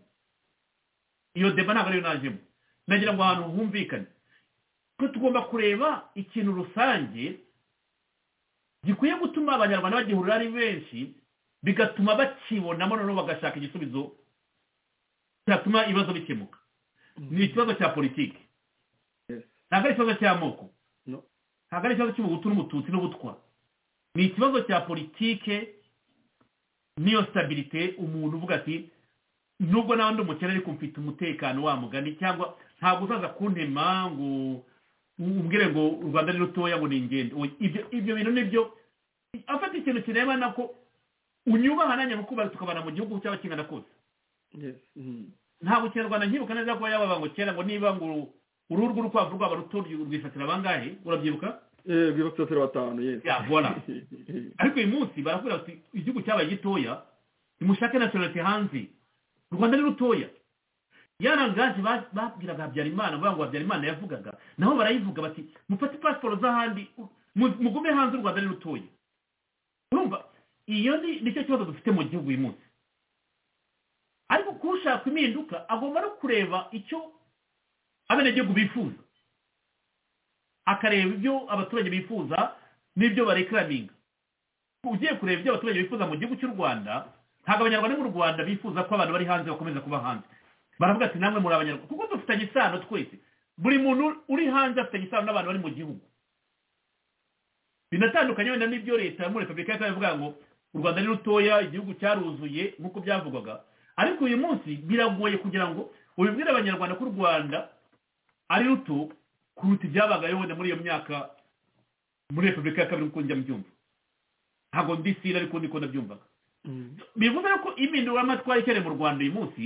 D: iyo deba ntabwo ariyo najemo nagira ngo ahantu humvikane ko tugomba kureba ikintu rusange gikwiye gutuma abanyarwanda bagihurira ari benshi bigatuma bakibonamo noneho bagashaka igisubizo cyatuma ibibazo bikemuka ni ikibazo cya politiki ntabwo ari ikibazo cy'amoko ntabwo ari ikibazo cy'ubugutu n'umututsi n'ubutwa ni ikibazo cya politike n'iyo sitabirite umuntu uvuga ati nubwo nawe ndi umukene ariko mfite umutekano wa mugani cyangwa ntabwo uzaza kuntema ngo umbwire ngo u rwanda ni rutoya ngo ni ingendo ibyo bintu nibyo afata ikintu kirebana ko unyubaha nanjye gukubara tukabana mu gihugu cyaba kingana kose ntabwo ikinyarwanda nkibuka neza ko yaba ngo kera ngo niba ngo uruhu rw'urukwavu rwaba ruto rwisatira bangahe urabyibuka
E: rwisatira batanu
D: yabona ariko uyu munsi barakubwira bati igihugu cyabaye gitoya nimushake nasiyonalite hanze u rwanda ni rutoya yarangaje babwiraga habyarimana bavuga ngo habyarimana yavugaga naho barayivuga bati mufate pasiporo z'ahandi mugume hanze u rwanda ni rutoya urumva iyo ni cyo kibazo dufite mu gihugu uyu munsi ariko kushaka impinduka agomba no kureba icyo abenegihugu bifuza akareba ibyo abaturage bifuza n'ibyo barekaraminga ugiye kureba ibyo abaturage bifuza mu gihugu cy'u rwanda ntabwo abanyarwanda mu rwanda bifuza ko abantu bari hanze bakomeza kuba hanze baravuga ati namwe muri abanyarwanda kuko dufitanye isano twese buri muntu uri hanze afitanye isano n'abantu bari mu gihugu binatandukanye wenda n'ibyo leta muri repubulika y'akarere ivuga ngo u rwanda ni rutoya igihugu cyaruzuye nk'uko byavugwaga ariko uyu munsi biragoye kugira ngo ubibwire abanyarwanda ko u rwanda ari ruto kuruta ibyabagayo wenda muri iyo myaka muri repubulika ya kabiri nk'uko njya mbyumva ntabwo ndisira ariko ndiko ndabyumvaga bivuze ko impinduramatwara ikenewe mu rwanda uyu munsi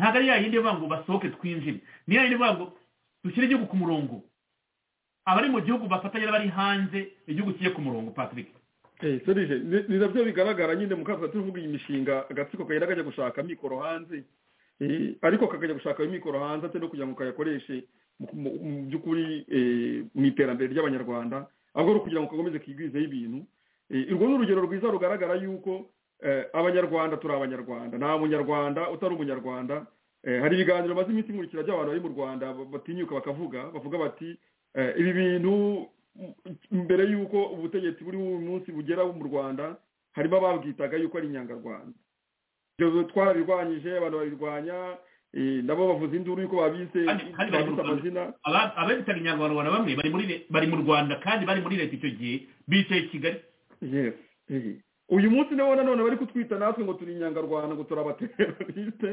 D: ntabwo ari ya yindi ivuga ngo basohoke twinjire ni ya yindi ivuga ngo dushyire igihugu ku murongo abari mu gihugu bafatanya n'abari hanze igihugu kijye ku murongo patrick
E: serije ni nabyo bigaragara nyine mu kazi tuvuga iyi mishinga agatsiko kagenda kajya gushaka mikoro hanze ariko kakajya gushaka mikoro hanze atari no kugira ngo kayakoreshe mu by'ukuri mu iterambere ry'abanyarwanda ahubwo ari ukugira ngo kakomeze kigwizeho ibintu urwo ni urugero rwiza rugaragara yuko abanyarwanda turi abanyarwanda nta munyarwanda utari umunyarwanda hari ibiganiro maze iminsi nkurikira by'abantu bari mu rwanda batinyuka bakavuga bavuga bati ibi bintu mbere y'uko ubutegetsi buri munsi bugera mu rwanda harimo ababwitaga yuko ari inyangarwanda ibyo twarabirwanyije abantu babirwanya nabo bavuze induru yuko babise babise amazina
D: ababitaga inyangarwanda bamwe bari muri le- bari mu rwanda kandi bari muri leta icyo gihe bicaye i kigali
E: Yes, eh. uyu munsi nabo nanone bari kutwita natwe ngo turi inyangarwanda ngo turi abateroriste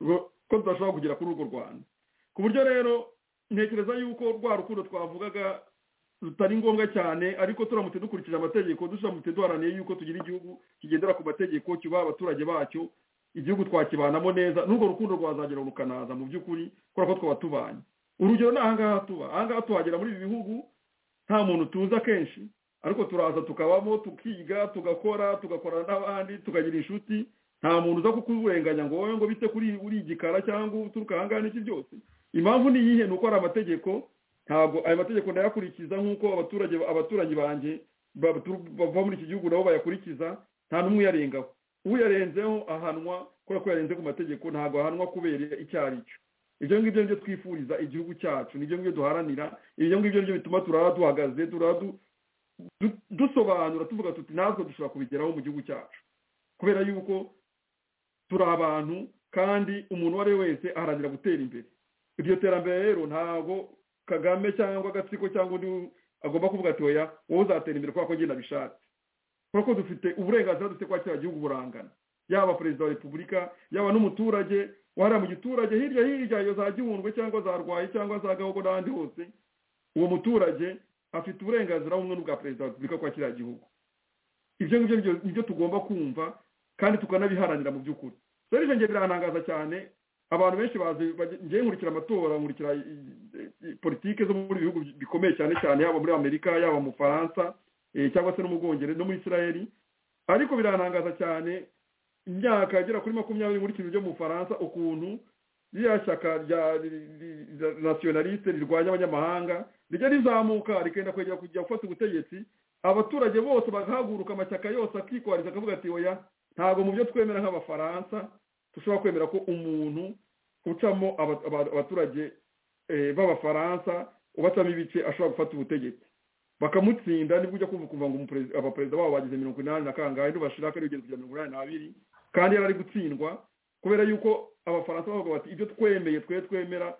E: ngo- ko tudashobora kugera kuri urwo rwanda ku buryo rero ntekereza yuko rwa rukundo twavugaga rutari ngombwa cyane ariko turamutse dukurikije amategeko duramutse duharaniye yuko tugira igihugu kigendera ku mategeko kibaha abaturage bacyo igihugu twakibanamo neza n'urwo rukundo rwazagera rukanaza mu by'ukuri kubera ko twaba tubanye urugero ni ahangaha tuba ahangaha tuhagera muri ibi bihugu nta muntu tuzi akenshi ariko turaza tukabamo tukiga tugakora tugakorana n'abandi tukagira inshuti nta muntu uza kukurenganya ngo wowe ngo bite kuri uri igikara cyangwa uturuka ahangaha n'iki byose impamvu ni iyihe ni uko hari amategeko ntabwo ayo mategeko ndayakurikiza nk'uko abaturage abaturanyi banjye batu- bava muri iki gihugu nabo bayakurikiza nta n'umwe uyarengaho uyarenzeho ahanwa kubera ko yarenze ku mategeko ntabwo ahanwa kubera icyo ari cyo ibyo ngibyo nibyo twifuriza igihugu cyacu nibyo ngibyo duharanira ibyo ngibyo nibyo bituma turara duhagaze turara du- du- dusobanura tuvuga tuti natwe dushobora kubigeraho mu gihugu cyacu kubera yuko turi abantu kandi umuntu uwo ari we wese aharanira gutera imbere iryo terambere rero ntabwo kagame cyangwa agatsiko cyangwa undi agomba kuvuga ati oya wowe uzatera imbere kubera ko njye nabishatse kubera ko dufite uburenganzira dufite kwa kiriya gihugu burangana yaba perezida wa repubulika yaba n'umuturage wahariya mu giturage hirya hirya iyo za gihundwe cyangwa za rwaye cyangwa za gahogo n'ahandi hose uwo muturage afite uburenganzira bumwe n'ubwa perezida wa repubulika kwa kiriya gihugu ibyo ngibyo nibyo- nibyo tugomba kumva kandi tukanabiharanira mu by'ukuri rero ibyo ngibyo biranangaza cyane abantu benshi bazi bajya- njyewe nkurikira amatora nkurikira i- i- i- politike zo muri bihugu bikomeye cyane cyane yaba muri amerika yaba mu faransa eh, cyangwa se no mu bwongereza no muri israel ariko biranangaza cyane imyaka igera kuri makumyabiri nkurikije byo mu faransa ukuntu ririya shyaka rya ri- ri- ri- nasiyonaliste rirwanya abanyamahanga rijya rizamuka rikenda kwegera kujya gufata ubutegetsi abaturage bose bagahaguruka amashyaka yose akikwariza akavuga ati oya ntabwo mu byo twemera nk'abafaransa dushobora kwemera ko umuntu ucamo aba- aba- abaturage eh, b'abafaransa ubacamo ibice ashobora gufata ubutegetsi bakamutsinda nibwo ujya kumva kumva ngo umuperezida- abaperezida babo bagize mirongo inani na kangahe ntibashiraka ari ugeze kugera mirongo inani n'abiri kandi yari ari gutsindwa kubera yuko abafaransa bavuga bati ibyo twemeye twe twemera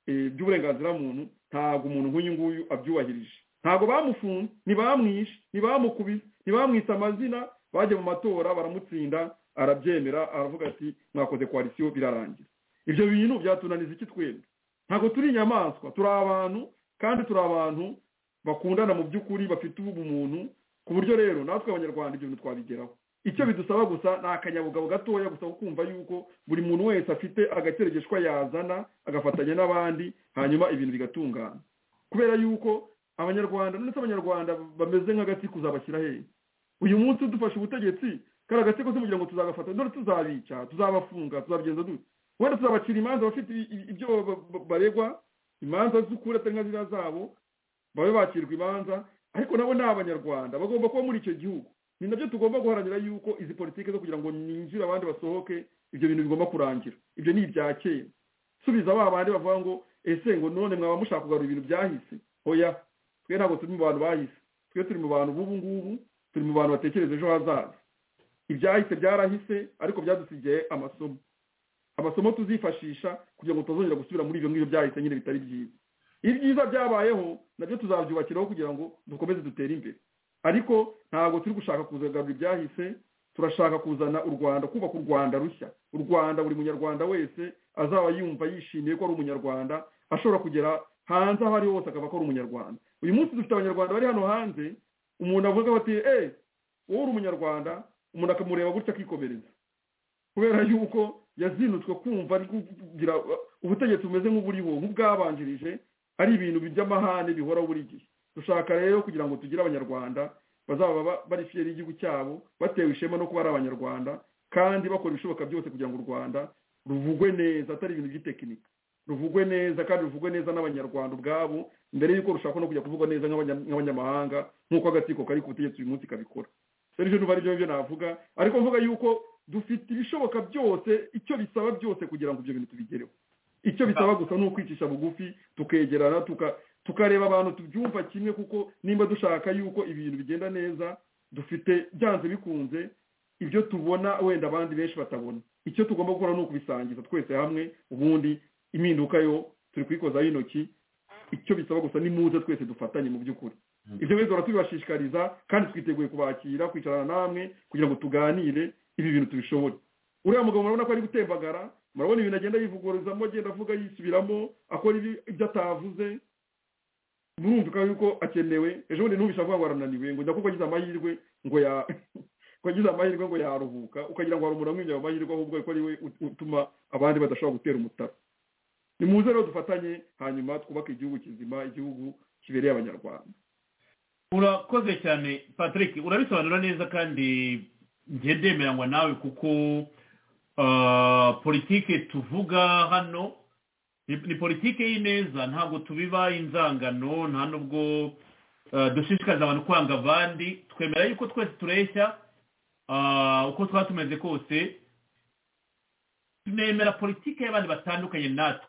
E: eh, by'uburenganzira muntu ntabwo umuntu nk'uyu nguyu abyubahirije ntabwo bamufunze ntibamwishe ntibamukubise ntibamwise amazina bajya mu matora baramutsinda arabyemera aravuga ati mwakoze koalisiyo birarangira ibyo bintu byatunaniza iki twembi ntabwo turi inyamaswa turi abantu kandi turi abantu bakundana mu by'ukuri bafite ubumuntu ku buryo rero natwe abanyarwanda ibyo bintu twabigeraho icyo bidusaba gusa ni akanyabugabo gatoya gusa ko kumva yuko buri muntu wese afite agakeregeshwa yazana agafatanya n'abandi hanyuma ibintu bigatungana kubera yuko abanyarwanda ndetse abanyarwanda bameze nk'agatsiko uzabashyira hehe uyu munsi dufashe ubutegetsi kariya agatsiko se kugira ngo tuzagafata none tuzabica tuzabafunga tuzabigenza dute wenda tuzabacira imanza bafite i- i- ibyo ba- ba- baregwa imanza z'ukuri atari nka ziriya zabo babe bakirwa imanza ariko nabo ni abanyarwanda bagomba kuba muri icyo gihugu ni nabyo tugomba guharanira yuko izi politiki zo kugira ngo ninjire abandi basohoke ibyo bintu bigomba kurangira ibyo ni ibya kera subiza ba bandi bavuga ngo ese ngo none mwaba mushaka kugarura ibintu byahise oya twe ntabwo turi mu bantu bahise twe turi mu bantu b'ubu ngubu turi mu bantu batekereza ejo hazaza ibyahise byarahise ariko byadusigaye amasomo amasomo tuzifashisha kugira ngo tutazongera gusubira muri ibyo ngibyo byahise nyine bitari byiza ibyiza byabayeho nabyo tuzabyubakiraho kugira ngo dukomeze dutere imbere ariko ntabwo turi gushaka kuzagarura ibyahise turashaka kuzana u rwanda kubaka u rwanda rushya u rwanda buri munyarwanda wese azaba yumva yishimiye ko ari umunyarwanda ashobora kugera hanze aho ari hose akaba ko ari umunyarwanda uyu munsi dufite abanyarwanda bari hano hanze umuntu avuga bati eh wowe uri umunyarwanda umuntu akamureba gutya akikomereza kubera yuko yazinutswe kumva ari kugira ubutegetsi bumeze nk'uburiho nk'ubwabanjirije ari ibintu by'amahane bihoraho buri gihe dushaka rero kugira ngo tugire abanyarwanda bazaba ba- bari fiyeri y'igihugu cyabo batewe ishema no kuba ari abanyarwanda kandi bakora ibishoboka byose kugira ngo u rwanda ruvugwe neza atari ibintu by'itekinika ruvugwe neza kandi ruvugwe neza n'abanyarwanda ubwabo mbere y'uko rushaka no kujya kuvugwa neza nk'abanya- nk'abanyamahanga nk'uko agatsiko kari ku butegetsi uyu munsi kabikora rero ibyo numva ari byo byo navuga ariko mvuga yuko dufite ibishoboka byose icyo bisaba byose kugira ngo ibyo bintu tubigereho icyo bisaba gusa ni ukwicisha bugufi tukegerana tuka- tukareba abantu tubyumva kimwe kuko nimba dushaka yuko ibintu bigenda neza dufite byanze bikunze ibyo tubona wenda abandi benshi batabona icyo tugomba gukora ni ukubisangiza twese hamwe ubundi impinduka yo turi kuyikozaho intoki icyo bisaba gusa ni muze twese dufatanye mu by'ukuri ibyo bintu duhora tubibashishikariza kandi twiteguye kubakira kwicarana namwe kugira ngo tuganire ibi bintu tubishobore uriya mugabo murabona ko ari gutembagara murabona ibintu agenda yivuguruzamo agenda avuga yisubiramo akora ibyo atavuze murumvika yuko akenewe ejo bundi ntubisha avuga ngo arananiwe ngo njya kuko agize amahirwe ngo ya wagize amahirwe ngo yaruhuka ukagira ngo hari umuntu amwinjira mu mahirwe ahubwo ko ari we utuma abandi badashobora gutera umutara ni muze rero dufatanye hanyuma twubake igihugu kizima igihugu kibereye abanyarwanda
D: urakoze cyane patrick urabisobanura neza kandi ngendemeranywa nawe kuko politiki tuvuga hano ni politiki y'ineza ntabwo tubiba inzangano nta n'ubwo dushishikariza abantu kwanga abandi twemera yuko twese tureshya uko twaba tumeze kose tunemera politiki y'abandi batandukanye natwe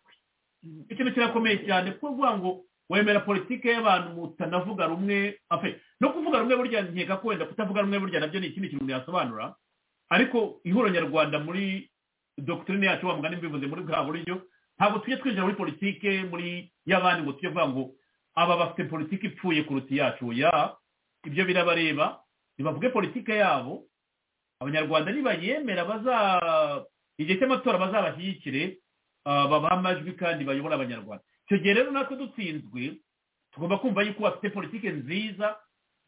D: ikintu kirakomeye cyane kuko uvuga ngo wemera politiki y'abantu mutanavuga rumwe no kuvuga rumwe burya nkeka ko wenda kutavuga rumwe burya nabyo ni ikindi kintu yasobanura ariko ihuro nyarwanda muri dogitorine yacu wa mugani mbivuze muri bwa buryo ntabwo tujya twinjira muri politiki muri y'abandi ngo tujye kuvuga ngo aba bafite politiki ipfuye kuruta iyacu ya ibyo birabareba ntibavuge politiki yabo abanyarwanda nibayemera baza igihe cy'amatora bazabashyigikire babaha amajwi kandi bayobora abanyarwanda icyo gihe rero natwe dutsinzwe tugomba kumva yuko bafite politiki nziza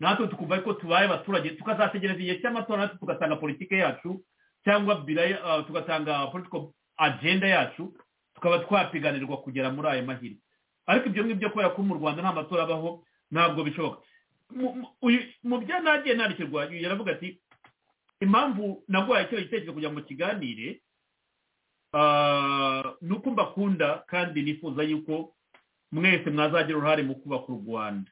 D: natwe tukumva yuko tubaye abaturage tukazategereza igihe cy'amatora natwe tugatanga politiki yacu cyangwa tugatanga politiko agenda yacu tukaba twapiganirwa kugera muri ayo mahirwe ariko ibyo ngibyo kubera ko mu rwanda nta matora abaho ntabwo bishoboka mu byo nagiye nandikirwa yaravuga ati impamvu nagwaye icyo gitekerezo kugira ngo kiganire ni uko mbakunda kandi nifuza yuko mwese mwazagira uruhare mu kubaka u rwanda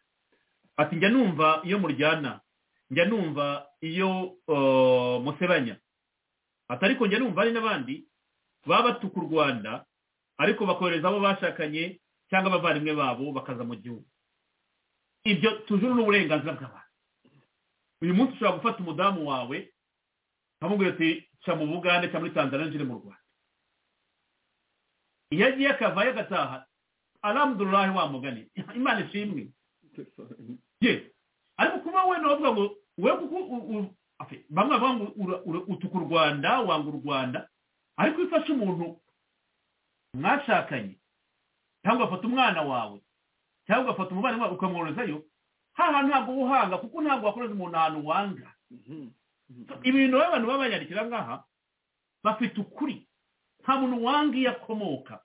D: ati njya numva iyo muryana njya numva iyo musebanya ati ariko njya numva hari n'abandi baba batuka u rwanda ariko bakohereza abo bashakanye cyangwa abavandimwe babo bakaza mu gihugu ibyo tujuru n'uburenganzira bw'abantu uyu munsi ushobora gufata umudamu wawe nkamubwira ati ca mu bugande cyangwa muri tanzania njire mu rwanda iyo agiye akavayo agataha aramudurahe wa mugani imana ishimwe ye ariko kuba we nawe avuga ngo we kuko bamwe bavuga ngo utuka u rwanda wanga u rwanda ariko iyo ufashe umuntu mwashakanye cyangwa ugafata umwana wawe cyangwa ugafata umubare wawe ukamworozayo haha ntabwo uhanga kuko ntabwo wakoreza umuntu ahantu wanga ibintu abantu baba bayandikira ngaha bafite ukuri nta muntu wanga iyo akomoka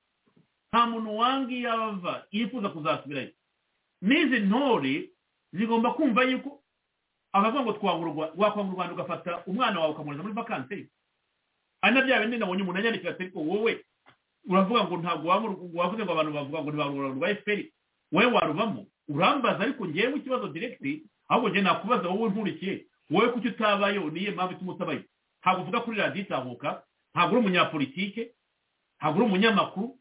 D: nta muntu wanga iyo ava yifuza kuzasubirayo n'izi ntore zigomba kumva yuko abavuga ngo twangurwa wakwanga u rwanda ugafata umwana wawe ukamwohereza muri vakanseri ari na bya bindi nabonye umuntu anyandikira ati ariko wowe uravuga ngo ntabwo wavuze ngo abantu bavuga ngo ntibarura rwa efuperi wowe warubamo urambaza ariko ngewe ikibazo diregiti ahubwo njye nakubaza wowe nkurikiye wowe kuki utabayeho niyo mpamvu ituma utabayeho ntabwo uvuga kuri radiyo itahuka ntabwo uri umunyapolitike ntabwo uri umunyamakuru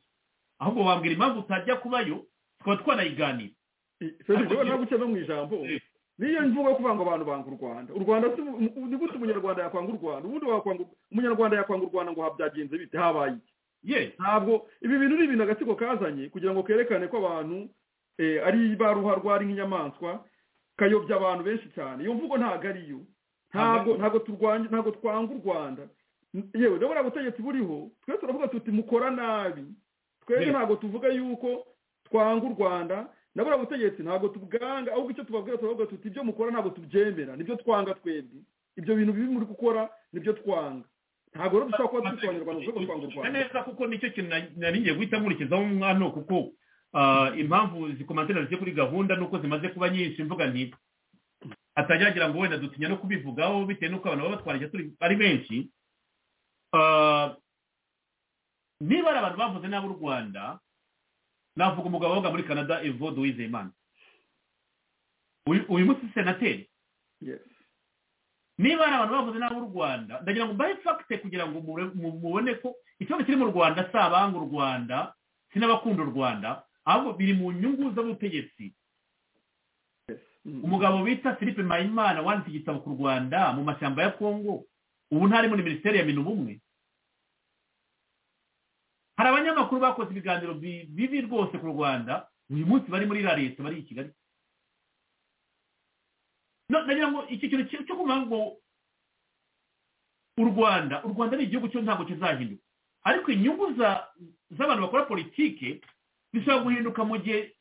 D: ahubwo wambwira impamvu utajya kubayo tukaba twanayiganira
E: ntabwo uca no mu ijambo niyo mvugo yo kuvuga ngo abantu banga u rwanda u rwanda ni gute umunyarwanda yakwanga u rwanda ubundi wakwanga umunyarwanda yakwanga u rwanda ngo byagenze bite habaye iki ntabwo ibi bintu ni ibintu agatsiko kazanye kugira ngo kerekane ko abantu ari baruharwa ari nk'inyamaswa kayobya abantu benshi cyane iyo mvugo ntabwo ariyo ntabwo ntabwo turwanya ntabwo twanga u rwanda yewe ndabona butegetsi buriho twese turavuga tuti mukora nabi twese ntabwo tuvuga yuko twanga u rwanda ndabona butegetsi ntabwo tubwanga ahubwo icyo tubabwira turavuga tuti ibyo mukora ntabwo tubyemera nibyo twanga twebwe ibyo bintu bibi muri gukora nibyo twanga ntabwo rero dushobora kuba twitwa abanyarwanda dushobora twanga u rwanda
D: neza kuko nicyo kintu nari ngiye guhita nkurikizaho umwana kuko impamvu zikomatera zigiye kuri gahunda nuko zimaze kuba nyinshi mvuga nti atagira ngo wenda dutinya no kubivugaho bitewe n'uko abantu baba batwara turi ari benshi niba ari abantu bavuze n'ab'u rwanda navuga umugabo woga muri canada evode wizeyimana uyu munsi senateri niba ari abantu bavuze n'ab'u rwanda ndagira ngo mbahe fagite kugira ngo mubone ko ikibazo kiri mu rwanda si abanga u rwanda si n'abakunda u rwanda ahubwo biri mu nyungu z'ubutegetsi umugabo bita philippe mpayimana wanditse igitabo ku rwanda mu mashyamba ya kongo ubu ntari muri minisiteri ya minu bumwe hari abanyamakuru bakoze ibiganiro bibi rwose ku rwanda uyu munsi bari muri la leta bari i kigali nagira ngo iki kintu cyo kuvuga ngo u rwanda u rwanda ni igihugu cyo ntabwo kizahinduka ariko inyungu z'abantu bakora politike bishobora guhinduka mu gihe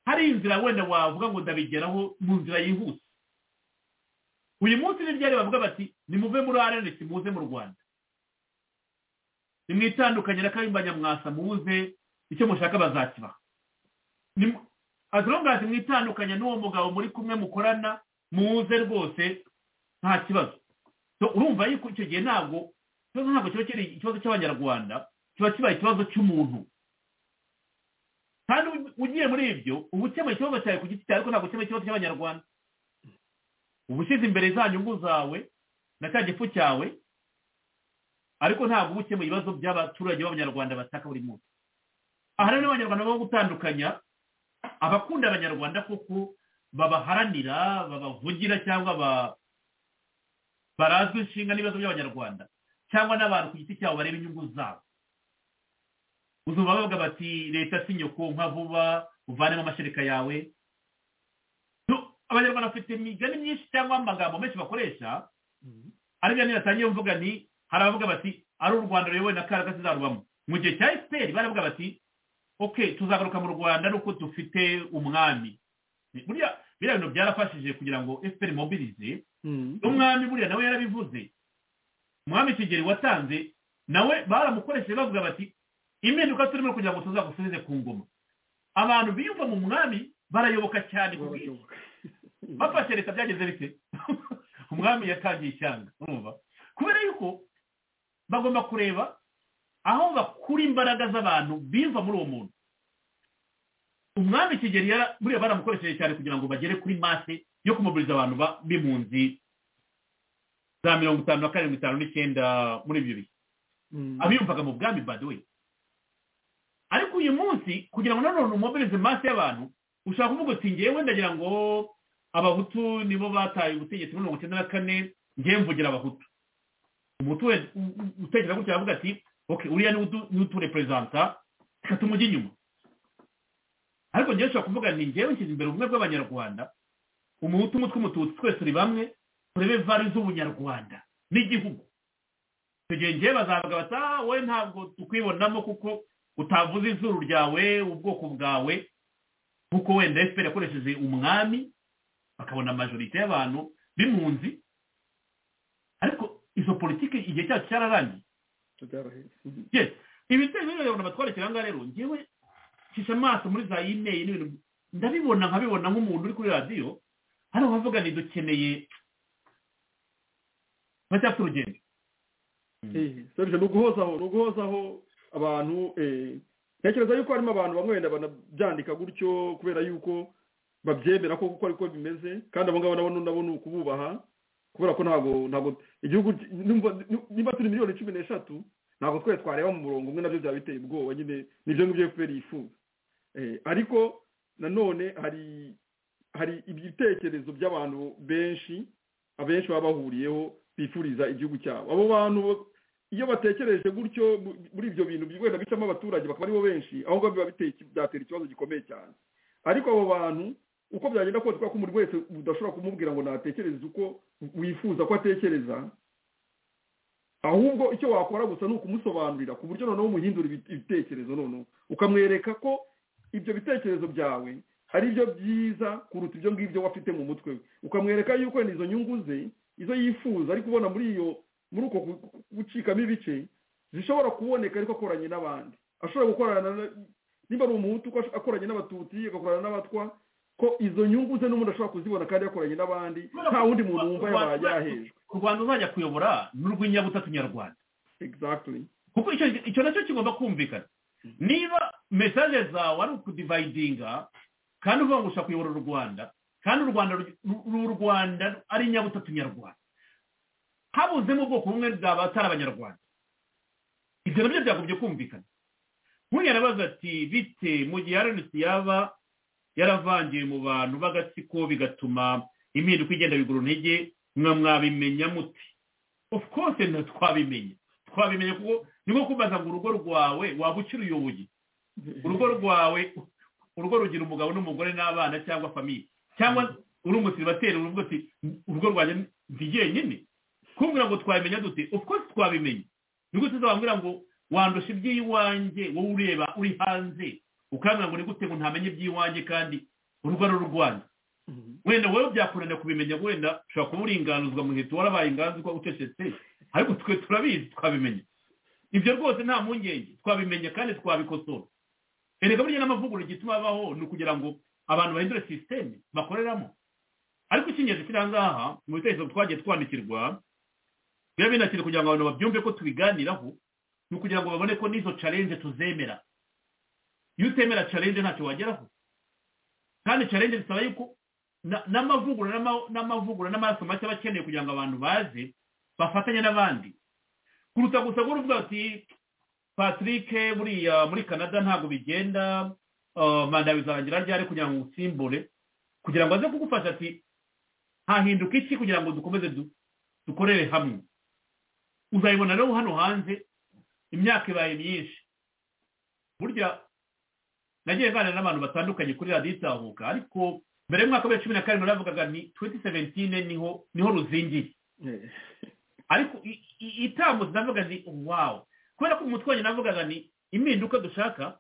D: hari inzira wenda wavuga ngo ndabigeraho mu nzira yihuse uyu munsi ni ryari bavuga bati nimuve muri arnc muze mu rwanda nimwitandukanye na kayumba nyamwasa muze icyo mushaka bazakibaha azongazi mwitandukanye n'uwo mugabo muri kumwe mukorana muze rwose nta kibazo urumva yuko icyo gihe ntabwo ikibazo ntabwo kiba kiri ikibazo cy'abanyarwanda kiba kibaye ikibazo cy'umuntu kandi ugiye muri ibyo uba ukemura ikibazo cyawe ku giti cyawe ariko ntabwo ukemura ikibazo cy'abanyarwanda uba ushyize imbere za nyungu zawe na cya gifu cyawe ariko ntabwo uba ukemura ibibazo by'abaturage b'abanyarwanda bataka buri munsi aha rero abanyarwanda bo gutandukanya abakunda abanyarwanda kuko babaharanira babavugira cyangwa barazwi inshinga n'ibibazo by'abanyarwanda cyangwa n'abantu ku giti cyabo bareba inyungu zabo uzumva bavuga bati leta si nyoko nka vuba uvanemo amashereka yawe abanyarwanda bafite imigani myinshi cyangwa amagambo menshi bakoresha ariko niyo mvuga ni hari abavuga bati ari u rwanda ruyobowe na karaga zizarubamo mu gihe cya efuperi baravuga bati oke tuzagaruka mu rwanda ari uko dufite umwami buriya biriya bintu byarafashije kugira ngo efuperi mobirize umwami buriya nawe yarabivuze umwami kigeli watanze nawe baramukoresheje bavuga bati impinduka turimo kugira ngo tuzagusubize ku ngoma abantu biyumva mu mwami barayoboka cyane ku bwinshi bafashe leta byageze bite umwami yatangiye ishyanga urumva kubera yuko bagomba kureba aho bakura imbaraga z'abantu biva muri uwo muntu umwami kigeli buriya baramukoresheje cyane kugira ngo bagere kuri mase yo kumubiriza abantu b'impunzi za mirongo itanu na karindwi itanu n'icyenda muri ibyo bihe abiyumvaga mu bwami baduwe ariko uyu munsi kugira ngo nanone umubirize mase y'abantu ushobora kuvuga uti ngewe ndagira ngo abahutu nibo bataye ubutegetsi muri mirongo icyenda na kane ngewe mvugira abahutu umuturage utekereza gutya aravuga ati oke uriya ni utureperezanta reka tumujye inyuma ariko ngewe ushobora kuvuga ni ngewe nshyize imbere ubumwe bw'abanyarwanda umuhutu umutwe umututsi twese uri bamwe turebe vari z'ubunyarwanda n'igihugu icyo gihe ngewe bazavuga bati ah wowe ntabwo tukwibonamo kuko utavuze izuru ryawe ubwoko bwawe nk'uko wenda efuperi yakoresheje umwami bakabona amajorite y'abantu b'impunzi ariko izo politiki igihe cyacu cyararangiye ibitero rero abantu batwarekera aha ngaha rero ngewe nshisha amaso muri za imeri n'ibintu ndabibona nkabibona nk'umuntu uri kuri radiyo hano bavuga ni dukeneye baracyafite urugendo
E: serivisi ni uguhozaho ni uguhozaho abantu ntekereza yuko harimo abantu bamwe wenda banabyandika gutyo kubera yuko babyemera ko kuko ariko bimeze kandi abo ngabo nabo nabo ni ukububaha kubera ko ntabwo ntabwo igihugu niba turi miliyoni cumi n'eshatu ntabwo twese twareba mu murongo umwe nabyo byaba biteye ubwoba nyine nibyo ngibyo efuperi yifuza ariko nanone hari hari ibitekerezo by'abantu benshi abenshi baba bahuriyeho bifuriza igihugu cyabo abo bantu iyo batekereje gutyo muri ibyo bintu wenda bicamo abaturage bakaba aribo benshi aho ngaho biba byatera ikibazo gikomeye cyane ariko abo bantu uko byagenda kose kubera ko umuntu wese udashobora kumubwira ngo natekereze uko wifuza ko atekereza ahubwo icyo wakora gusa ni ukumusobanurira ku buryo noneho umuhindura ibitekerezo noneho ukamwereka ko ibyo bitekerezo byawe ari byo byiza kuruta ibyo ngibyo wafite mu mutwe we ukamwereka yuko izo nyungu ze izo yifuza ari kubona muri iyo muri uko gucikamo ibice zishobora kuboneka ariko akoranye n'abandi ashobora gukorana niba ari umuhutu akoranye n'abatutsi agakorana n'abatwa ko izo nyungu ze n'umuntu ashobora kuzibona kandi yakoranye n'abandi nta wundi muntu wumva yabaye yahejwe
D: u rwanda uzajya kuyobora ni urw'inyabutatu nyarwanda kuko icyo nacyo kigomba kumvikana niba mesaje zawe ari ukudivayidinga kandi uvuga ngo ushaka kuyobora u rwanda kandi u rwanda uru rwanda ari inyabutatu nyarwanda habuzemo ubwoko bumwe bw'abatari abanyarwanda ibyo nabyo byagomba kumvikana nk'uyu arabaza ati bite mu gihe arenesi yaba yaravangiye mu bantu b'agatsiko bigatuma impinduka igenda bigura intege mwabimenya muti of course twabimenya twabimenya kuko ni nko kubaza ngo urugo rwawe waba ukiruyoboye urugo rwawe urugo rugira umugabo n'umugore n'abana cyangwa famiye cyangwa uri umusiribateri urugo uti urugo rwanjye ndi jyenyine kumbwira ngo twabimenya dute of course twabimenya ni gute uzababwira ngo wandusha iby'iwanjye wowe ureba uri hanze ukambwira ngo ni gute ngo ntamenye iby'iwanjye kandi urugo ari urwanjye wenda wowe byakunaniye kubimenya wenda ushobora kuba uringanuzwa mu gihe warabaye inganzwa ucecetse ariko twe turabizi twabimenya ibyo rwose nta mpungenge twabimenya kandi twabikosora erega burya n'amavugurura igituma abaho ni ukugira ngo abantu bahindure sisiteme bakoreramo ariko icy'ingenzi kiri ahangaha mu bitekerezo twagiye twandikirwa biba binakiri kugira ngo abantu babyumve ko tubiganiraho ni ukugira ngo babone ko n'izo carenje tuzemera iyo utemera carenje ntacyo wageraho kandi carenje bisaba yuko n'amavugurura n'amavugurura n'amaraso make aba akeneye kugira ngo abantu baze bafatanye n'abandi kuruta gusa ngo uruvuga ati patrick buriya muri canada ntabwo bigenda manda bizarangira ryari kugira ngo usimbure kugira ngo aze kugufasha ati hahinduka iki kugira ngo dukomeze dukorere hamwe uzayibona rero hano hanze imyaka ibaye myinshi burya nagiye nganira n'abantu batandukanye kuri radiyo itahuka ariko mbere y'umwaka wa cumi na karindwi navugaga ni twenti seventine niho niho ruzingiye ariko itambutse navuga ni wawu kubera ko umutwe wanjye navugaga ni impinduka dushaka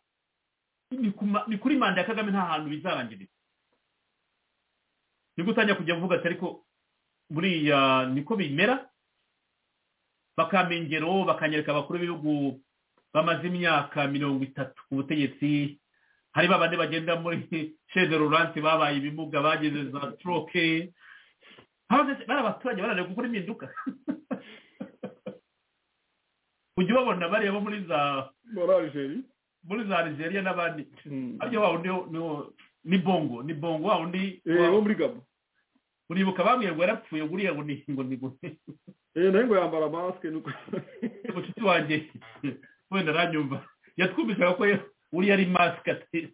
D: ni kuri manda ya kagame nta hantu bizarangirira ni gutangira kujya kuvuga ati ariko buriya niko bimera bakampa ingero bakanyereka abakuru b'ibihugu bamaze imyaka mirongo itatu ku butegetsi hari babandi bagenda muri sheze ruransi babaye ibimuga bageze za troke bari abaturage barananiwe gukora impinduka ujya ubabona bariya bo muri za muri za nigeria n'abandi ariko wa wundi ni bongo ni bongo wa wundi
E: wo muri gabo
D: uribuka bamwerwa yarapfuye guriya ngo ni ngo ni gute
E: eh nayo ngo yambara mask nuko
D: mucuti wanjye wenda aranyumva yatwumvishaga ko uriya ari mask ati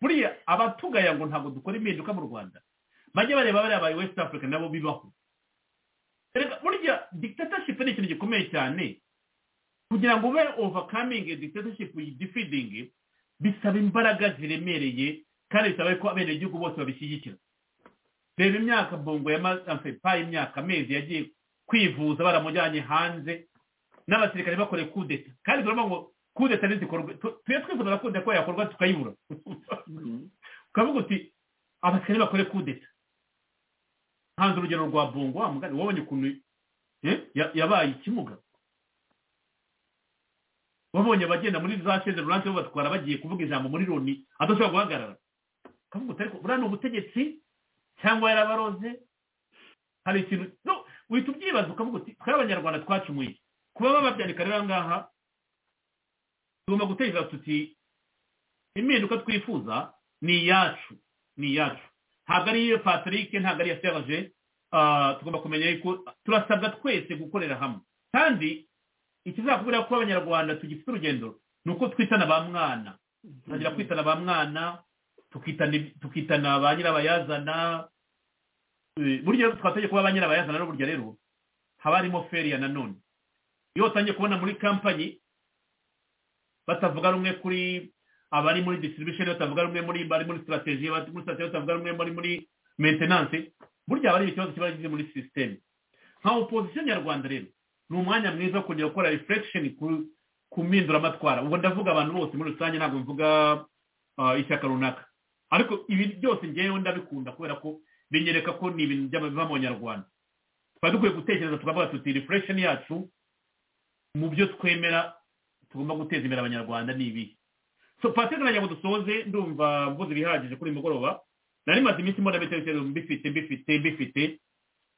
D: buriya abatugaya ngo ntabwo dukora impinduka mu rwanda bajye bareba bariya ba west africa nabo bibaho burya dictatorship ni ikintu gikomeye cyane kugira ngo ube overcoming dictatorship defeating bisaba imbaraga ziremereye kandi bisaba ko abenegihugu bose babishyigikira reba imyaka bongo yamaze payi imyaka amezi yagiye kwivuza baramujyanye hanze n'abasirikare bakore kudeta kandi turabona ngo kudeta ntizikorwe tuye twifuza na kudeta ko yakorwa tukayibura ukavuga uti abasirikare bakore kudeta hanze urugero rwa bongo wa mugani wabonye ukuntu yabaye ikimuga wabonye abagenda muri za sheze ruranse batwara bagiye kuvuga ijambo muri loni adashobora guhagarara ukavuga uti ariko buriya ni ubutegetsi cyangwa yarabaroze hari ikintu uhita ubyibaza ukavuga uti twari abanyarwanda twacumuye kuba bababyandika rero ngaha tugomba gutekereza tuti impinduka twifuza ni iyacu ni iyacu ntabwo ari iyo patrick ntabwo ari iya serge tugomba kumenya yuko turasabwa twese gukorera hamwe kandi ikizakubwira ko abanyarwanda tugifite urugendo ni uko twitana ba mwana tutangira kwitana ba mwana tukitana ba nyirabayazana burya twatangiye kuba ba nyirabayazana n'uburyo rero haba harimo feriya nanone iyo utangiye kubona muri kampanyi batavuga rumwe kuri abari muri distribution batavuga rumwe muri bari muri sitarateji muri sitarateji batavuga rumwe muri muri mentenanse burya haba hari ikibazo kiba kigize muri sisiteme nka opozisiyo nyarwanda rero ni umwanya mwiza wo kongera gukora refuresheni ku mpinduramatwara ubwo ndavuga abantu bose muri rusange ntabwo mvuga ishyaka runaka ariko ibi byose ngewe ndabikunda kubera ko binyereka ko ni ibintu by'abiva mu nyarwanda twari dukwiye gutekereza tukavuga tuti refuresheni yacu mu byo twemera tugomba guteza imbere abanyarwanda ni ibi so patrick nagira ngo dusoze ndumva mvuze ibihagije kuri mugoroba nari maze iminsi mbona ibitekerezo mbifite mbifite mbifite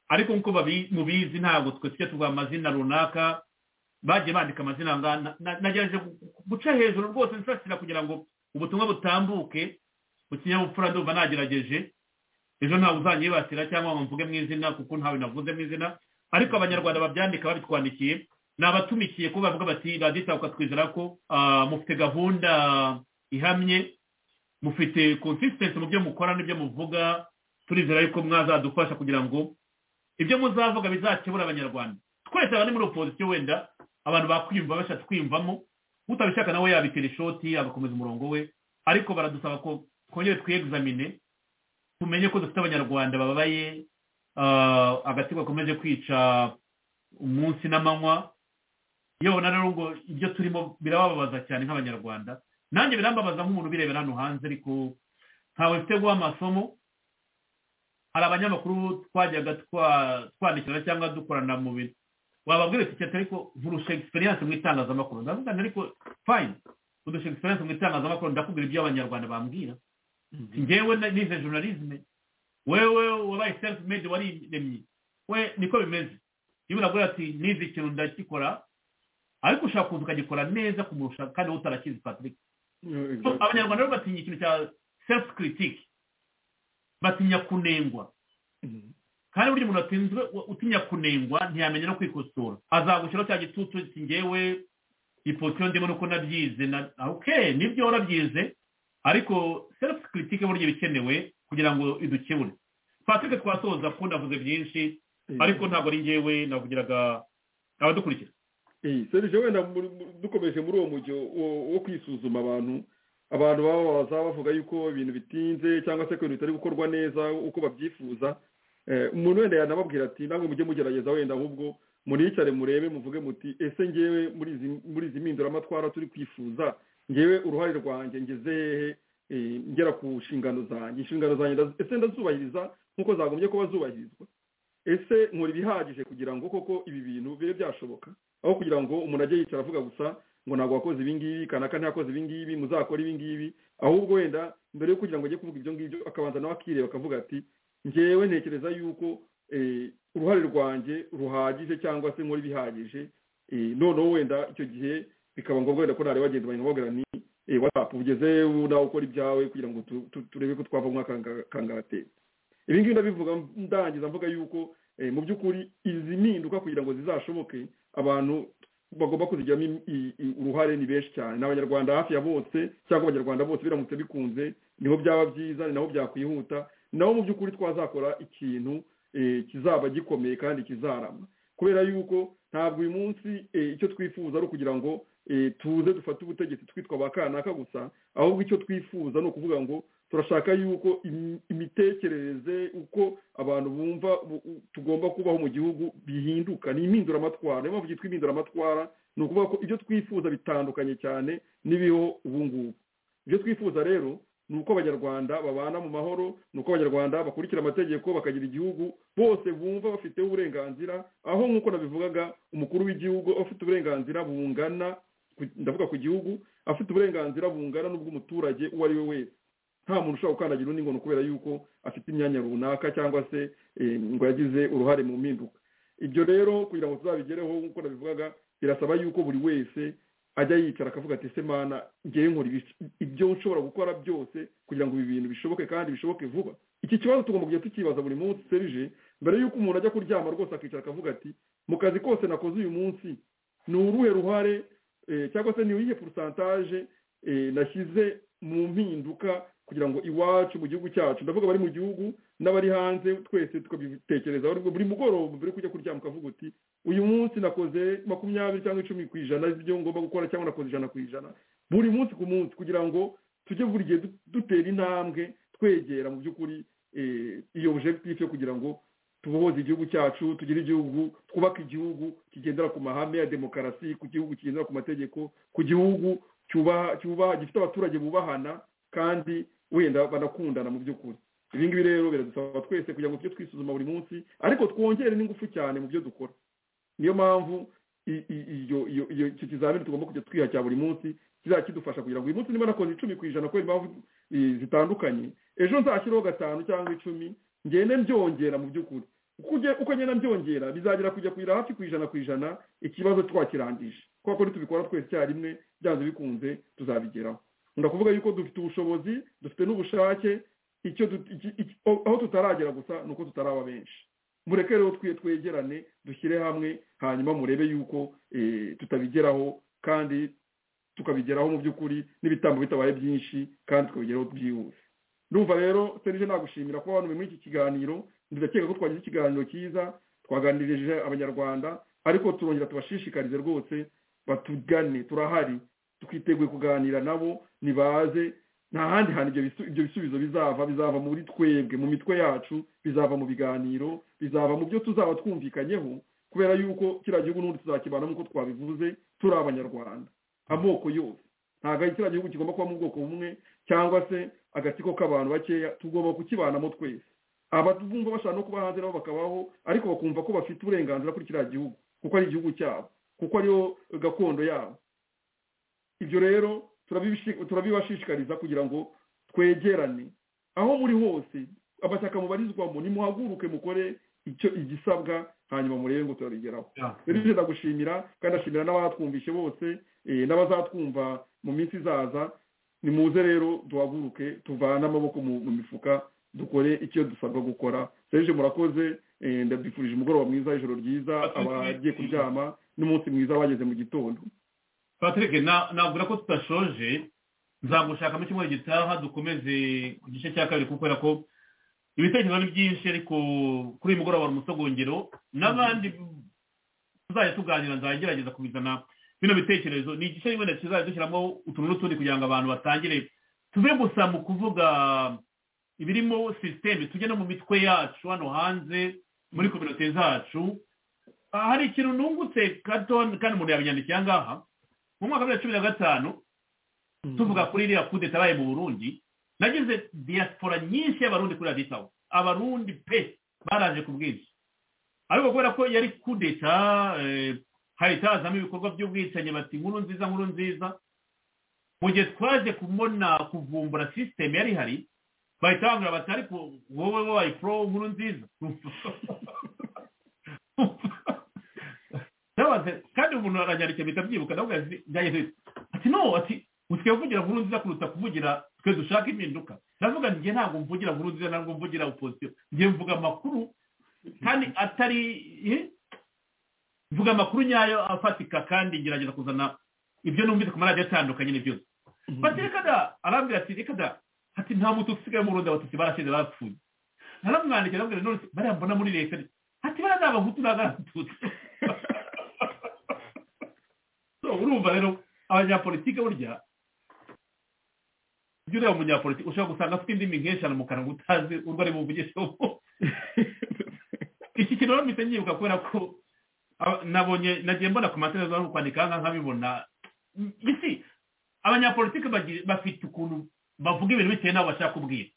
D: ariko nk'uko mubizi ntabwo twe tujya tuvuga amazina runaka bagiye bandika amazina nagerageje guca hejuru rwose nsasira kugira ngo ubutumwa butambuke mu kinyabupfura ndumva nagerageje ejo ntawe uzanyibasira cyangwa ngo mvuge mu izina kuko ntawe navuze mu izina ariko abanyarwanda babyandika babitwandikiye ni abatumikiye ko bavuga bati radiyo itabuka twizera ko mufite gahunda ihamye mufite konsisitensi mu byo mukora n'ibyo muvuga turizera yuko mwazadufasha kugira ngo ibyo muzavuga bizakebura abanyarwanda twese abari muri opozisiyo wenda abantu bakwiyumva bashatse kwiyumvamo utabishaka nawe yabitera ishoti agakomeza umurongo we ariko baradusaba ko twongere twiyegizamine tumenye ko dufite abanyarwanda bababaye agatsiko gakomeje kwica umunsi n'amanywa yewe na rero ngo ibyo turimo birababaza cyane nk'abanyarwanda nanjye birambabaza nk'umuntu ubirebera hano hanze ariko ntawe mfite guha amasomo hari abanyamakuru twajyaga twandikirana cyangwa dukorana mu bintu wababwira ati cyane ariko nkurusha egisperiyanse mu itangazamakuru ndavuga ariko fayini udusha egisperiyanse mu itangazamakuru ndakubwira ibyo abanyarwanda bambwira ngewe nize jonarizme wewe wabaye selifu medi wariremye we niko bimeze iyo uragura ati nize ikintu ndakikora ariko ushaka kuza ukagikora neza kumurusha kandi wowe utarakizi patrick abanyarwanda rero batinya ikintu cya selifu kiritike batinya kunengwa kandi buri muntu atinzwe utinya kunengwa ntiyamenya no kwikosora azagushyiraho cya gitutu ngewe ipoto ndimo nuko nabyize na oke nibyo warabyize ariko selifu kiritike burya bikenewe kugira ngo idukebure patrick twasoza ko ndavuze byinshi ariko ntabwo ari ngewe navugiraga abadukurikira
E: serivisi wenda dukomeje muri uwo mujyo wo kwisuzuma abantu abantu bababaza bavuga yuko ibintu bitinze cyangwa se ko ibintu bitari gukorwa neza uko babyifuza umuntu wenda yanababwira ati ntabwo mujye mugerageza wenda ahubwo muricare murebe muvuge muti ese ngewe muri izi mpinduramatwara turi kwifuza ngewe uruhare rwanjye ngeze hehe ngera ku nshingano zanjye inshingano zanjye ese ndazubahiriza nk'uko zagombye kuba zubahirizwa ese nkora ibihagije kugira ngo koko ibi bintu bibe byashoboka aho kugira ngo umuntu ajye yicara avuga gusa ngo ntabwo wakoze ibingibi kanaka ntiyakoze ibingibi muzakora ibingibi ahubwo wenda mbere yo kugira ngo ajye kuvuga ibyo ngibyo akabanza nawe akireba akavuga ati ngewe ntekereza yuko uruhare rwanjye ruhagije cyangwa se nkora ibihagije noneho wenda icyo gihe bikaba ngombwa wenda ko nareba bagenzi bawe ni watsapu ugeze nawe ukora ibyawe kugira ngo turebe ko twava mu kangaratera ibi ngibi ndabivuga ndangiza mvuga yuko mu by'ukuri izi mpinduka kugira ngo zizashoboke abantu bagomba kuzigiramo uruhare ni benshi cyane ni abanyarwanda hafi ya bose cyangwa abanyarwanda bose biramutse bikunze niho byaba byiza ni naho byakwihuta ni naho mu by'ukuri twazakora ikintu kizaba gikomeye kandi kizarama kubera yuko ntabwo uyu munsi icyo twifuza ari ukugira ngo tuze dufate ubutegetsi twitwa ba kanaka gusa ahubwo icyo twifuza ni ukuvuga ngo turashaka yuko imitekerereze uko abantu bumva tugomba kubaho mu gihugu bihinduka ni impinduramatwara niyo mpamvu byitwa impinduramatwara ni ukuvuga ko ibyo twifuza bitandukanye cyane n'ibiho ubu ngubu ibyo twifuza rero ni uko abanyarwanda babana mu mahoro ni uko abanyarwanda bakurikira amategeko bakagira igihugu bose bumva bafiteho uburenganzira aho nk'uko nabivugaga umukuru w'igihugu afite uburenganzira bungana ndavuga ku gihugu afite uburenganzira bungana n'ubw'umuturage uwo ari we wese nta muntu ushobora gukandagira undi ngo ni ukubera yuko afite imyanya runaka cyangwa se ngo yagize uruhare mu mpinduka ibyo rero kugira ngo tuzabigereho nk'uko nabivugaga birasaba yuko buri wese ajya yicara akavuga ati ese mana ngewe nkora ibyo nshobora gukora byose kugira ngo ibi bintu bishoboke kandi bishoboke vuba iki kibazo tugomba kujya tukibaza buri munsi serije mbere y'uko umuntu ajya kuryama rwose akicara akavuga ati mu kazi kose nakoze uyu munsi ni uruhe ruhare cyangwa se ni uyihe porosantaje nashyize mu mpinduka kugira ngo iwacu mu gihugu cyacu ndavuga abari mu gihugu n'abari hanze twese tukabitekereza buri mugoroba mbere yo kujya kuryama ukavuga uti uyu munsi nakoze makumyabiri cyangwa icumi ku ijana ibyo ngomba gukora cyangwa nakoze ijana ku ijana buri munsi ku munsi kugira ngo tujye buri gihe dutera intambwe twegera mu by'ukuri iyo objectif yo kugira ngo tubohoze igihugu cyacu tugire igihugu twubake igihugu kigendera ku mahame ya demokarasi ku gihugu kigendera ku mategeko ku gihugu cyubaha gifite abaturage bubahana kandi wenda banakundana mu by'ukuri ibi ngibi rero biradusaba twese kugira ngo tujye twisuzuma buri munsi ariko twongere n'ingufu cyane mu byo dukora niyo mpamvu icyo kizamini tugomba kujya twiha cya buri munsi kizajya kidufasha kugira ngo uyu munsi niba nakoze icumi ku ijana kubera impamvu zitandukanye ejo nzashyireho gatanu cyangwa icumi ngende byongera mu by'ukuri uko ngenda byongera bizagera kujya kugira hafi ku ijana ku ijana ikibazo twakirangije kubera ko nitubikora twese icyarimwe byanze bikunze tuzabigeraho ndakuvuga yuko dufite ubushobozi dufite n'ubushake aho tutaragera gusa ni uko tutaraba benshi mureke rero twegerane dushyire hamwe hanyuma murebe yuko tutabigeraho kandi tukabigeraho mu by'ukuri n'ibitambo bitabaye byinshi kandi tukabigeraho byihuse ndumva rero serije nagushimira kuba wabonye muri iki kiganiro ndakeka ko twagize ikiganiro cyiza twaganirije abanyarwanda ariko turongera tubashishikarize rwose batugane turahari twiteguye kuganira nabo ntibaze nta handi hantu ibyo bisubizo bizava bizava muri twebwe mu mitwe yacu bizava mu biganiro bizava mu byo tuzaba twumvikanyeho kubera yuko kiriya gihugu n'ubundi tuzakibana nk'uko twabivuze turi abanyarwanda amoko yose ntabwo ari kiriya gihugu kigomba kuba mu bwoko bumwe cyangwa se agatsiko k'abantu bakeya tugomba kukibanamo twese abavumva bashaka no kuba hanze nabo bakabaho ariko bakumva ko bafite uburenganzira kuri kiriya gihugu kuko ari igihugu cyabo kuko ariyo gakondo yabo ibyo rero turabibashishikariza kugira ngo twegerane aho muri hose amashyaka mubarizwamo nimuhaguruke mukore icyo igisabwa hanyuma murebe ngo turabigeraho rero ibyo ndagushimira kandi ashimira n'abatwumvishe bose n'abazatwumva mu minsi izaza nimuze rero duhaguruke tuvane amaboko mu mifuka dukore icyo dusabwa gukora serije murakoze ndabifurije umugoroba mwiza ijoro ryiza abagiye kuryama n'umunsi mwiza bageze mu gitondo
D: patrick nabwira ko tudashoje nzagushaka mu cyumweru gitaha dukomeze ku gice cya kabiri kubera ko ibitekerezo ni byinshi ariko kuri uyu mugoroba hari umusogongero n'abandi tuzajya tuganira nzagerageza kubizana bino bitekerezo ni igice rimwe na kizajya dushyiramo utuntu n'utundi kugira ngo abantu batangire tuve gusa mu kuvuga ibirimo sisiteme tujya no mu mitwe yacu hano hanze muri kominote zacu hari ikintu nungutse gato kandi umuntu yabinyandikira ngaha mu mwaka wa bibiri na cumi na gatanu tuvuga kuri iriya kude tabaye mu burundi nagize diaspora nyinshi y'abarundi kuri raditawo abarundi pe baraje ku bwinshi ariko kubera ko yari kudeta hahita hazamo ibikorwa by'ubwicanyi bati inkuru nziza nkuru nziza mu gihe twaje kubona kuvumbura sisiteme yari ihari bahita bambwira bati ariko wowe wabaye pro nkuru nziza kandi umuntu aranyandikira bihita byibuka nawe byagiye ati no ati usigaye uvugira nkuru nziza kuruta kuvugira twe dushaka impinduka ndavuga njye ntabwo mvugira nkuru nziza ntabwo mvugira opozisiyo njye mvuga amakuru kandi atari mvuga amakuru nyayo afatika kandi ngerageza kuzana ibyo numvise ku maradiyo atandukanye ni byose bati reka da arambwira ati reka da ati nta muntu usigaye mu rundi abatutsi barashize barapfuye naramwandikira arambwira none bariya mbona muri leta ati bariya ni abahutu n'abatutsi urumva rero abanyapolitike burya ibyo ureba umunyapolitike ushobora gusanga afite indimi nk'eshanu mu kanwa utazi urwo ari buvugisheho iki kintu rero mpita nyibuka kubera ko nabonye nagiye mbona ku matereza no kwandika nkabibona isi abanyapolitike bafite ukuntu bavuga ibintu bitewe n'abo bashaka kubwira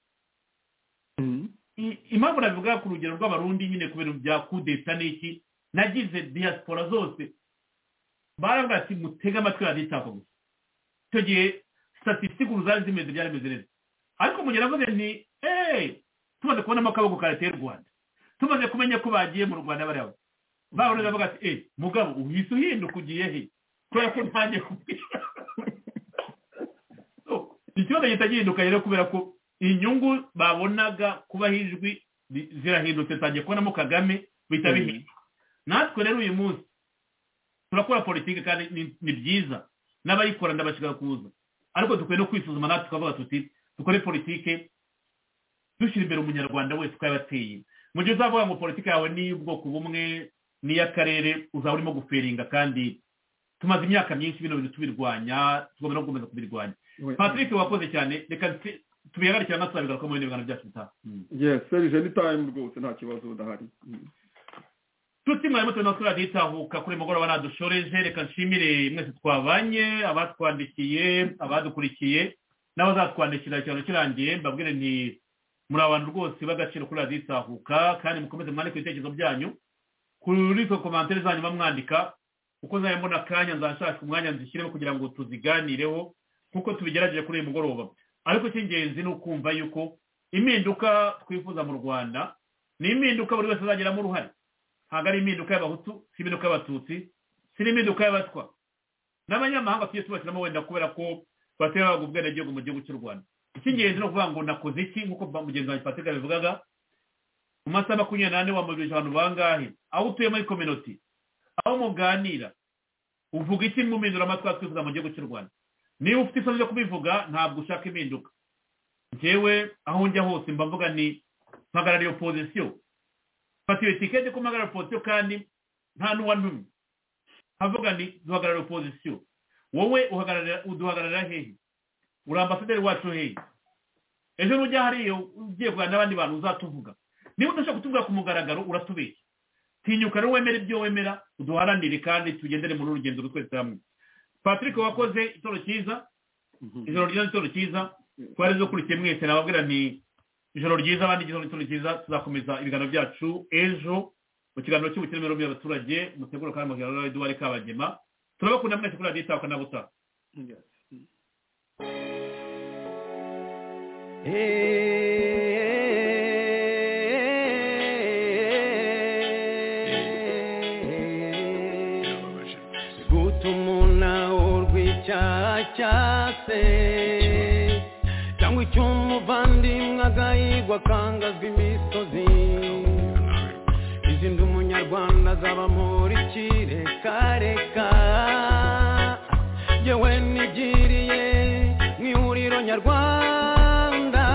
D: impamvu nabivuga ku rugero rw'abarundi nyine ku bintu bya kudeta n'iki nagize diaspora zose baravuga ati mutege amatwi raditako gusa icyo gihe statisitike ubu zari zimeze byari bimeze neza ariko mu gihe navuze ni eee tumaze kubonamo akaboko ka leta y'u rwanda tumaze kumenya ko bagiye mu rwanda bariya babarundi bavuga ati eee mugabo uhise uhinduka ugiye he kubera ko ntangiye kubwira ikibazo gihita gihinduka rero kubera ko inyungu babonaga kubaho ijwi zirahindutse tangiye kubonamo kagame bihita bihinduka natwe rero uyu munsi turakora politiki kandi ni byiza n'abayikora ndabashaka kuza ariko dukwiye no kwisuzuma natwe tukavuga tuti dukore politiki dushyira imbere umunyarwanda wese uko yabateye mu gihe uzavuga ngo politiki yawe ni iy'ubwoko bumwe n'iy'akarere uzaba urimo guferinga kandi tumaze imyaka myinshi bino bintu tubirwanya tugomba no gukomeza kubirwanya patrick wakoze cyane reka tubihagarikira natwe tuzabigaruka mu bindi biganiro byacu bitaha
E: yes serije ni time rwose nta kibazo udahari
D: tuti mwarimu turi natwe raditahuka kuri mugoroba nadushoreje reka nshimire mwese twabanye abatwandikiye abadukurikiye n'abazatwandikira ikiganiro kirangiye mbabwire nti muri abantu rwose b'agaciro kuri raditahuka kandi mukomeze mwandike ibitekerezo byanyu kuri izo komantere zanyu bamwandika uko nzajya mbona akanya nzashaka umwanya nzishyiremo kugira ngo tuziganireho nk'uko tubigerageje kuri uyu mugoroba ariko icy'ingenzi ni ukumva yuko impinduka twifuza mu rwanda ni impinduka buri wese azageramo uruhare ntabwo ari impinduka y'abahutu si impinduka y'abatutsi si n'impinduka y'abatwa n'abanyamahanga tujye tubashyiramo wenda kubera ko batera bahabwa ubwenegihugu mu gihugu cy'u rwanda icy'ingenzi ni ukuvuga ngo nakoze iki nk'uko mugenzi wanjye patrick abivugaga mu masaha makumyabiri n'ane wamobilije abantu bangahe aho utuye muri kominoti aho muganira uvuga iki mwumindura amatwi twifuza mu gihugu cy'u rwanda niba ufite isoni ryo kubivuga ntabwo ushaka impinduka njyewe aho njya hose mba mvuga ni mpagarariye opozisiyo fata iyo tiketi ko mpagarara opozisiyo kandi nta n'uwa n'umwe havuga ni duhagarara opozisiyo wowe uduhagararira hehe uri ambasaderi wacu hehe ejo nujya hariyo ugiye kuganira n'abandi bantu uzatuvuga niba udashaka kutubwira ku mugaragaro uratubeshya tinyuka rero wemere ibyo wemera uduharanire kandi tugendere muri urugendo twese hamwe patrick wakoze itoro cyiza ijoro ryiza itoro cyiza twari dukurikiye mwese nababwira nti ijoro ryiza abandi igitoro cyiza tuzakomeza ibiganiro byacu ejo mu kiganiro cy'ubukene mirongo abaturage mutegura kandi mu kiganiro eduard kabagema turabakunda mwese kuri radiyo itaka na butaha
G: gutuma urw'icyaha cyase cyangwa icy'umuvandimwe agahigwa akangazwa imisozi izindi umunyarwanda azaba muri kireka yewe nigiriye mu ihuriro nyarwanda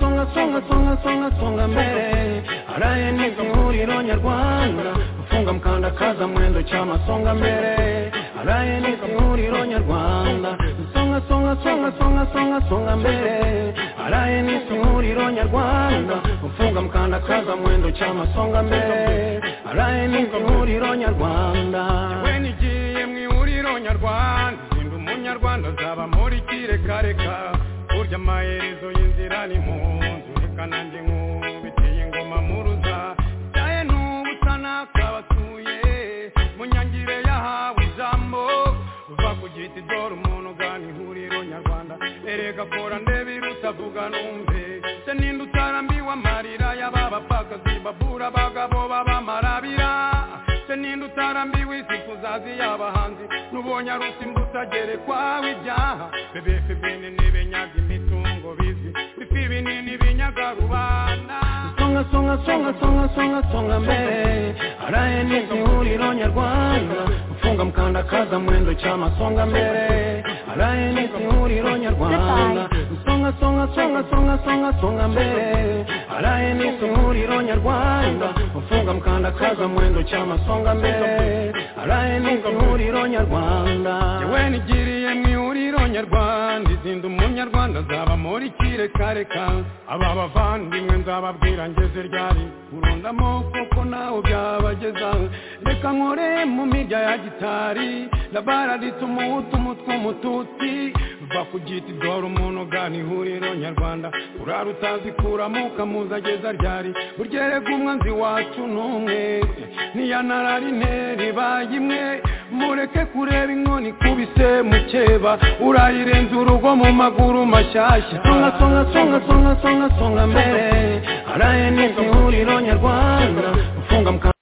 G: songa songa songa songa songa songa mbere araye neza ihuriro nyarwanda gufunga mukanda kaza mwendo cyama songa mbere araye neza ihuriro nyarwanda songa songa songa songa songa songa mbere araye neza ihuriro nyarwanda gufunga mukanda kaza mwendo cyama songa mbere araye neza ihuriro nyarwanda yewe nigiye mu ihuriro nyarwanda sinda umunyarwanda azaba muri kirekareka burya amaherezo y'inzira ni mu nzu reka nanjye nk'ubiteye ingoma muruza cyaye n'ubusa n'akabatuye mu nyangire yahawe ijambo uva ku giti dore umuntu ugana ihuriro nyarwanda erega kora ndebe irutavuga numve se ninde utarambiwe amarira y'aba bapfakazi babura abagabo b'abamarabira se ninde utarambiwe isi kuzazi y'abahanzi n'ubonye arusi mbutagerekwaho ibyaha bebefe binini binyaga imitungo bizi bifi binini binyaga rubanda songa songa songa songa songa songa mbere araye neza ihuriro nyarwanda gufunga mukanda kaza mwendo cyama songa mbere araye neza ihuriro nyarwanda songa songa songa songa songa songa mbere araye neza ihuriro nyarwanda gufunga mukanda kaza mwendo cyama songa mbere araye neza ihuriro nyarwanda yewe nigiriye mu ihuriro nyarwanda izinda umunyarwanda azaba muri kirekareka aba bavandimwe nzababwira ngeze ryari urundamo kuko nawe byabageza reka nkore mu mirya ya gitari labara rituma utuma tw'umututsi va ku giti dore umuntu ugana ihuriro nyarwanda urara utazi kuramo ukamuza ageza ryari uryerega umwanzi wacu n'umwe ntiyanararine ribaye imwe mureke kureba inkoni ikubise mukeba urayirenza urugo mu maguru mashyashya songa songa songa songa songa songa mbere araye neza ihuriro nyarwanda gufunga mukanda